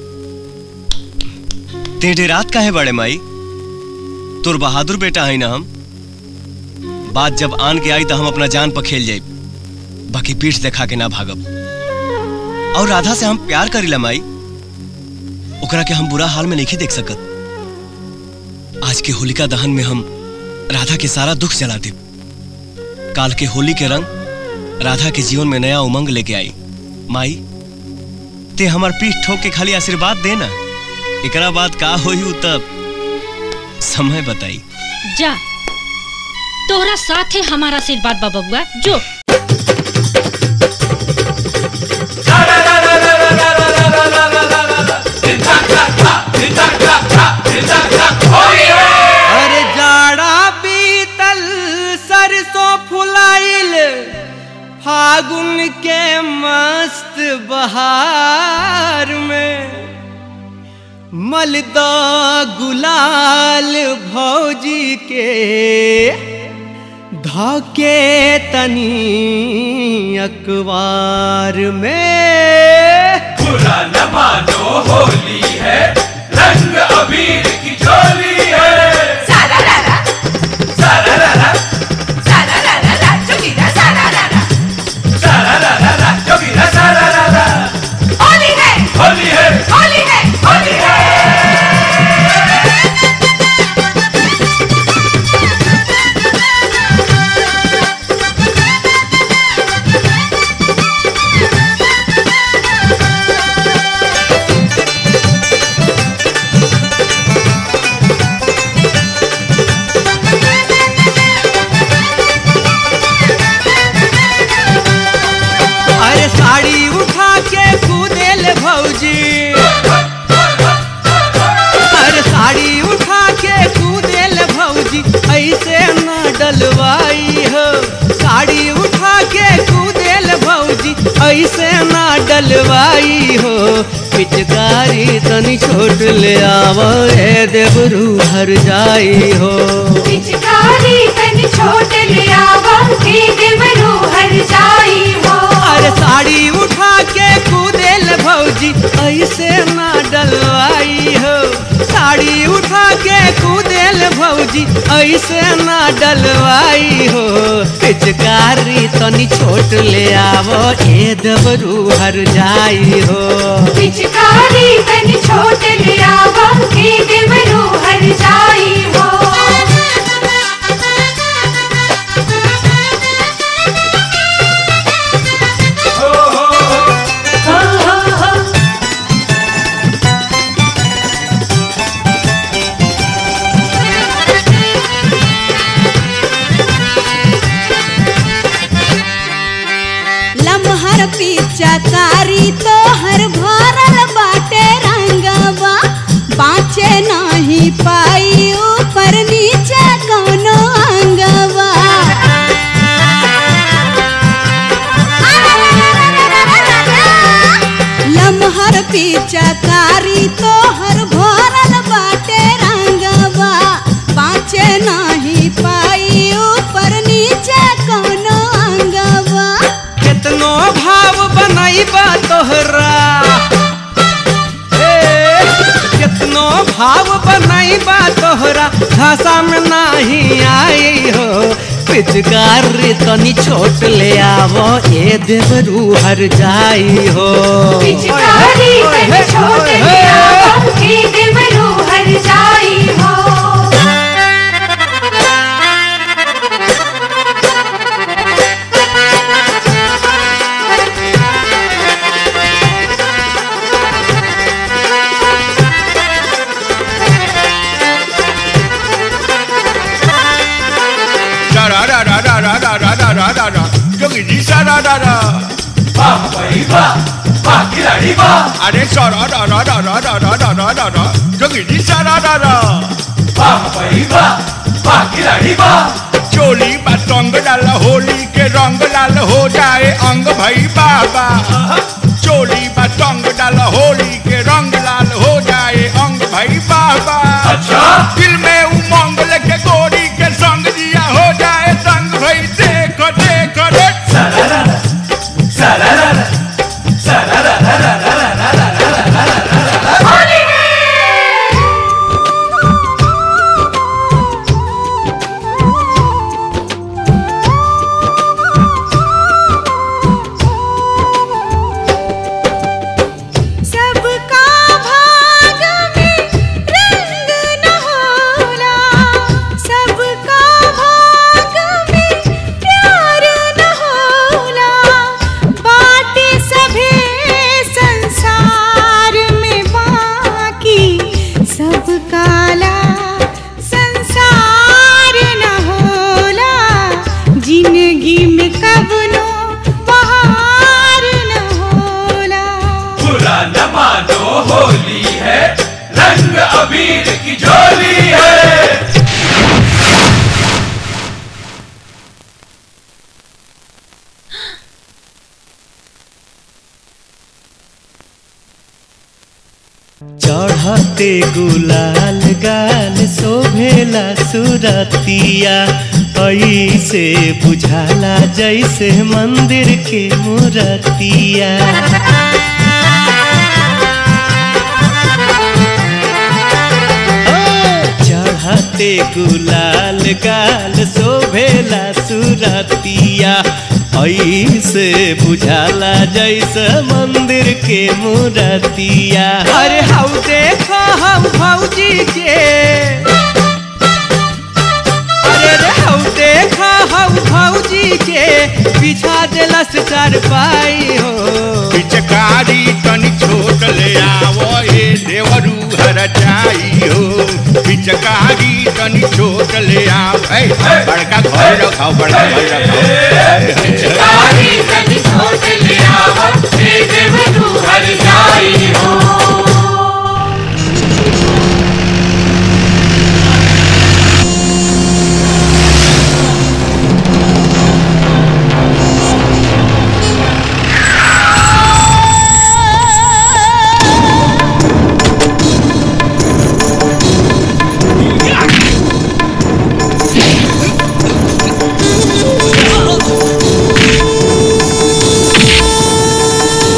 ते रात का है बड़े माई तुर बहादुर बेटा है ना हम बात जब आन के आई तो हम अपना जान पर खेल जाए बाकी पीठ दिखा के ना भागब और राधा से हम प्यार करीला माई ओकरा के हम बुरा हाल में नहीं देख सकत आज के होलिका दहन में हम राधा के सारा दुख जला दे काल के होली के रंग राधा के जीवन में नया उमंग लेके आई माई ते हमार पीठ ठोक के खाली आशीर्वाद देना एकरा बाद का होई उ तब समय बताई जा तोहरा साथे हमारा आशीर्वाद बा बबुआ जो अरे जाड़ा बीतल सरसों फुलाइल फागुन के मस्त बहार में मलदा गुलाल भौजी के धके तनी अखबार में बुरा न मानो होली है रंग अबीर की झोली है सारा रारा सारा रारा सारा रारा रा जोगीरा सारा रारा सारा रारा रा जोगीरा सारा रारा होली है होली है होली है होली है अरे साड़ी उठा के कूदेल भौजी अरे साड़ी उठा के कूदेल भौजी ऐसे न डलवाई हो साड़ी उठा के कूदेल भौजी ऐसे न डलवाई हो पिचकारी तनी छोट ले आवा ए देवरू हर जाई हो पिचकारी तन छोट ले आवा के देवरू हर जाई हो अरे साड़ी उठा के कूदेल भौजी ऐसे ना डलवाई हो साड़ी उठा के कूदेल भौजी ऐसे ना डलवाई हो पिचकारी तनी छोट ले आवो ए दबरू हर जाई हो पिचकारी तन छोट ले आवा के देवरू हर जाई हो हो हो हो लमहर पिचकारी तोहर भरल बा पानी बा तोहरा भाषा में नाही आई हो पिचकार तनी छोट ले आवो ए देवरू हर जाई हो पिचकारी तन छोट लिया के देवरू हर जाई हो Da da da da da da da da da da da da. जोगी जी सा da da da. वाह भाई वाह वाह खिलाड़ी वाह अरे सा da da da da da da da da da da da. जोगी जी सा da da da. वाह भाई वाह वाह खिलाड़ी वाह चोली बतंग लाल होली के रंग लाल हो जाए अंग भाई बाबा चोली बतंग डाल होली के रंग लाल हो जाए अंग भाई बाबा अच्छा दिल में उमंग लेके गोरी के संग दिया हो जाए संग भाई देखो देखो रे सबका भाग में रंग न होला सबका भाग में प्यार न होला बाटे सभे संसार में बाकी सब काला संसार न होला जिंदगी में कबनो बहार न होला बुरा न मानो होली है रंग अबीर की झोली है चढ़ते गुलाल गाल शोभेला सुरतिया ऐसे बुझाला जैसे मंदिर के मूर्तिया चढ़ते गुलाल गाल शोभेला सुरतिया ऐसे बुझाला जैसे मंदिर के मूर्तिया अरे हाउ देखो हम भौजी के अरे रे हाउ देखो हम भौजी के बिछा देलस चार पाई हो पिचकारी तनी छोट ले आवो ए देवरू हर जाई हो पिचकारी तनी छोट ले आओ ए बड़का घर रखाओ बड़का घर रखाओ पिचकारी तनी छोट ले आवो ए देवरू हर जाई हो Oh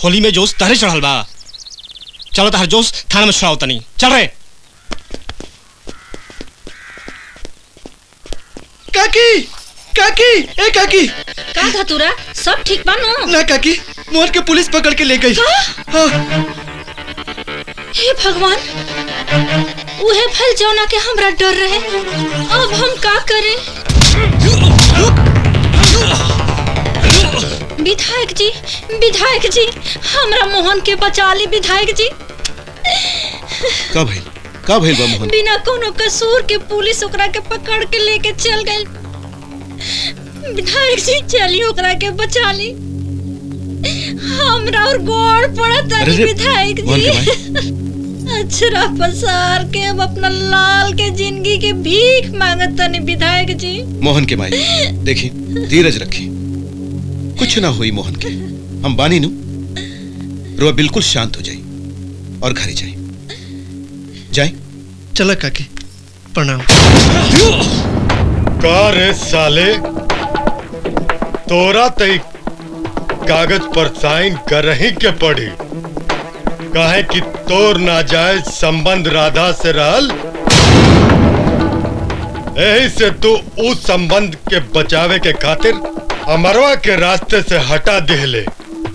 होली में जोश तहरे चढ़ल बा चलो तहर जोश थाना में छुड़ाओ तनी चल रे काकी काकी ए काकी का धतुरा सब ठीक बा नो ना काकी मोहन के पुलिस पकड़ के ले गई हाँ हे भगवान उहे फल जौना के हमरा डर रहे अब हम का करें विधायक जी विधायक जी हमरा मोहन के बचा ली विधायक जी का भइल का भइल बा मोहन बिना कोनो कसूर के पुलिस ओकरा के पकड़ के लेके चल गई विधायक जी चली ओकरा के बचा ली हमरा और गोड़ पड़त अरे है रे, विधायक मोहन के जी अछरा पसार के अब अपना लाल के जिंदगी के भीख मांगत तनी विधायक जी मोहन के माई देखी धीरज रखी कुछ ना हुई मोहन के हम बानी नु रुआ बिल्कुल शांत हो जाई और घरे जाई जाई चला काकी प्रणाम का रे साले तोरा तई कागज पर साइन कर ही के पड़ी काहे कि तोर नाजायज संबंध राधा से रहल यही से तू उस संबंध के बचावे के खातिर अमरवा के रास्ते से हटा दिहले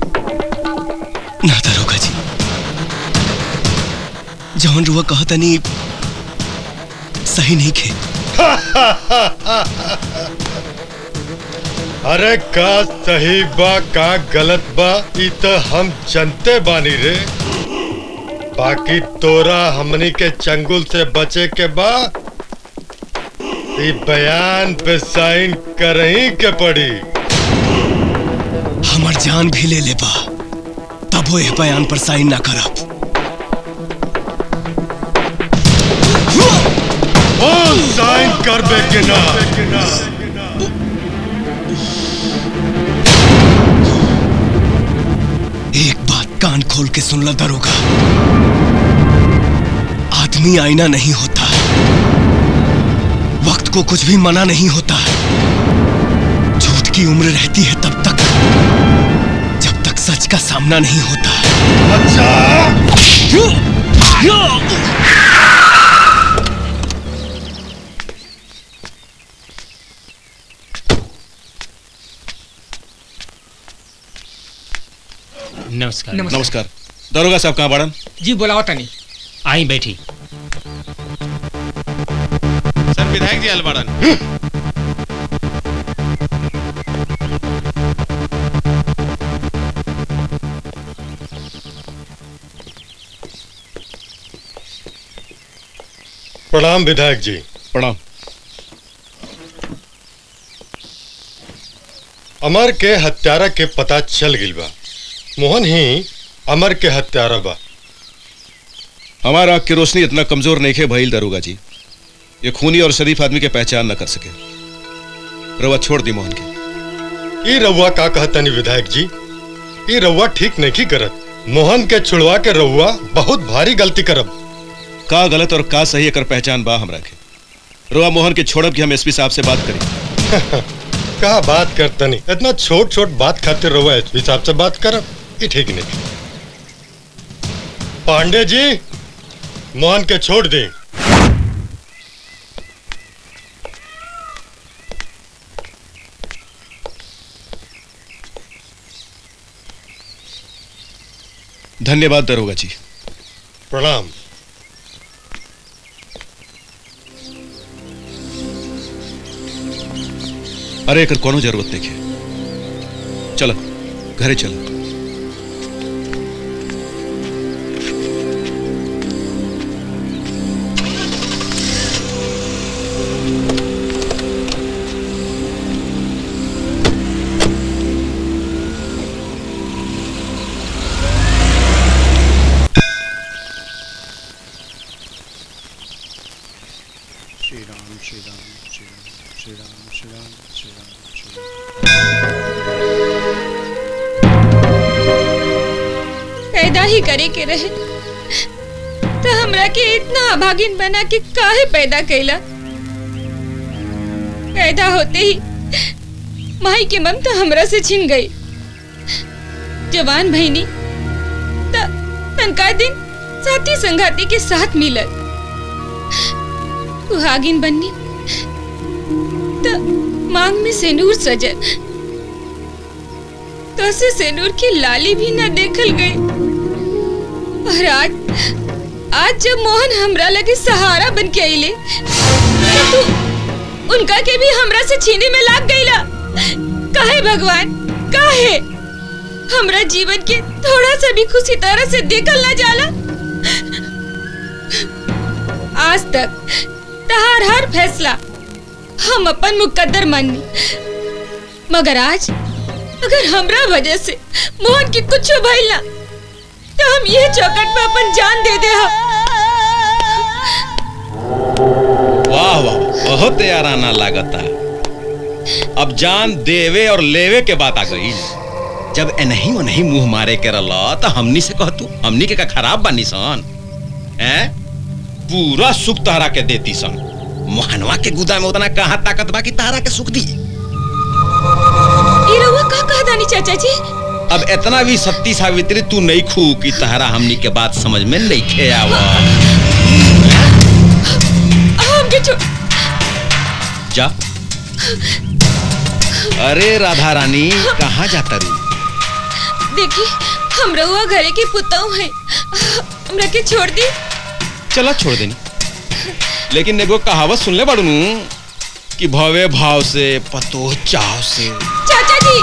ना दरोगा जी जौन रुआ कहतनी सही नहीं खे अरे का सही बा का गलत बा ई तो हम जनते बानी रे बाकी तोरा हमनी के चंगुल से बचे के बा ई बयान पे साइन करही के पड़ी हमर जान भी ले लेबा तब वो बयान पर साइन ना करब ओ साइन करबे के ना एक बात कान खोल के सुन ला दरोगा आदमी आईना नहीं होता वक्त को कुछ भी मना नहीं होता झूठ की उम्र रहती है तब तक जब तक सच का सामना नहीं होता अच्छा नमस्कार नमस्कार दरोगा साहब कहाँ बाड़न जी बुलाओ तनी आई बैठी सर विधायक जी आयल बाड़न प्रणाम विधायक जी प्रणाम अमर के हत्यारा के पता चल गिल बा मोहन ही अमर के हत्यारा बा हमारा आँख की रोशनी इतना कमजोर नहीं है भइल दरोगा जी ये खूनी और शरीफ आदमी के पहचान न कर सके रवा छोड़ दी मोहन के ई रउआ का कहतनी विधायक जी ई रउआ ठीक नहीं करत मोहन के छुड़वा के रउआ बहुत भारी गलती करब का गलत और का सही एकर पहचान बा हमरा के रोआ मोहन के छोड़ब कि हम एसपी साहब से बात करी का बात करतनी इतना छोट छोट बात खातिर रउआ एसपी साहब से बात करब ई ठीक नहीं पांडे जी मोहन के छोड़ दी धन्यवाद दरोगा जी प्रणाम अरे एकर कोनो जरूरत नहीं है चलो घरे चलो श्री राम श्री राम श्री राम श्री राम श्री राम श्री राम श्री पैदा ही करे के रहे तो हमरा के इतना अभागिन बना के काहे पैदा कैला पैदा होते ही माई के ममता हमरा से छिन गई जवान भईनी तनका दिन साथी संगाती के साथ मिलल सुहागिन बननी त मांग में सेनूर सजल तो से सेनूर की लाली भी न देखल गई और आज आज जब मोहन हमरा लगे सहारा बन के आइले तो तू उनका के भी हमरा से छीने में लाग गईला काहे भगवान काहे हमरा जीवन के थोड़ा सा भी खुशी तरह से देखल ना जाला आज तक तहार हर फैसला हम अपन मुकद्दर मानी मगर आज अगर हमरा वजह से मोहन की कुछ भइल ना तो हम ये चौकट पे अपन जान दे दे हम वाह वाह बहुत याराना लागता अब जान देवे और लेवे के बात आ गई जब एनही नहीं मुंह मारे के रला तो हमनी से कह तू हमनी के का खराब बानी सन हैं पूरा सुख तहरा के देती सन मोहनवा के गुदा में उतना कहाँ ताकत बा कि तहरा के सुख दी ई रउआ का कहा दानी चाचा जी अब इतना भी सत्ती सावित्री तू नहीं खू कि तहरा हमनी के बात समझ में नहीं खे आवा हमके छोड़ जा अरे राधा रानी कहाँ जाता रू देखी हम रउआ घरे के पुतऊ हैं हमरा के छोड़ दी चला छोड़ देनी लेकिन एगो कहावत सुन ले बड़ू कि भवे भाव से पतो चाव से चाचा जी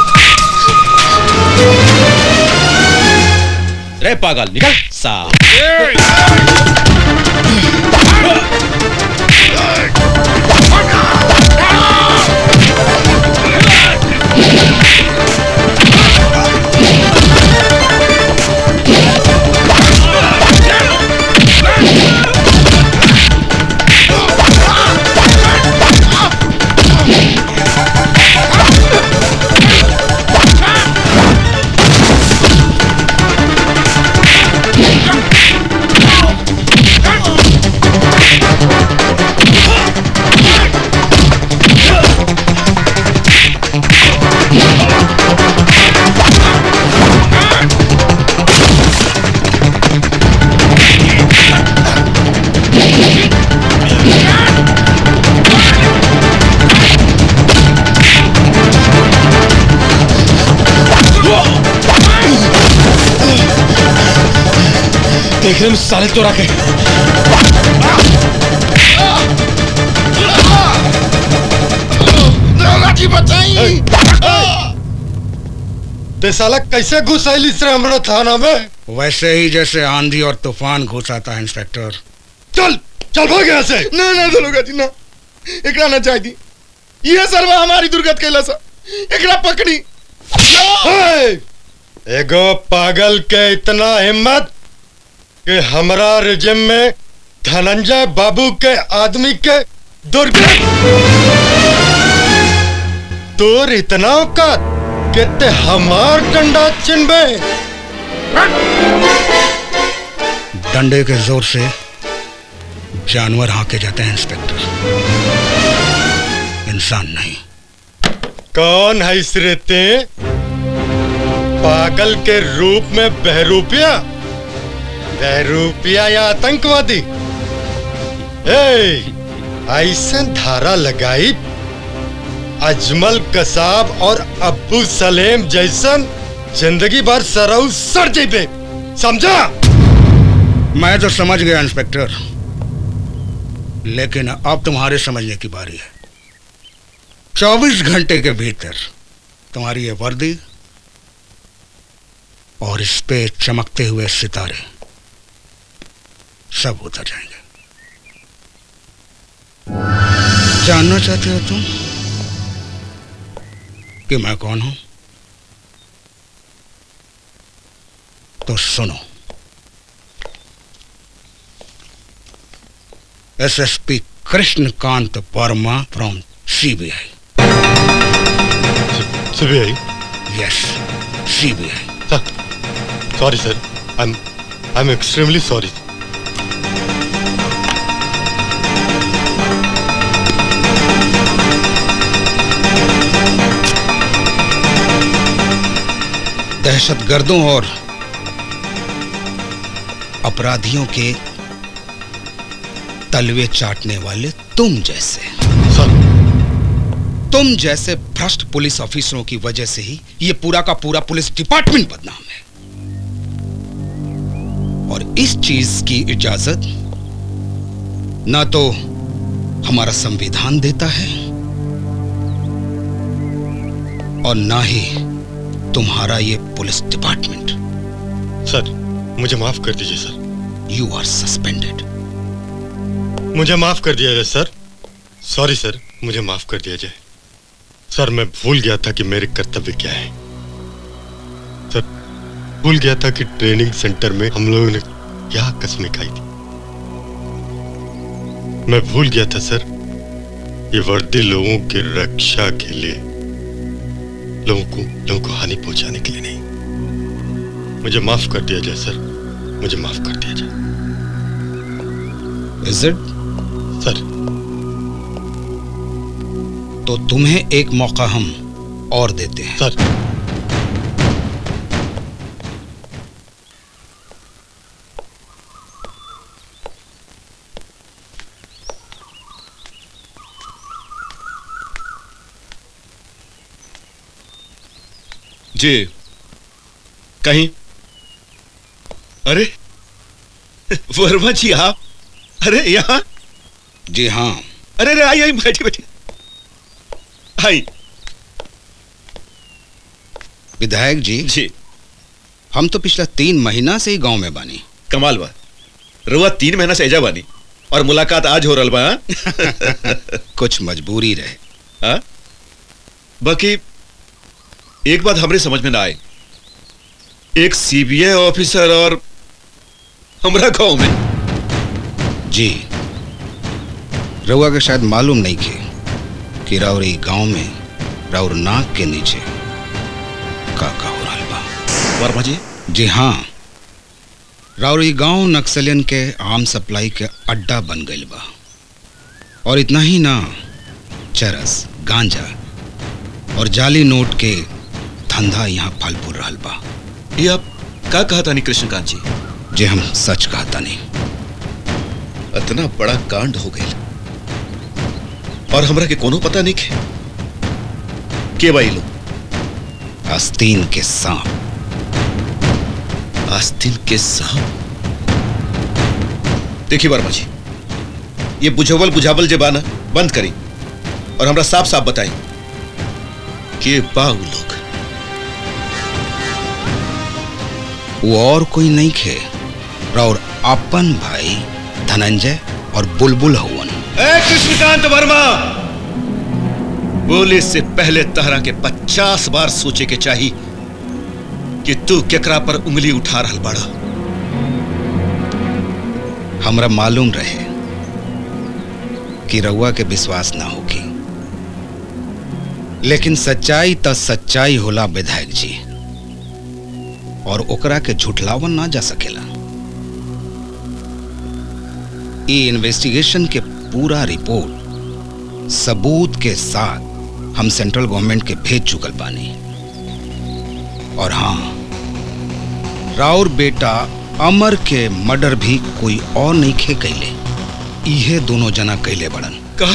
रे पागल निकल सा देख रहे साले चोरा के जी बचाई ते साला कैसे घुस आइल इस हमरा थाना में वैसे ही जैसे आंधी और तूफान घुस आता है इंस्पेक्टर चल चल भाग यहाँ से ना ना दलोगा जी ना एकरा ना चाह दी ये सरवा हमारी दुर्गत कैला सा एकरा पकड़ी हे! एगो पागल के इतना हिम्मत कि हमरा रिजिम में धनंजय बाबू के आदमी के दुर्गत तोर इतना औकात कि ते हमार डंडा चिन्हबे डंडे के जोर से जानवर हाके जाते हैं इंस्पेक्टर इंसान नहीं कौन है इस रेते पागल के रूप में बहरूपिया बहरूपिया या आतंकवादी ए, ऐसा धारा लगाई अजमल कसाब और अब्बू सलेम जैसन जिंदगी भर सरऊ सर जेबे समझा मैं तो समझ गया इंस्पेक्टर लेकिन अब तुम्हारे समझने की बारी है चौबीस घंटे के भीतर तुम्हारी ये वर्दी और इस पे चमकते हुए सितारे सब उतर जाएंगे जानना चाहते हो तुम कि मैं कौन हूं तो सुनो SSP Krishnakant Verma from CBI CBI yes CBI sorry sir I am I am extremely sorry दहशतगर्दों और अपराधियों के तलवे चाटने वाले तुम जैसे तुम जैसे भ्रष्ट पुलिस ऑफिसरों की वजह से ही ये पूरा का पूरा पुलिस डिपार्टमेंट बदनाम है और इस चीज की इजाजत ना तो हमारा संविधान देता है और ना ही तुम्हारा ये पुलिस डिपार्टमेंट सर मुझे माफ कर दीजिए सर यू आर सस्पेंडेड मुझे माफ कर दिया जाए सर सॉरी सर मुझे माफ कर दिया जाए सर मैं भूल गया था कि मेरे कर्तव्य क्या है सर भूल गया था कि ट्रेनिंग सेंटर में हम लोगों ने क्या कस्में खाई थी मैं भूल गया था सर ये वर्दी लोगों की रक्षा के लिए लोगों को लोगों को हानि पहुंचाने के लिए नहीं मुझे माफ कर दिया जाए सर मुझे माफ कर दिया जाए इज इट सर तो तुम्हें एक मौका हम और देते हैं सर जी कहीं अरे वर्मा जी आप अरे यहाँ जी हाँ अरे अरे आई आई बैठी बैठी आई विधायक जी जी हम तो पिछला तीन महीना से ही गांव में बानी कमाल बा रुआ तीन महीना से एजा बानी और मुलाकात आज हो रहा बा हाँ? कुछ मजबूरी रहे हाँ? बाकी एक बात हमरे समझ में ना आए एक सीबीआई ऑफिसर और हमरा गांव में जी रउआ के शायद मालूम नहीं खे कि राउरी गांव में राउर नाक के नीचे का का हो रहा बा वर्मा जी जी हाँ राउरी गांव नक्सलियन के आम सप्लाई के अड्डा बन गई बा और इतना ही ना चरस गांजा और जाली नोट के धंधा यहाँ फल फूल रहा बा ये आप का कहा था कृष्णकांत जी जे हम सच कहता नहीं इतना बड़ा कांड हो गया और हमरा के कोनो पता नहीं खे के भाई लोग आस्तीन के सांप आस्तीन के सांप देखिए वर्मा जी ये बुझावल बुझावल जे बाना बंद करी और हमरा साफ साफ बताई के बा उ लोग वो और कोई नहीं खे राउर अपन भाई धनंजय और बुलबुल हवन ए कृष्णकांत वर्मा बोले से पहले तहरा के पचास बार सोचे के चाहिए कि तू केकरा पर उंगली उठा रहा बड़ा हमरा मालूम रहे कि रउआ के विश्वास ना होगी लेकिन सच्चाई त सच्चाई होला विधायक जी और ओकरा के झुठलावन ना जा सकेला ये इन्वेस्टिगेशन के पूरा रिपोर्ट सबूत के साथ हम सेंट्रल गवर्नमेंट के भेज चुकल बानी और हाँ राउर बेटा अमर के मर्डर भी कोई और नहीं खे कैले इहे दोनों जना कैले बड़न का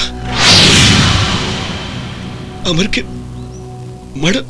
अमर के मर्डर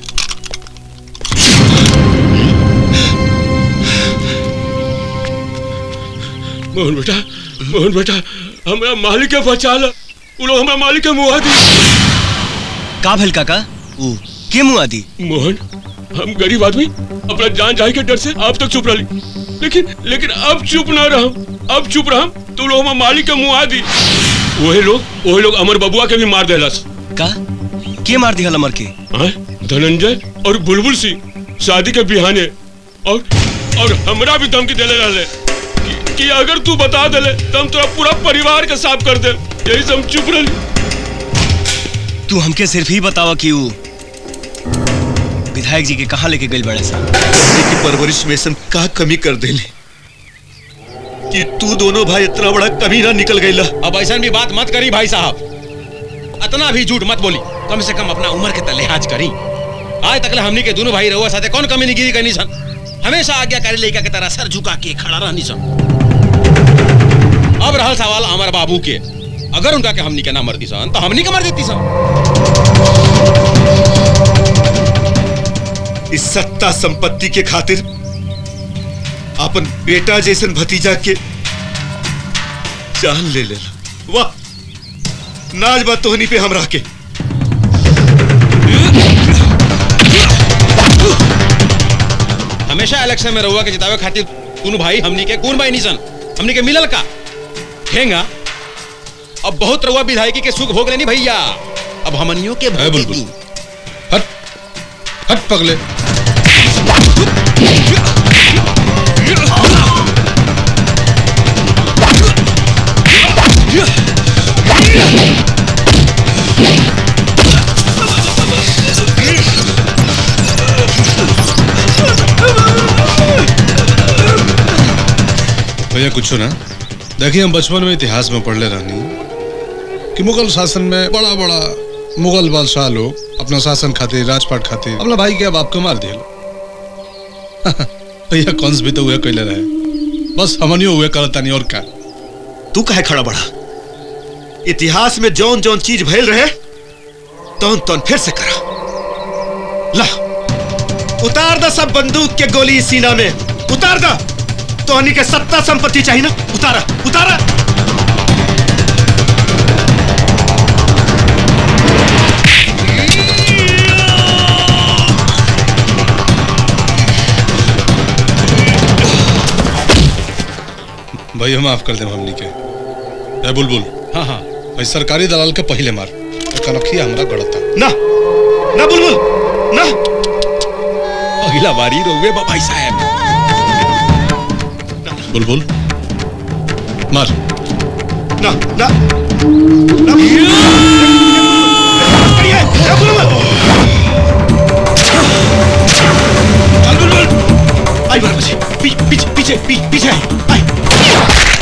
मोहन बेटा मोहन बेटा हमरा मालिक के बचा ला उ लोग हमरा मालिक के मुआ दी का भेल काका उ के मुआ दी मोहन हम गरीब आदमी अपना जान जाए के डर से अब तक चुप रही लेकिन लेकिन अब चुप ना रहा अब चुप रहा तो लोग हमारे मालिक के मुआ दी वही लोग वही लोग अमर बबुआ के भी मार देलस का के मार दिया अमर के हाँ? धनंजय और बुलबुल सिंह शादी के बिहाने और और हमरा भी धमकी देले रहले कि, कि अगर तू बता देले तो हम तोरा पूरा परिवार के साफ कर दे यही से हम चुप रही तू हमके सिर्फ ही बतावा कि उ विधायक जी के कहाँ लेके गई बड़े सा की परवरिश में ऐसन का कमी कर देले कि तू दोनों भाई इतना बड़ा कमी ना निकल गई अब ऐसा भी बात मत करी भाई साहब इतना भी झूठ मत बोली कम से कम अपना उम्र के त लिहाज करी आज तक हमनी के दोनों भाई रहुआ साथे कौन कमी निगिरी करनी सन हमेशा आज्ञाकारी लड़का के तरह सर झुका के खड़ा रहनी सन अब रहल सवाल हमारे बाबू के अगर उनका के हमनी के ना मर दी सन तो हमनी के मर देती सन इस सत्ता संपत्ति के खातिर अपन बेटा जैसन भतीजा के जान ले लेला वाह नाज बा तोहनी पे हमरा के हमेशा इलेक्शन में रहुआ के जितावे खातिर दोनों भाई हमनी के कौन भाई निसन हमनी के मिलल का ठेंगा अब बहुत रहुआ विधायकी के सुख भोग लेनी भैया अब हमनियों के है बुलबुल हट हट पगले भैया कुछ ना देखिए हम बचपन में इतिहास में पढ़ले रहनी कि मुगल शासन में बड़ा बड़ा मुगल बादशाह लोग अपना शासन खातिर राजपाट खातिर अपना भाई के अब आपको मार दिए भैया कंस भी तो हुए कैले रहे बस हमनियो हुए करता नहीं और क्या तू कहे खड़ा बड़ा इतिहास में जौन जौन चीज भइल रहे तौन तौन फिर से करा ला उतार दा सब बंदूक के गोली इस सीना में उतार दा तोहनी के सत्ता संपत्ति चाहिए ना उतारा उतारा भैया माफ कर दे हमनी के ए बुलबुल हाँ हाँ भाई सरकारी दलाल के पहले मार कनखिया हमरा गड़ता ना ना बुलबुल ना अगला बारी रोवे बा भाई साहब बुलबुल मार ना ना ना आई बार बचे पी, पीछे पीछे पी, पीछे आई आई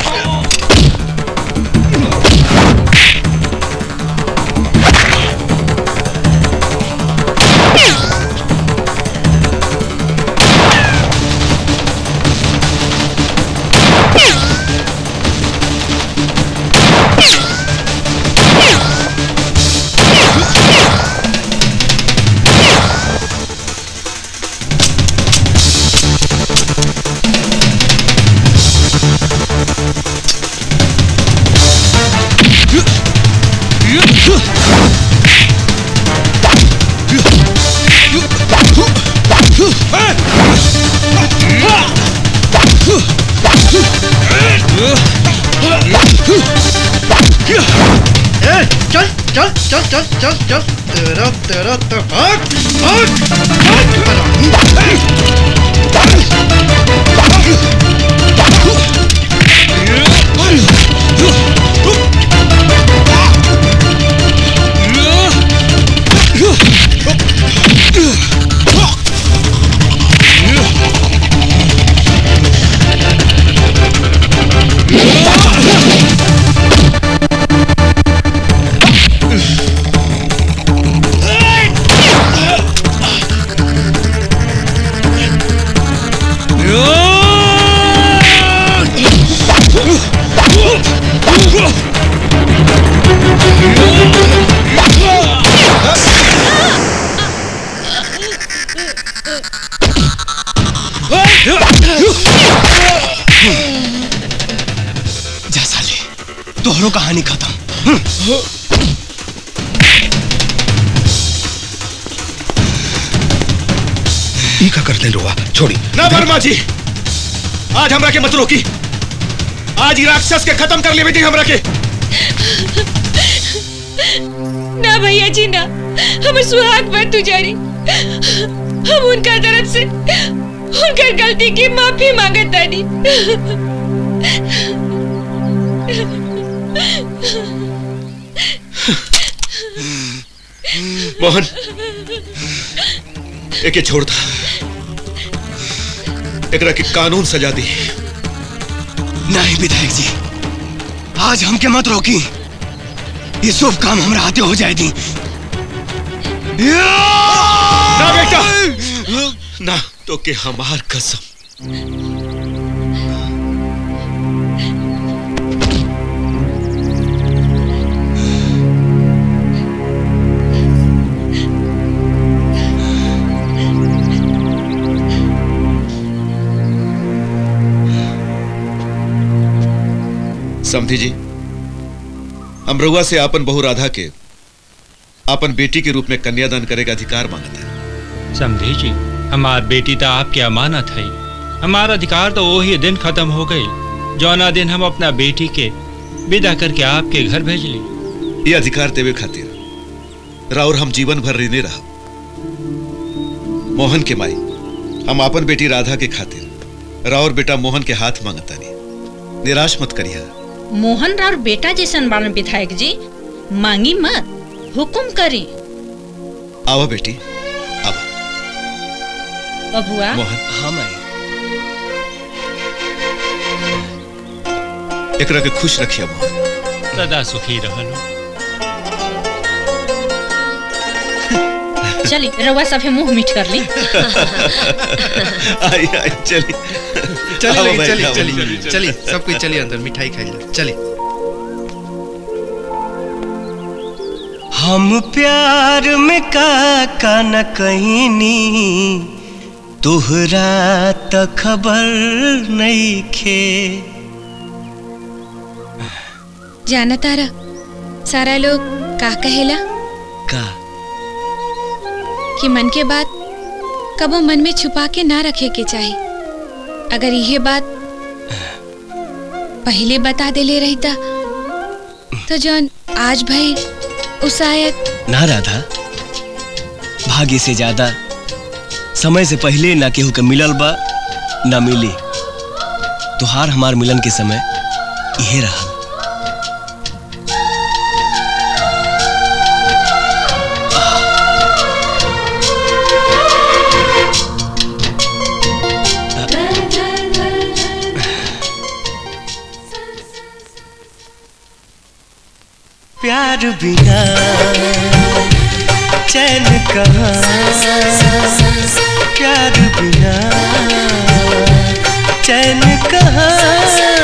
ए, चल चल चल चल चल चल तेरा तेरा तो भाग भाग जा साले तोहरो कहानी खत्म ई का करते रुआ छोड़ी ना वर्मा जी आज हमरा के मत रोकी आज ही राक्षस के खत्म कर ले बेटी हमरा के ना भैया जी ना हमर सुहाग पर तू जारी हम उनका तरफ से उनकर गलती की माफी मांगत तानी मोहन एके छोड़ दा एकरा के कानून सजा दी नहीं विधायक जी आज हमके मत रोकी ये शुभ काम हमरा हाथे हो जाए दी ना बेटा ना तो के हमार कसम समधी जी हम रउआ से आपन बहु राधा के आपन बेटी के रूप में कन्यादान करे का अधिकार मांगते हैं समझी जी हमार बेटी तो आपके अमानत है हमारा अधिकार तो वही दिन खत्म हो गई जौना दिन हम अपना बेटी के विदा करके आपके घर भेज ली ये अधिकार देवे खातिर राउर हम जीवन भर ऋणी रहा मोहन के माई हम आपन बेटी राधा के खातिर राउर बेटा मोहन के हाथ मांगतानी निराश मत करिया मोहन राव बेटा जैसन बालन विधायक जी मांगी मत हुकुम करी आवा बेटी बबुआ मोहन हाँ माई एकरा के खुश रखिया मोहन सदा सुखी रहलो चली रउआ सभे मुंह मीठ कर ली आई आई चली चली आओ लगी, भाई, चली आओ, चली चली, चली। चली सब कुछ चलिए अंदर मिठाई खाई लो चली हम प्यार में का का न कहीनी तुहरा त खबर नहीं खे जाना तारा सारा लोग का कहेला का कि मन के बात कबो मन में छुपा के ना रखे के चाही अगर यह बात पहले बता देले रहता तो जौन आज भाई उस शायद ना राधा भाग्य से ज्यादा समय से पहले ना केहू के मिलल बा ना मिली तुहार हमार मिलन के समय यही रहा प्यार बिना चैन कहाँ प्यार बिना चैन कहाँ